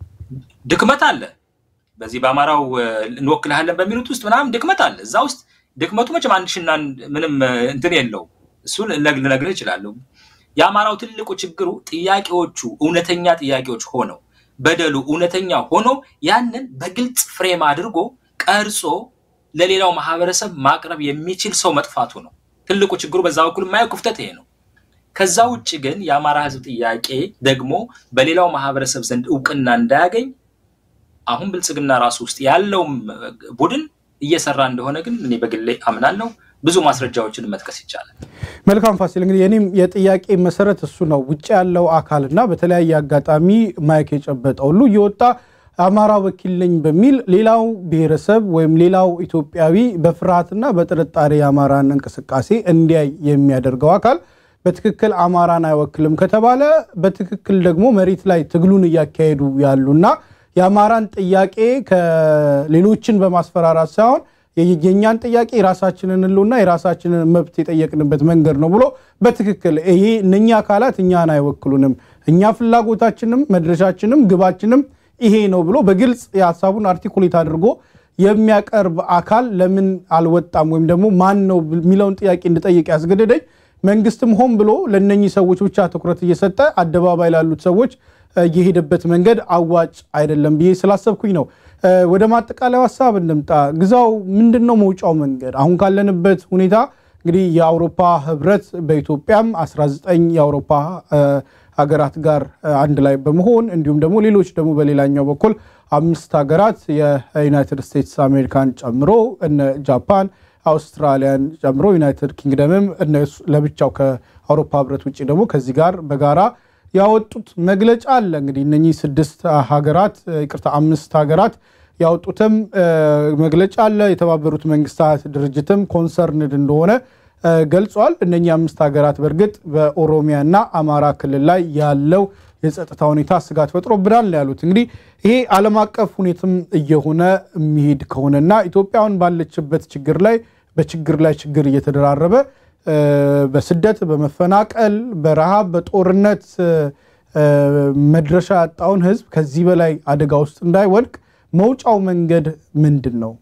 ድክመት አለ። በዚህ በአማራው እንወክልሃለን በሚሉት ውስጥ ምናምን ድክመት አለ። እዛ ውስጥ ድክመቱ መቼም አንድ ሽና ምንም እንትን የለው። እሱን ልነግርህ እችላለሁ። የአማራው ትልቁ ችግሩ ጥያቄዎቹ እውነተኛ ጥያቄዎች ሆነው በደሉ እውነተኛ ሆኖ ያንን በግልጽ ፍሬም አድርጎ ቀርጾ ለሌላው ማህበረሰብ ማቅረብ የሚችል ሰው መጥፋቱ ነው ትልቁ ችግሩ። በዛ በኩል የማየው ክፍተት ይሄ ነው። ከዛ ውጭ ግን የአማራ ህዝብ ጥያቄ ደግሞ በሌላው ማህበረሰብ ዘንድ እውቅና እንዳያገኝ አሁን ብልጽግና ራሱ ውስጥ ያለውም ቡድን እየሰራ እንደሆነ ግን እኔ በግሌ አምናለሁ። ብዙ ማስረጃዎችን መጥቀስ ይቻላል። መልካም ፋሲል፣ እንግዲህ የኔም የጥያቄ መሰረት እሱ ነው። ውጭ ያለው አካልና በተለያየ አጋጣሚ ማይክ የጨበጠ ሁሉ እየወጣ አማራ ወኪል ነኝ በሚል ሌላው ብሔረሰብ ወይም ሌላው ኢትዮጵያዊ በፍርሃትና በጥርጣሬ የአማራን እንቅስቃሴ እንዲያይ የሚያደርገው አካል በትክክል አማራን አይወክልም ከተባለ በትክክል ደግሞ መሬት ላይ ትግሉን እያካሄዱ ያሉና የአማራን ጥያቄ ከሌሎችን በማስፈራራት ሳይሆን የኛን ጥያቄ የራሳችንን ህልውና የራሳችንን መብት የጠየቅንበት መንገድ ነው ብሎ በትክክል ይሄ እነኛ አካላት እኛን አይወክሉንም፣ እኛ ፍላጎታችንም መድረሻችንም ግባችንም ይሄ ነው ብሎ በግልጽ የሀሳቡን አርቲኩሌት አድርጎ የሚያቀርብ አካል ለምን አልወጣም ወይም ደግሞ ማን ነው የሚለውን ጥያቄ እንድጠይቅ ያስገደደኝ መንግስትም ሆን ብሎ ለነኚህ ሰዎች ብቻ ትኩረት እየሰጠ አደባባይ ላሉት ሰዎች የሄደበት መንገድ አዋጭ አይደለም ብዬ ስላሰብኩኝ ነው። ወደ ማጠቃለያው ሀሳብ እንምጣ። ግዛው ምንድን ነው መውጫው መንገድ? አሁን ካለንበት ሁኔታ እንግዲህ የአውሮፓ ህብረት በኢትዮጵያም 19 የአውሮፓ ሀገራት ጋር አንድ ላይ በመሆን እንዲሁም ደግሞ ሌሎች ደግሞ በሌላኛው በኩል አምስት ሀገራት የዩናይትድ ስቴትስ አሜሪካን ጨምሮ እነ ጃፓን፣ አውስትራሊያን ጨምሮ ዩናይትድ ኪንግደምም ለብቻው ከአውሮፓ ህብረት ውጭ ደግሞ ከዚህ ጋር በጋራ ያወጡት መግለጫ አለ። እንግዲህ እነኚህ ስድስት ሀገራት ይቅርታ አምስት ሀገራት ያወጡትም መግለጫ አለ። የተባበሩት መንግስታት ድርጅትም ኮንሰርንድ እንደሆነ ገልጿል። እነኚህ አምስት ሀገራት በእርግጥ በኦሮሚያና አማራ ክልል ላይ ያለው የጸጥታ ሁኔታ ስጋት ፈጥሮብናል ነው ያሉት። እንግዲህ ይሄ ዓለም አቀፍ ሁኔታም እየሆነ የሚሄድ ከሆነና ኢትዮጵያውን ባለችበት ችግር ላይ በችግር ላይ ችግር እየተደራረበ በስደት በመፈናቀል በረሃብ በጦርነት መድረሻ ያጣውን ህዝብ ከዚህ በላይ አደጋ ውስጥ እንዳይወድቅ መውጫው መንገድ ምንድን ነው?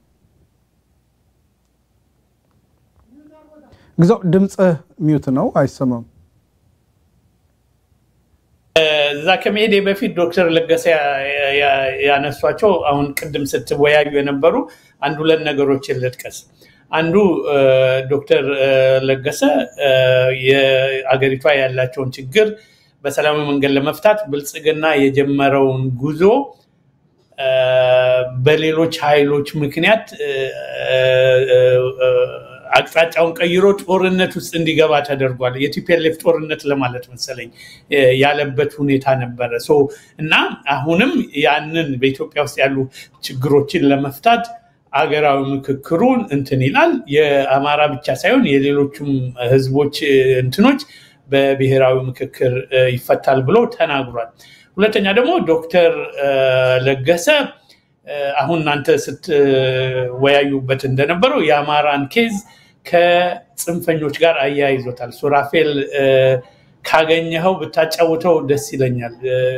ግዛው ድምፅህ ሚዩት ነው፣ አይሰማም። እዛ ከመሄዴ በፊት ዶክተር ለገሰ ያነሷቸው አሁን ቅድም ስትወያዩ የነበሩ አንድ ሁለት ነገሮችን ልጥቀስ። አንዱ ዶክተር ለገሰ የአገሪቷ ያላቸውን ችግር በሰላማዊ መንገድ ለመፍታት ብልጽግና የጀመረውን ጉዞ በሌሎች ኃይሎች ምክንያት አቅጣጫውን ቀይሮ ጦርነት ውስጥ እንዲገባ ተደርጓል። የቲፒኤልኤፍ ጦርነት ለማለት መሰለኝ ያለበት ሁኔታ ነበረ እና አሁንም ያንን በኢትዮጵያ ውስጥ ያሉ ችግሮችን ለመፍታት አገራዊ ምክክሩን እንትን ይላል። የአማራ ብቻ ሳይሆን የሌሎቹም ህዝቦች እንትኖች በብሔራዊ ምክክር ይፈታል ብሎ ተናግሯል። ሁለተኛ ደግሞ ዶክተር ለገሰ አሁን እናንተ ስትወያዩበት እንደነበረው የአማራን ኬዝ ከጽንፈኞች ጋር አያይዞታል። ሱራፌል ካገኘኸው ብታጫውተው ደስ ይለኛል።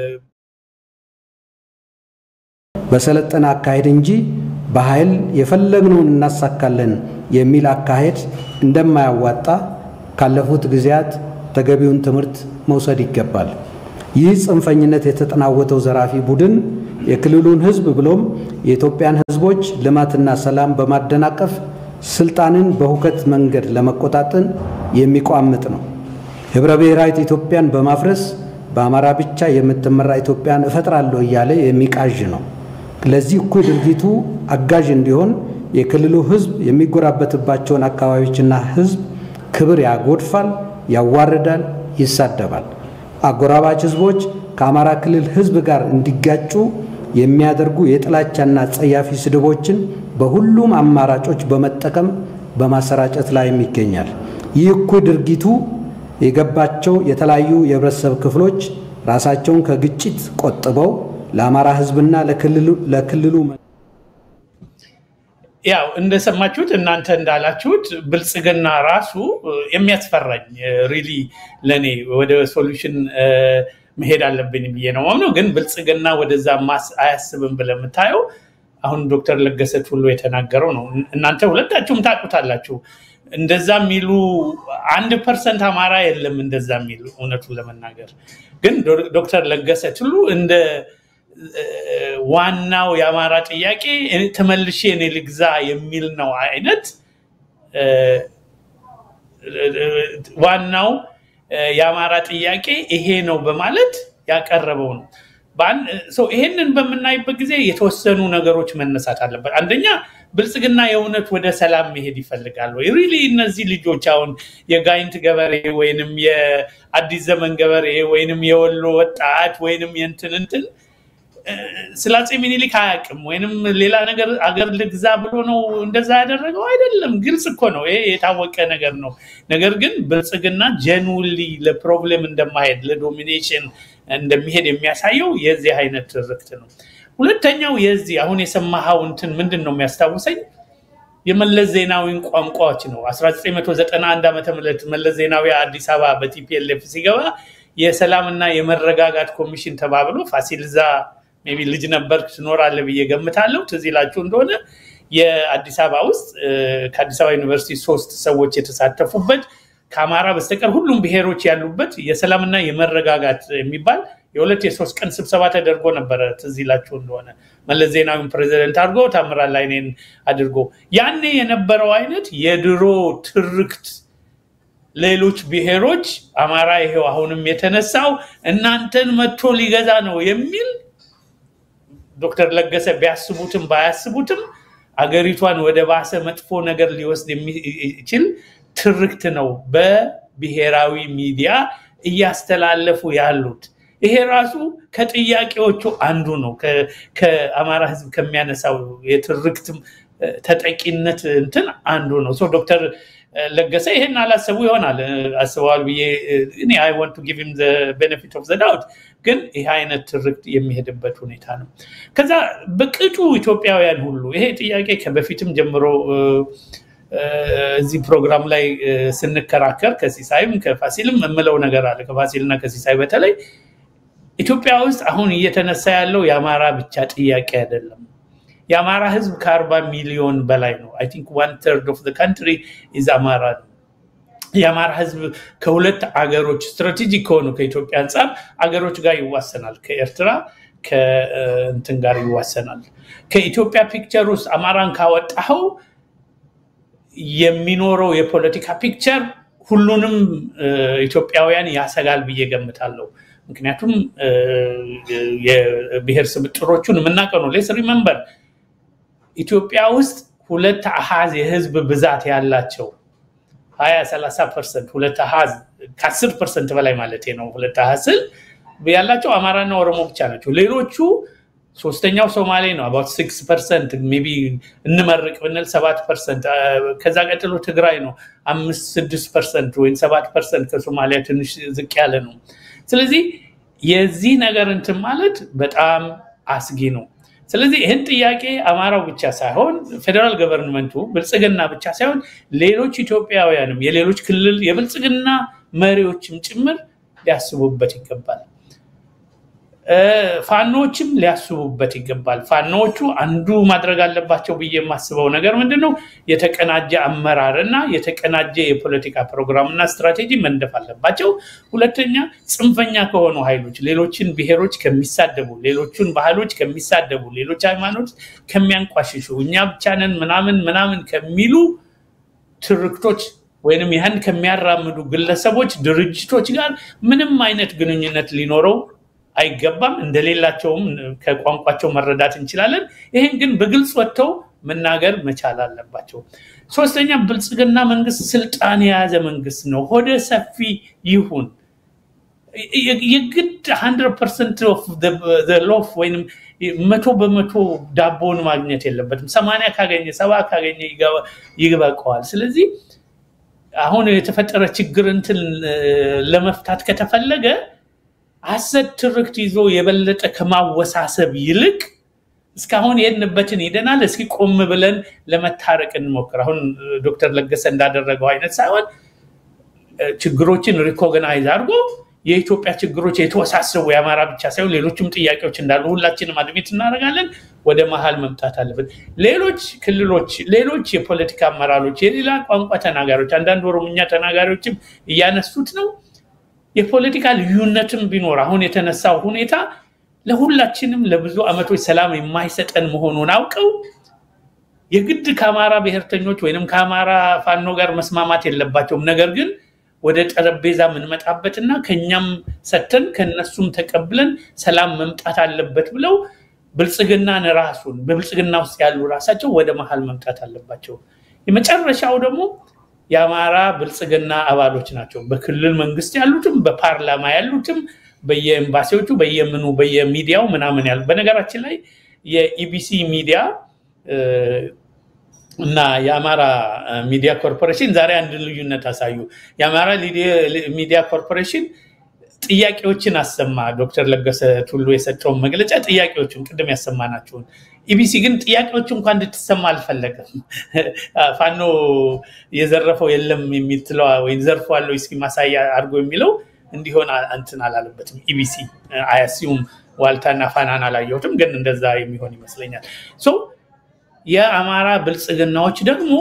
በሰለጠነ አካሄድ እንጂ በኃይል የፈለግነውን እናሳካለን የሚል አካሄድ እንደማያዋጣ ካለፉት ጊዜያት ተገቢውን ትምህርት መውሰድ ይገባል። ይህ ጽንፈኝነት የተጠናወተው ዘራፊ ቡድን የክልሉን ህዝብ ብሎም የኢትዮጵያን ህዝቦች ልማትና ሰላም በማደናቀፍ ስልጣንን በሁከት መንገድ ለመቆጣጠን የሚቋምጥ ነው። ህብረ ብሔራዊት ኢትዮጵያን በማፍረስ በአማራ ብቻ የምትመራ ኢትዮጵያን እፈጥራለሁ እያለ የሚቃዥ ነው። ለዚህ እኩይ ድርጊቱ አጋዥ እንዲሆን የክልሉ ህዝብ የሚጎራበትባቸውን አካባቢዎችና ህዝብ ክብር ያጎድፋል፣ ያዋርዳል፣ ይሳደባል። አጎራባች ህዝቦች ከአማራ ክልል ህዝብ ጋር እንዲጋጩ የሚያደርጉ የጥላቻና ጸያፊ ስድቦችን በሁሉም አማራጮች በመጠቀም በማሰራጨት ላይም ይገኛል። ይህ እኩይ ድርጊቱ የገባቸው የተለያዩ የህብረተሰብ ክፍሎች ራሳቸውን ከግጭት ቆጥበው ለአማራ ህዝብና ለክልሉ ያው እንደሰማችሁት እናንተ እንዳላችሁት ብልጽግና ራሱ የሚያስፈራኝ ሪሊ ለእኔ ወደ ሶሉሽን መሄድ አለብኝ ብዬ ነው ማምነው። ግን ብልጽግና ወደዛ ማስ አያስብም ብለህ የምታየው አሁን ዶክተር ለገሰት ሁሉ የተናገረው ነው። እናንተ ሁለታችሁም ታውቁታላችሁ። እንደዛ የሚሉ አንድ ፐርሰንት አማራ የለም እንደዛ የሚሉ እውነቱን ለመናገር ግን ዶክተር ለገሰት ሁሉ እንደ ዋናው የአማራ ጥያቄ ተመልሼ እኔ ልግዛ የሚል ነው አይነት ዋናው የአማራ ጥያቄ ይሄ ነው በማለት ያቀረበው ነው። ይሄንን በምናይበት ጊዜ የተወሰኑ ነገሮች መነሳት አለበት። አንደኛ ብልጽግና የእውነት ወደ ሰላም መሄድ ይፈልጋል ወይ? ሪሊ እነዚህ ልጆች አሁን የጋይንት ገበሬ ወይንም የአዲስ ዘመን ገበሬ ወይንም የወሎ ወጣት ወይንም የእንትን እንትን ስለ አፄ ሚኒሊክ አያውቅም ወይንም ሌላ ነገር አገር ልግዛ ብሎ ነው እንደዛ ያደረገው አይደለም። ግልጽ እኮ ነው፣ ይሄ የታወቀ ነገር ነው። ነገር ግን ብልጽግና ጀንውሊ ለፕሮብሌም እንደማሄድ ለዶሚኔሽን እንደሚሄድ የሚያሳየው የዚህ አይነት ትርክት ነው። ሁለተኛው የዚህ አሁን የሰማኸው እንትን ምንድን ነው የሚያስታውሰኝ የመለስ ዜናዊን ቋንቋዎች ነው። 1991 ዓ ም መለስ ዜናዊ አዲስ አበባ በቲፒኤልኤፍ ሲገባ የሰላምና የመረጋጋት ኮሚሽን ተባብሎ ፋሲልዛ ሜይ ቢ ልጅ ነበር ትኖራለህ ብዬ ገምታለሁ። ትዝ ይላችሁ እንደሆነ የአዲስ አበባ ውስጥ ከአዲስ አበባ ዩኒቨርሲቲ ሶስት ሰዎች የተሳተፉበት ከአማራ በስተቀር ሁሉም ብሔሮች ያሉበት የሰላምና የመረጋጋት የሚባል የሁለት የሶስት ቀን ስብሰባ ተደርጎ ነበረ። ትዝ ይላችሁ እንደሆነ መለስ ዜናዊን ፕሬዚደንት አድርጎ ታምራት ላይኔን አድርጎ ያኔ የነበረው አይነት የድሮ ትርክት ሌሎች ብሔሮች አማራ ይሄው አሁንም የተነሳው እናንተን መጥቶ ሊገዛ ነው የሚል ዶክተር ለገሰ ቢያስቡትም ባያስቡትም አገሪቷን ወደ ባሰ መጥፎ ነገር ሊወስድ የሚችል ትርክት ነው በብሔራዊ ሚዲያ እያስተላለፉ ያሉት። ይሄ ራሱ ከጥያቄዎቹ አንዱ ነው። ከአማራ ሕዝብ ከሚያነሳው የትርክት ተጠቂነት እንትን አንዱ ነው። ዶክተር ለገሰ ይሄን አላሰቡ ይሆናል አስበዋል ብዬ እኔ አይ ዋንት ቱ ጊቭ ሂም ዘ ቤኔፊት ኦፍ ዘ ዳውት ግን ይህ አይነት ትርክት የሚሄድበት ሁኔታ ነው። ከዛ በቅጡ ኢትዮጵያውያን ሁሉ ይሄ ጥያቄ ከበፊትም ጀምሮ እዚህ ፕሮግራም ላይ ስንከራከር ከሲሳይም ከፋሲልም የምለው ነገር አለ። ከፋሲልና ከሲሳይ በተለይ ኢትዮጵያ ውስጥ አሁን እየተነሳ ያለው የአማራ ብቻ ጥያቄ አይደለም። የአማራ ህዝብ ከአርባ ሚሊዮን በላይ ነው። አይ ቲንክ ዋን ተርድ ኦፍ ካንትሪ ኢዝ አማራ ነው። የአማራ ህዝብ ከሁለት አገሮች ስትራቴጂክ ከሆኑ ከኢትዮጵያ አንጻር አገሮች ጋር ይዋሰናል። ከኤርትራ ከእንትን ጋር ይዋሰናል። ከኢትዮጵያ ፒክቸር ውስጥ አማራን ካወጣኸው የሚኖረው የፖለቲካ ፒክቸር ሁሉንም ኢትዮጵያውያን ያሰጋል ብዬ ገምታለሁ። ምክንያቱም የብሔር ስብጥሮቹን የምናውቀው ነው። ሌስ ሪመምበር ኢትዮጵያ ውስጥ ሁለት አሃዝ የህዝብ ብዛት ያላቸው ሀያ ሰላሳ ፐርሰንት ሁለት አሃዝ ከአስር ፐርሰንት በላይ ማለት ነው። ሁለት አሃዝ ስል ያላቸው አማራና ኦሮሞ ብቻ ናቸው። ሌሎቹ ሶስተኛው ሶማሌ ነው። አባት ሲክስ ፐርሰንት ሜይ ቢ እንመርቅ ብንል ሰባት ፐርሰንት ከዛ ቀጥሎ ትግራይ ነው አምስት ስድስት ፐርሰንት ወይም ሰባት ፐርሰንት ከሶማሊያ ትንሽ ዝቅ ያለ ነው። ስለዚህ የዚህ ነገር እንትን ማለት በጣም አስጊ ነው። ስለዚህ ይህን ጥያቄ አማራው ብቻ ሳይሆን ፌዴራል ገቨርንመንቱ ብልጽግና ብቻ ሳይሆን ሌሎች ኢትዮጵያውያንም የሌሎች ክልል የብልጽግና መሪዎችም ጭምር ሊያስቡበት ይገባል። ፋኖዎችም ሊያስቡበት ይገባል። ፋኖዎቹ አንዱ ማድረግ አለባቸው ብዬ የማስበው ነገር ምንድን ነው? የተቀናጀ አመራር እና የተቀናጀ የፖለቲካ ፕሮግራምና ስትራቴጂ መንደፍ አለባቸው። ሁለተኛ ጽንፈኛ ከሆኑ ኃይሎች ሌሎችን ብሔሮች ከሚሳደቡ፣ ሌሎቹን ባህሎች ከሚሳደቡ፣ ሌሎች ሃይማኖት ከሚያንቋሽሹ፣ እኛ ብቻንን ምናምን ምናምን ከሚሉ ትርክቶች ወይንም ያን ከሚያራምዱ ግለሰቦች፣ ድርጅቶች ጋር ምንም አይነት ግንኙነት ሊኖረው አይገባም። እንደሌላቸውም ከቋንቋቸው መረዳት እንችላለን። ይህን ግን በግልጽ ወጥተው መናገር መቻል አለባቸው። ሶስተኛ ብልጽግና መንግስት ስልጣን የያዘ መንግስት ነው። ሆደ ሰፊ ይሁን የግድ ሀንድረድ ፐርሰንት ኦፍ ሎፍ ወይም መቶ በመቶ ዳቦውን ማግኘት የለበትም። ሰማንያ ካገኘ ሰባ ካገኘ ይበቀዋል። ስለዚህ አሁን የተፈጠረ ችግር እንትን ለመፍታት ከተፈለገ ሐሰት ትርክት ይዞ የበለጠ ከማወሳሰብ ይልቅ እስካሁን የሄድንበትን ሄደናል። እስኪ ቆም ብለን ለመታረቅ እንሞክር። አሁን ዶክተር ለገሰ እንዳደረገው አይነት ሳይሆን ችግሮችን ሪኮግናይዝ አድርጎ የኢትዮጵያ ችግሮች የተወሳሰቡ የአማራ ብቻ ሳይሆን ሌሎችም ጥያቄዎች እንዳሉ ሁላችንም አድሜት እናደርጋለን። ወደ መሀል መምጣት አለብን። ሌሎች ክልሎች፣ ሌሎች የፖለቲካ አመራሮች፣ የሌላ ቋንቋ ተናጋሪዎች፣ አንዳንድ ኦሮምኛ ተናጋሪዎችም እያነሱት ነው የፖለቲካ ልዩነትም ቢኖር አሁን የተነሳው ሁኔታ ለሁላችንም ለብዙ ዓመቶች ሰላም የማይሰጠን መሆኑን አውቀው የግድ ከአማራ ብሔርተኞች ወይንም ከአማራ ፋኖ ጋር መስማማት የለባቸውም። ነገር ግን ወደ ጠረጴዛ የምንመጣበትና ከኛም ሰተን ከነሱም ተቀብለን ሰላም መምጣት አለበት ብለው ብልጽግናን ራሱን በብልጽግና ውስጥ ያሉ ራሳቸው ወደ መሀል መምጣት አለባቸው። የመጨረሻው ደግሞ የአማራ ብልጽግና አባሎች ናቸው። በክልል መንግስት ያሉትም በፓርላማ ያሉትም በየኤምባሲዎቹ በየምኑ በየሚዲያው ምናምን ያሉ በነገራችን ላይ የኢቢሲ ሚዲያ እና የአማራ ሚዲያ ኮርፖሬሽን ዛሬ አንድ ልዩነት አሳዩ። የአማራ ሚዲያ ኮርፖሬሽን ጥያቄዎችን አሰማ። ዶክተር ለገሰ ቱሉ የሰጠውን መግለጫ ጥያቄዎችን ቅድም ያሰማናቸውን ኢቢሲ ግን ጥያቄዎቹ እንኳን እንድትሰማ አልፈለገም። ፋኖ የዘረፈው የለም የሚትለዋ ወይም ዘርፈዋለሁ እስኪ ማሳያ አድርጎ የሚለው እንዲሆን እንትን አላለበትም። ኢቢሲ አያሲውም ዋልታና ፋናን አላየሁትም፣ ግን እንደዛ የሚሆን ይመስለኛል። ሶ የአማራ ብልጽግናዎች ደግሞ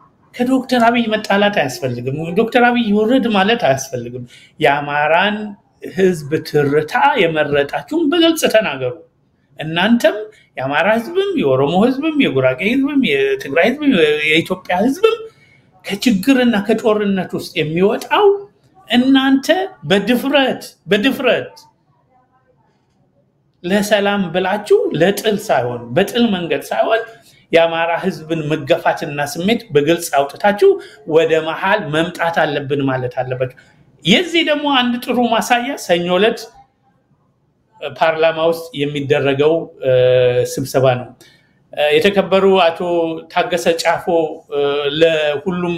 ከዶክተር አብይ መጣላት አያስፈልግም። ዶክተር አብይ ውርድ ማለት አያስፈልግም። የአማራን ህዝብ ትርታ የመረጣችሁን በግልጽ ተናገሩ። እናንተም የአማራ ህዝብም የኦሮሞ ህዝብም የጉራጌ ህዝብም የትግራይ ህዝብም የኢትዮጵያ ህዝብም ከችግርና ከጦርነት ውስጥ የሚወጣው እናንተ በድፍረት በድፍረት ለሰላም ብላችሁ ለጥል ሳይሆን በጥል መንገድ ሳይሆን የአማራ ህዝብን መገፋትና ስሜት በግልጽ አውጥታችሁ ወደ መሀል መምጣት አለብን ማለት አለበት። የዚህ ደግሞ አንድ ጥሩ ማሳያ ሰኞ ዕለት ፓርላማ ውስጥ የሚደረገው ስብሰባ ነው። የተከበሩ አቶ ታገሰ ጫፎ ለሁሉም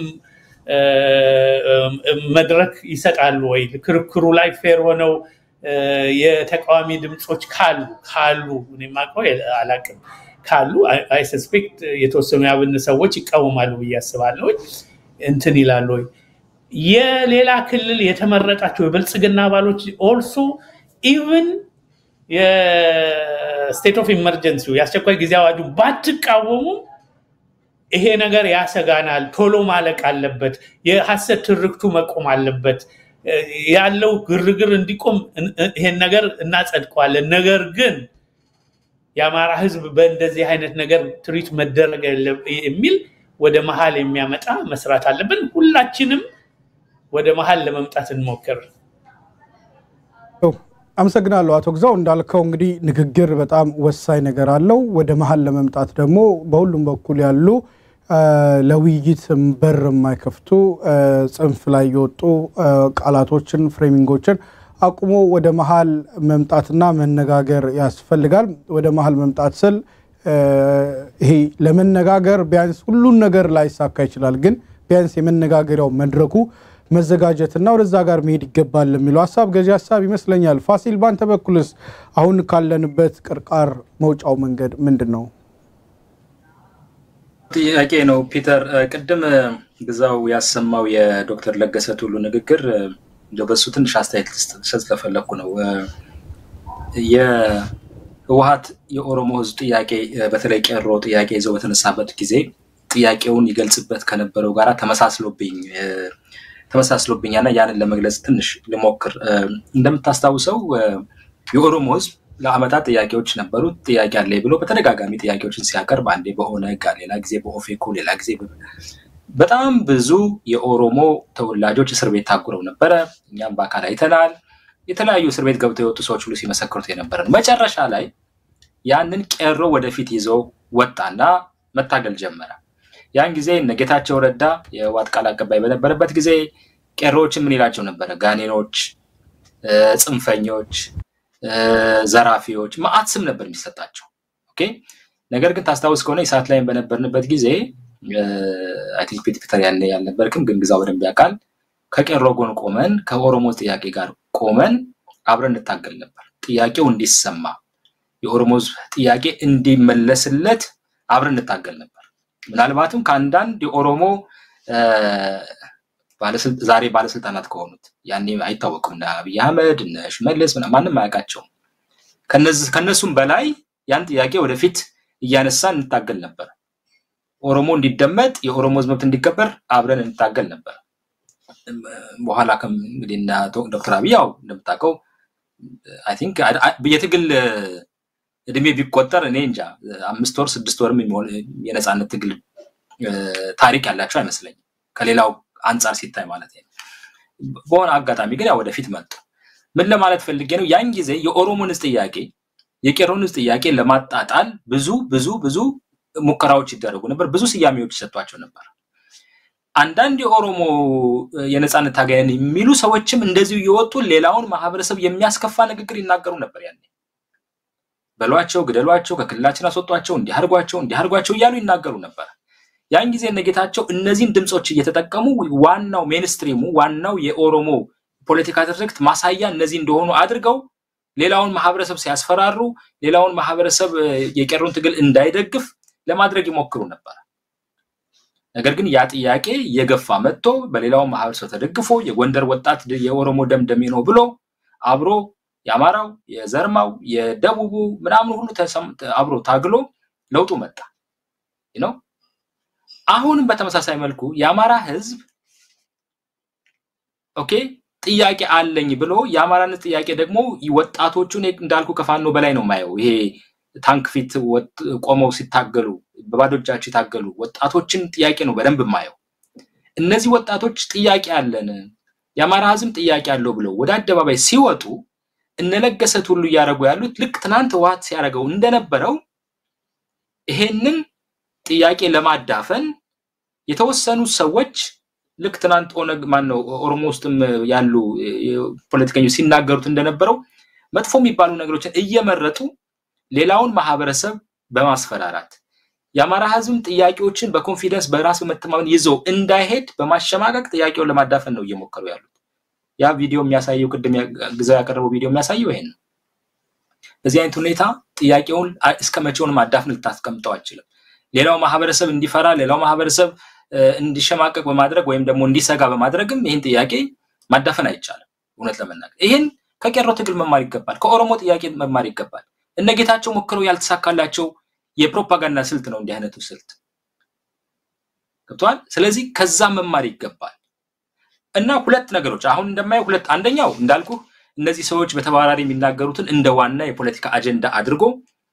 መድረክ ይሰጣሉ ወይ? ክርክሩ ላይ ፌር ሆነው የተቃዋሚ ድምፆች ካሉ ካሉ እኔ የማውቀው አላውቅም ካሉ አይ ሰስፔክት የተወሰኑ የአብን ሰዎች ይቃወማሉ ብዬ አስባለሁ። እንትን ይላሉ ወይ የሌላ ክልል የተመረጣቸው የብልጽግና አባሎች ኦልሶ ኢቭን የስቴት ኦፍ ኢመርጀንሲ የአስቸኳይ ጊዜ አዋጁ ባትቃወሙም ይሄ ነገር ያሰጋናል፣ ቶሎ ማለቅ አለበት፣ የሐሰት ትርክቱ መቆም አለበት፣ ያለው ግርግር እንዲቆም ይሄን ነገር እናጸድቀዋለን። ነገር ግን የአማራ ህዝብ በእንደዚህ አይነት ነገር ትሪት መደረግ የሚል ወደ መሀል የሚያመጣ መስራት አለብን። ሁላችንም ወደ መሀል ለመምጣት እንሞክር። አመሰግናለሁ አቶ ግዛው። እንዳልከው እንግዲህ ንግግር በጣም ወሳኝ ነገር አለው። ወደ መሀል ለመምጣት ደግሞ በሁሉም በኩል ያሉ ለውይይት በር የማይከፍቱ ጽንፍ ላይ የወጡ ቃላቶችን፣ ፍሬሚንጎችን አቁሞ ወደ መሀል መምጣትና መነጋገር ያስፈልጋል። ወደ መሀል መምጣት ስል ይሄ ለመነጋገር ቢያንስ ሁሉን ነገር ላይሳካ ይችላል፣ ግን ቢያንስ የመነጋገሪያው መድረኩ መዘጋጀትና ወደዛ ጋር መሄድ ይገባል የሚለው ሀሳብ ገዢ ሀሳብ ይመስለኛል። ፋሲል፣ ባንተ በኩልስ አሁን ካለንበት ቅርቃር መውጫው መንገድ ምንድን ነው? ጥያቄ ነው ፒተር። ቅድም ግዛው ያሰማው የዶክተር ለገሰ ቱሉ ንግግር እንደው በሱ ትንሽ አስተያየት ልሰጥ ስለፈለግኩ ነው። የህወሀት የኦሮሞ ህዝብ ጥያቄ በተለይ ቄሮ ጥያቄ ይዘው በተነሳበት ጊዜ ጥያቄውን ይገልጽበት ከነበረው ጋራ ተመሳስሎብኝ ተመሳስሎብኛና ያንን ለመግለጽ ትንሽ ልሞክር። እንደምታስታውሰው የኦሮሞ ህዝብ ለአመታት ጥያቄዎች ነበሩት። ጥያቄ አለ ብሎ በተደጋጋሚ ጥያቄዎችን ሲያቀርብ አንዴ በኦነግ ሌላ ጊዜ በኦፌኮ ሌላ ጊዜ በጣም ብዙ የኦሮሞ ተወላጆች እስር ቤት ታጉረው ነበረ። እኛም በአካል አይተናል። የተለያዩ እስር ቤት ገብተው የወጡ ሰዎች ሁሉ ሲመሰክሩት የነበረ ነው። መጨረሻ ላይ ያንን ቄሮ ወደፊት ይዘው ወጣና መታገል ጀመረ። ያን ጊዜ እነ ጌታቸው ረዳ የህወሓት ቃል አቀባይ በነበረበት ጊዜ ቄሮዎችን ምን ይላቸው ነበረ? ጋኔኖች፣ ጽንፈኞች፣ ዘራፊዎች መዓት ስም ነበር የሚሰጣቸው። ኦኬ ነገር ግን ታስታውስ ከሆነ የሰዓት ላይም በነበርንበት ጊዜ አይ ቲንክ ፒተር ያለ ያልነበርክም ግን ግዛው በደንብ ያውቃል። ከቄሮ ጎን ቆመን ከኦሮሞ ጥያቄ ጋር ቆመን አብረን እንታገል ነበር። ጥያቄው እንዲሰማ የኦሮሞ ህዝብ ጥያቄ እንዲመለስለት አብረን እንታገል ነበር። ምናልባትም ከአንዳንድ የኦሮሞ ዛሬ ባለስልጣናት ከሆኑት ያኔ አይታወቅም እነ አብይ አህመድ እነ ሽመልስ ማንም አያውቃቸውም። ከነሱም በላይ ያን ጥያቄ ወደፊት እያነሳን እንታገል ነበር። ኦሮሞ እንዲደመጥ የኦሮሞ ህዝብ መብት እንዲከበር አብረን እንታገል ነበር። በኋላ እንግዲህ ዶክተር አብይ ያው እንደምታውቀው አይ ቲንክ የትግል እድሜ ቢቆጠር እኔ እንጃ አምስት ወር ስድስት ወርም የነፃነት ትግል ታሪክ ያላቸው አይመስለኝም ከሌላው አንጻር ሲታይ ማለት ነው። በሆነ አጋጣሚ ግን ያው ወደፊት መጡ። ምን ለማለት ፈልጌ ነው? ያን ጊዜ የኦሮሞን ህዝብ ጥያቄ የቄሮን ህዝብ ጥያቄ ለማጣጣል ብዙ ብዙ ብዙ ሙከራዎች ይደረጉ ነበር። ብዙ ስያሜዎች ይሰጧቸው ነበር። አንዳንድ የኦሮሞ የነፃነት ታጋይን የሚሉ ሰዎችም እንደዚሁ እየወጡ ሌላውን ማህበረሰብ የሚያስከፋ ንግግር ይናገሩ ነበር። ያኔ በሏቸው፣ ግደሏቸው፣ ከክልላችን አስወጧቸው፣ እንዲያርጓቸው እንዲያርጓቸው እያሉ ይናገሩ ነበር። ያን ጊዜ እነጌታቸው እነዚህን ድምፆች እየተጠቀሙ ዋናው ሜንስትሪሙ ዋናው የኦሮሞ ፖለቲካ ትርክት ማሳያ እነዚህ እንደሆኑ አድርገው ሌላውን ማህበረሰብ ሲያስፈራሩ፣ ሌላውን ማህበረሰብ የቄሮን ትግል እንዳይደግፍ ለማድረግ ይሞክሩ ነበር። ነገር ግን ያ ጥያቄ እየገፋ መጥቶ በሌላው ማህበረሰብ ተደግፎ የጎንደር ወጣት የኦሮሞ ደም ደሜ ነው ብሎ አብሮ የአማራው፣ የዘርማው፣ የደቡቡ ምናምን ሁሉ አብሮ ታግሎ ለውጡ መጣ ነው። አሁንም በተመሳሳይ መልኩ የአማራ ህዝብ ኦኬ ጥያቄ አለኝ ብሎ የአማራነት ጥያቄ ደግሞ ወጣቶቹን እንዳልኩ ከፋኖ በላይ ነው ማየው። ይሄ ታንክ ፊት ቆመው ሲታገሉ በባዶ እጃቸው የታገሉ ወጣቶችን ጥያቄ ነው በደንብ ማየው። እነዚህ ወጣቶች ጥያቄ አለን የአማራ ህዝብ ጥያቄ አለው ብለው ወደ አደባባይ ሲወጡ እነለገሰት ሁሉ እያደረጉ ያሉት ልክ ትናንት ህወሓት ሲያደርገው እንደነበረው ይሄንን ጥያቄ ለማዳፈን የተወሰኑ ሰዎች ልክ ትናንት ኦነግ ማነው ኦሮሞ ውስጥም ያሉ ፖለቲከኞች ሲናገሩት እንደነበረው መጥፎ የሚባሉ ነገሮችን እየመረጡ ሌላውን ማህበረሰብ በማስፈራራት የአማራ ህዝብም ጥያቄዎችን በኮንፊደንስ በራስ በመተማመን ይዘው እንዳይሄድ በማሸማቀቅ ጥያቄውን ለማዳፈን ነው እየሞከሩ ያሉት። ያ ቪዲዮ የሚያሳየው ቅድም ግዛው ያቀረበው ቪዲዮ የሚያሳየው ይሄን ነው። በዚህ አይነት ሁኔታ ጥያቄውን እስከ መቼውንም አዳፍን ልታስቀምጠው አችልም። ሌላው ማህበረሰብ እንዲፈራ፣ ሌላው ማህበረሰብ እንዲሸማቀቅ በማድረግ ወይም ደግሞ እንዲሰጋ በማድረግም ይህን ጥያቄ ማዳፈን አይቻልም። እውነት ለመናገር ይህን ከቄሮ ትግል መማር ይገባል። ከኦሮሞ ጥያቄ መማር ይገባል። እነ ጌታቸው ሞክረው ያልተሳካላቸው የፕሮፓጋንዳ ስልት ነው እንዲህ አይነቱ ስልት ገብተዋል። ስለዚህ ከዛ መማር ይገባል እና ሁለት ነገሮች አሁን እንደማየው ሁለት አንደኛው እንዳልኩ እነዚህ ሰዎች በተባራሪ የሚናገሩትን እንደ ዋና የፖለቲካ አጀንዳ አድርጎ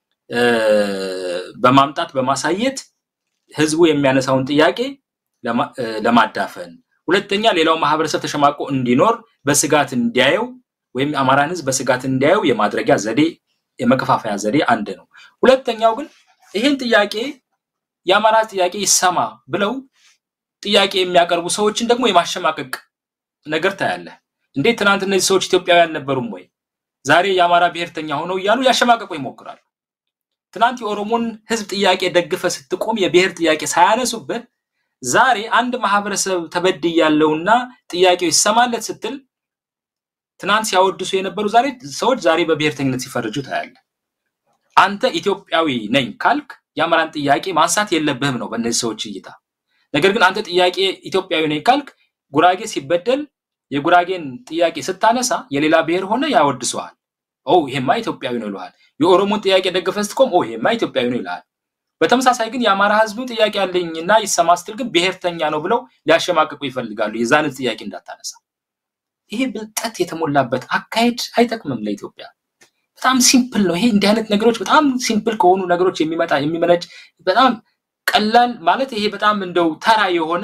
በማምጣት በማሳየት ህዝቡ የሚያነሳውን ጥያቄ ለማዳፈን፣ ሁለተኛ ሌላው ማህበረሰብ ተሸማቆ እንዲኖር በስጋት እንዲያየው ወይም አማራን ህዝብ በስጋት እንዲያየው የማድረጊያ ዘዴ የመከፋፈያ ዘዴ አንድ ነው። ሁለተኛው ግን ይህን ጥያቄ የአማራ ጥያቄ ይሰማ ብለው ጥያቄ የሚያቀርቡ ሰዎችን ደግሞ የማሸማቀቅ ነገር ታያለህ። እንዴት ትናንት እነዚህ ሰዎች ኢትዮጵያዊ አልነበሩም ወይ? ዛሬ የአማራ ብሔርተኛ ሆነው እያሉ ያሸማቀቁ ይሞክራሉ። ትናንት የኦሮሞን ህዝብ ጥያቄ ደግፈ ስትቆም የብሔር ጥያቄ ሳያነሱበት ዛሬ አንድ ማህበረሰብ ተበድያለሁና ጥያቄው ይሰማለት ስትል ትናንት ሲያወድሱ የነበሩ ዛሬ ሰዎች ዛሬ በብሔርተኝነት ሲፈርጁ ታያለህ። አንተ ኢትዮጵያዊ ነኝ ካልክ የአማራን ጥያቄ ማንሳት የለብህም ነው በእነዚህ ሰዎች እይታ። ነገር ግን አንተ ጥያቄ ኢትዮጵያዊ ነኝ ካልክ ጉራጌ ሲበደል የጉራጌን ጥያቄ ስታነሳ የሌላ ብሔር ሆነ ያወድሰዋል። ኦ ይሄማ ኢትዮጵያዊ ነው ይልሃል። የኦሮሞን ጥያቄ ደግፈህ ስትቆም ኦ ይሄማ ኢትዮጵያዊ ነው ይልሃል። በተመሳሳይ ግን የአማራ ህዝብ ጥያቄ አለኝና ይሰማ ስትል ግን ብሔርተኛ ነው ብለው ሊያሸማቅቁ ይፈልጋሉ። የዛንን ጥያቄ እንዳታነሳ። ይሄ ብልጠት የተሞላበት አካሄድ አይጠቅምም ለኢትዮጵያ። በጣም ሲምፕል ነው። ይሄ እንዲህ አይነት ነገሮች በጣም ሲምፕል ከሆኑ ነገሮች የሚመጣ የሚመነጭ በጣም ቀላል ማለት ይሄ በጣም እንደው ተራ የሆነ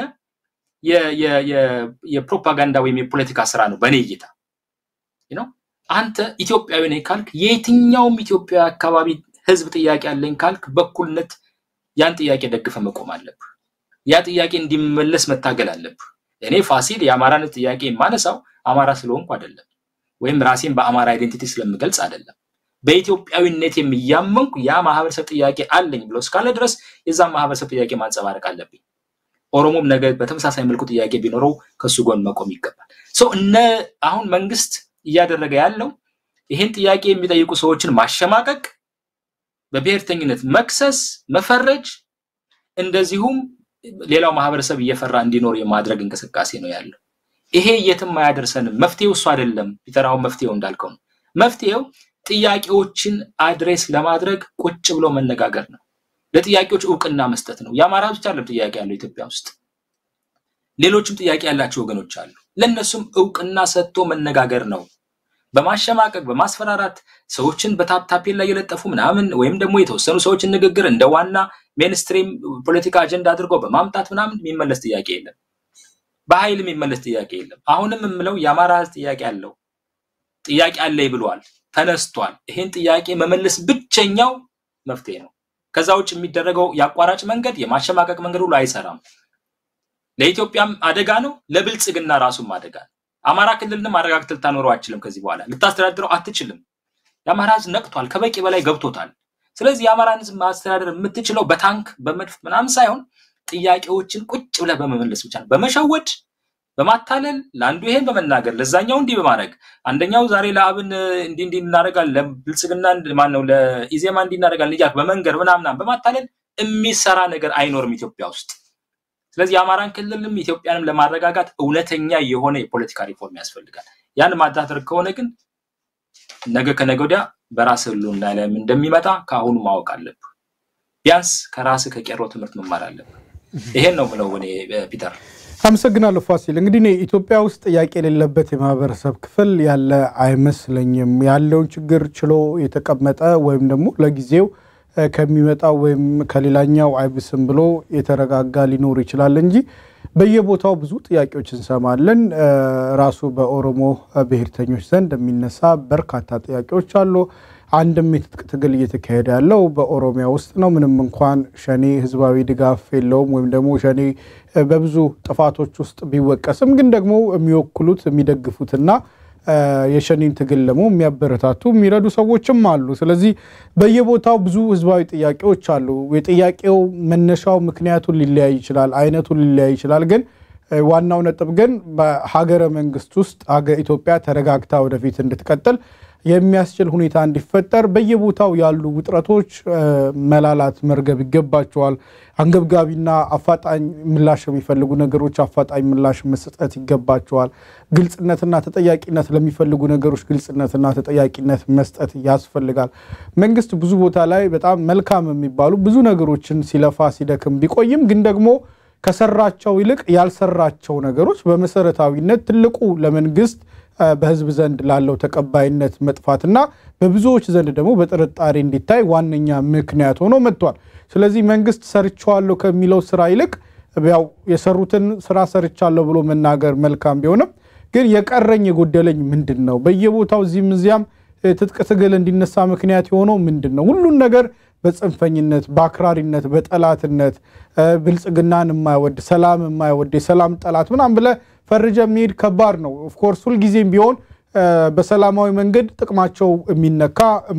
የፕሮፓጋንዳ ወይም የፖለቲካ ስራ ነው በእኔ እይታ ነው። አንተ ኢትዮጵያዊ ነኝ ካልክ የየትኛውም ኢትዮጵያ አካባቢ ህዝብ ጥያቄ አለኝ ካልክ በኩልነት ያን ጥያቄ ደግፈ መቆም አለብህ። ያ ጥያቄ እንዲመለስ መታገል አለብህ። እኔ ፋሲል የአማራነት ጥያቄ የማነሳው አማራ ስለሆንኩ አይደለም፣ ወይም ራሴን በአማራ አይዴንቲቲ ስለምገልጽ አይደለም። በኢትዮጵያዊነት የሚያመንኩ ያ ማህበረሰብ ጥያቄ አለኝ ብሎ እስካለ ድረስ የዛን ማህበረሰብ ጥያቄ ማንጸባረቅ አለብኝ። ኦሮሞም ነገ በተመሳሳይ መልኩ ጥያቄ ቢኖረው ከሱ ጎን መቆም ይገባል። ሰው እነ አሁን መንግስት እያደረገ ያለው ይህን ጥያቄ የሚጠይቁ ሰዎችን ማሸማቀቅ፣ በብሔርተኝነት መክሰስ፣ መፈረጅ፣ እንደዚሁም ሌላው ማህበረሰብ እየፈራ እንዲኖር የማድረግ እንቅስቃሴ ነው ያለው። ይሄ የትም አያደርሰንም። መፍትሄው እሱ አይደለም። ፒተር አሁን መፍትሄው እንዳልከው ነው። መፍትሄው ጥያቄዎችን አድሬስ ለማድረግ ቁጭ ብሎ መነጋገር ነው። ለጥያቄዎች እውቅና መስጠት ነው። የአማራ ብቻ አይደለም ጥያቄ ያለው ኢትዮጵያ ውስጥ ሌሎችም ጥያቄ ያላቸው ወገኖች አሉ። ለእነሱም እውቅና ሰጥቶ መነጋገር ነው። በማሸማቀቅ በማስፈራራት ሰዎችን በታፕታፔል ላይ የለጠፉ ምናምን ወይም ደግሞ የተወሰኑ ሰዎችን ንግግር እንደ ዋና ሜንስትሪም ፖለቲካ አጀንዳ አድርጎ በማምጣት ምናምን የሚመለስ ጥያቄ የለም። በኃይል የሚመለስ ጥያቄ የለም። አሁንም የምለው የአማራ ህዝብ ጥያቄ አለው። ጥያቄ አለኝ ብሏል፣ ተነስቷል። ይሄን ጥያቄ መመለስ ብቸኛው መፍትሄ ነው። ከዛ ውጭ የሚደረገው የአቋራጭ መንገድ የማሸማቀቅ መንገድ ሁሉ አይሰራም። ለኢትዮጵያም አደጋ ነው፣ ለብልጽግና ራሱም አደጋ ነው። አማራ ክልልንም አረጋግተህ ልታኖረው አትችልም። ከዚህ በኋላ ልታስተዳድረው አትችልም። የአማራ ህዝብ ነቅቷል፣ ከበቂ በላይ ገብቶታል። ስለዚህ የአማራን ህዝብ ማስተዳደር የምትችለው በታንክ በመድፍ ምናምን ሳይሆን ጥያቄዎችን ቁጭ ብለህ በመመለስ ብቻ ነው። በመሸወድ በማታለል ለአንዱ ይሄን በመናገር ለዛኛው እንዲህ በማድረግ አንደኛው ዛሬ ለአብን እንዲህ እንዲህ እናደርጋለን ለብልጽግና ማን ነው ለኢዜማ እንዲህ እናደርጋለን እያልክ በመንገር ምናምናም በማታለል የሚሰራ ነገር አይኖርም ኢትዮጵያ ውስጥ። ስለዚህ የአማራን ክልልም ኢትዮጵያንም ለማረጋጋት እውነተኛ የሆነ የፖለቲካ ሪፎርም ያስፈልጋል። ያን ማዳተር ከሆነ ግን ነገ ከነገ ወዲያ በራስ ህልውና ላይ እንደሚመጣ ከአሁኑ ማወቅ አለብህ። ቢያንስ ከራስ ከቄሮ ትምህርት መማር አለብህ። ይሄን ነው ብለው እኔ ፒተር አመሰግናለሁ ፋሲል። እንግዲህ እኔ ኢትዮጵያ ውስጥ ጥያቄ የሌለበት የማህበረሰብ ክፍል ያለ አይመስለኝም። ያለውን ችግር ችሎ የተቀመጠ ወይም ደግሞ ለጊዜው ከሚመጣው ወይም ከሌላኛው አይብስም ብሎ የተረጋጋ ሊኖር ይችላል እንጂ በየቦታው ብዙ ጥያቄዎች እንሰማለን። ራሱ በኦሮሞ ብሔርተኞች ዘንድ የሚነሳ በርካታ ጥያቄዎች አሉ። አንድም የትጥቅ ትግል እየተካሄደ ያለው በኦሮሚያ ውስጥ ነው። ምንም እንኳን ሸኔ ህዝባዊ ድጋፍ የለውም ወይም ደግሞ ሸኔ በብዙ ጥፋቶች ውስጥ ቢወቀስም ግን ደግሞ የሚወክሉት የሚደግፉትና የሸኔን ትግል ደግሞ የሚያበረታቱ የሚረዱ ሰዎችም አሉ። ስለዚህ በየቦታው ብዙ ህዝባዊ ጥያቄዎች አሉ። የጥያቄው መነሻው ምክንያቱን ሊለያይ ይችላል፣ አይነቱን ሊለያይ ይችላል። ግን ዋናው ነጥብ ግን በሀገረ መንግስት ውስጥ ኢትዮጵያ ተረጋግታ ወደፊት እንድትቀጥል የሚያስችል ሁኔታ እንዲፈጠር በየቦታው ያሉ ውጥረቶች መላላት መርገብ ይገባቸዋል። አንገብጋቢና አፋጣኝ ምላሽ የሚፈልጉ ነገሮች አፋጣኝ ምላሽ መስጠት ይገባቸዋል። ግልጽነትና ተጠያቂነት ለሚፈልጉ ነገሮች ግልጽነትና ተጠያቂነት መስጠት ያስፈልጋል። መንግስት ብዙ ቦታ ላይ በጣም መልካም የሚባሉ ብዙ ነገሮችን ሲለፋ ሲደክም ቢቆይም ግን ደግሞ ከሰራቸው ይልቅ ያልሰራቸው ነገሮች በመሰረታዊነት ትልቁ ለመንግስት በህዝብ ዘንድ ላለው ተቀባይነት መጥፋትና በብዙዎች ዘንድ ደግሞ በጥርጣሬ እንዲታይ ዋነኛ ምክንያት ሆኖ መጥቷል። ስለዚህ መንግስት ሰርቸዋለሁ ከሚለው ስራ ይልቅ ያው የሰሩትን ስራ ሰርቻለሁ ብሎ መናገር መልካም ቢሆንም ግን የቀረኝ የጎደለኝ ምንድን ነው? በየቦታው እዚህም እዚያም ትጥቅ ትግል እንዲነሳ ምክንያት የሆነው ምንድን ነው? ሁሉን ነገር በጽንፈኝነት፣ በአክራሪነት፣ በጠላትነት ብልጽግናን የማይወድ ሰላም የማይወድ የሰላም ጠላት ምናምን ብለህ ፈርጀ የሚሄድ ከባድ ነው። ኦፍኮርስ ሁልጊዜም ቢሆን በሰላማዊ መንገድ ጥቅማቸው የሚነካ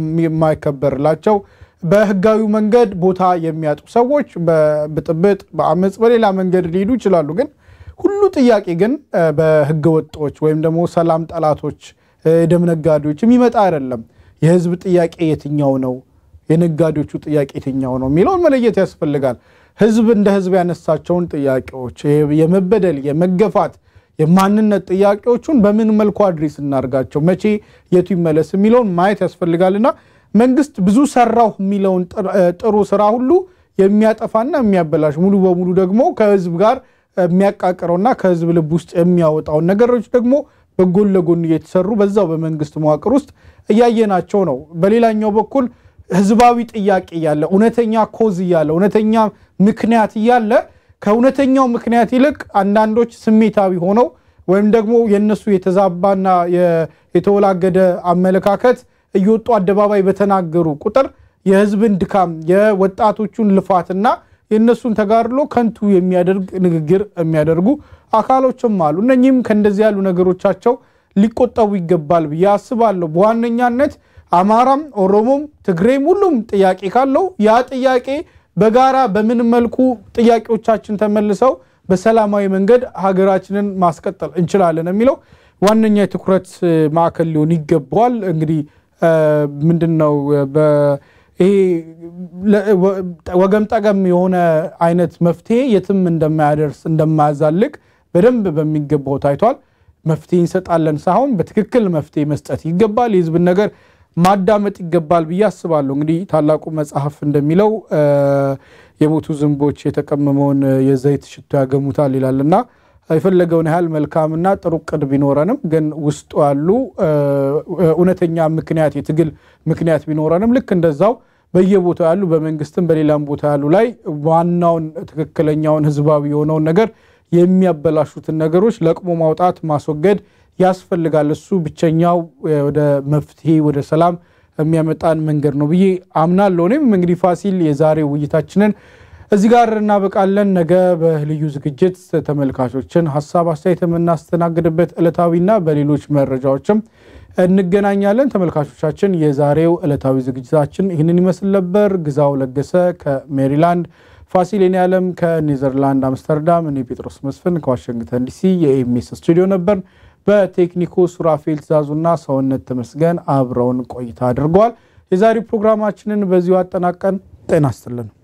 የማይከበርላቸው በህጋዊ መንገድ ቦታ የሚያጡ ሰዎች በብጥብጥ በአመፅ በሌላ መንገድ ሊሄዱ ይችላሉ። ግን ሁሉ ጥያቄ ግን በህገ ወጦች ወይም ደግሞ ሰላም ጠላቶች፣ ደም ነጋዴዎች የሚመጣ አይደለም። የህዝብ ጥያቄ የትኛው ነው? የነጋዴዎቹ ጥያቄ የትኛው ነው የሚለውን መለየት ያስፈልጋል። ህዝብ እንደ ህዝብ ያነሳቸውን ጥያቄዎች የመበደል የመገፋት የማንነት ጥያቄዎቹን በምን መልኩ አድሬስ እናርጋቸው፣ መቼ የቱ ይመለስ የሚለውን ማየት ያስፈልጋልና መንግስት ብዙ ሰራሁ የሚለውን ጥሩ ስራ ሁሉ የሚያጠፋና የሚያበላሽ ሙሉ በሙሉ ደግሞ ከህዝብ ጋር የሚያቃቅረውና ከህዝብ ልብ ውስጥ የሚያወጣውን ነገሮች ደግሞ በጎን ለጎን እየተሰሩ በዛው በመንግስት መዋቅር ውስጥ እያየናቸው ነው። በሌላኛው በኩል ህዝባዊ ጥያቄ እያለ እውነተኛ ኮዝ እያለ እውነተኛ ምክንያት እያለ ከእውነተኛው ምክንያት ይልቅ አንዳንዶች ስሜታዊ ሆነው ወይም ደግሞ የነሱ የተዛባና የተወላገደ አመለካከት እየወጡ አደባባይ በተናገሩ ቁጥር የህዝብን ድካም የወጣቶቹን ልፋትና የእነሱን ተጋድሎ ከንቱ የሚያደርግ ንግግር የሚያደርጉ አካሎችም አሉ። እነኚህም ከእንደዚህ ያሉ ነገሮቻቸው ሊቆጠቡ ይገባል ብዬ አስባለሁ። በዋነኛነት አማራም፣ ኦሮሞም፣ ትግሬም ሁሉም ጥያቄ ካለው ያ ጥያቄ በጋራ በምን መልኩ ጥያቄዎቻችን ተመልሰው በሰላማዊ መንገድ ሀገራችንን ማስቀጠል እንችላለን የሚለው ዋነኛ የትኩረት ማዕከል ሊሆን ይገባዋል። እንግዲህ ምንድን ነው ይሄ ወገም ጠገም የሆነ አይነት መፍትሄ የትም እንደማያደርስ እንደማያዛልቅ በደንብ በሚገባው ታይቷል። መፍትሄ እንሰጣለን ሳይሆን በትክክል መፍትሄ መስጠት ይገባል። የህዝብን ነገር ማዳመጥ ይገባል ብዬ አስባለሁ። እንግዲህ ታላቁ መጽሐፍ እንደሚለው የሞቱ ዝንቦች የተቀመመውን የዘይት ሽቶ ያገሙታል ይላልና የፈለገውን ያህል መልካምና ጥሩ ቅድ ቢኖረንም ግን ውስጡ ያሉ እውነተኛ ምክንያት የትግል ምክንያት ቢኖረንም ልክ እንደዛው በየቦታው ያሉ በመንግስትም በሌላም ቦታ ያሉ ላይ ዋናውን ትክክለኛውን ህዝባዊ የሆነውን ነገር የሚያበላሹትን ነገሮች ለቅሞ ማውጣት ማስወገድ ያስፈልጋል። እሱ ብቸኛው ወደ መፍትሄ ወደ ሰላም የሚያመጣን መንገድ ነው ብዬ አምናለሁ። እኔም እንግዲህ ፋሲል የዛሬው ውይይታችንን እዚህ ጋር እናበቃለን። ነገ በልዩ ዝግጅት ተመልካቾችን ሀሳብ አስተያየት የምናስተናግድበት ዕለታዊና በሌሎች መረጃዎችም እንገናኛለን። ተመልካቾቻችን የዛሬው ዕለታዊ ዝግጅታችን ይህንን ይመስል ነበር። ግዛው ለገሰ ከሜሪላንድ፣ ፋሲል የኔዓለም ከኔዘርላንድ አምስተርዳም፣ እኔ ጴጥሮስ መስፍን ከዋሽንግተን ዲሲ የኤምኤስ ስቱዲዮ ነበር። በቴክኒኩ ሱራፌል ትእዛዙና ሰውነት ተመስገን አብረውን ቆይታ አድርገዋል። የዛሬው ፕሮግራማችንን በዚሁ አጠናቀን ጤና ይስጥልን።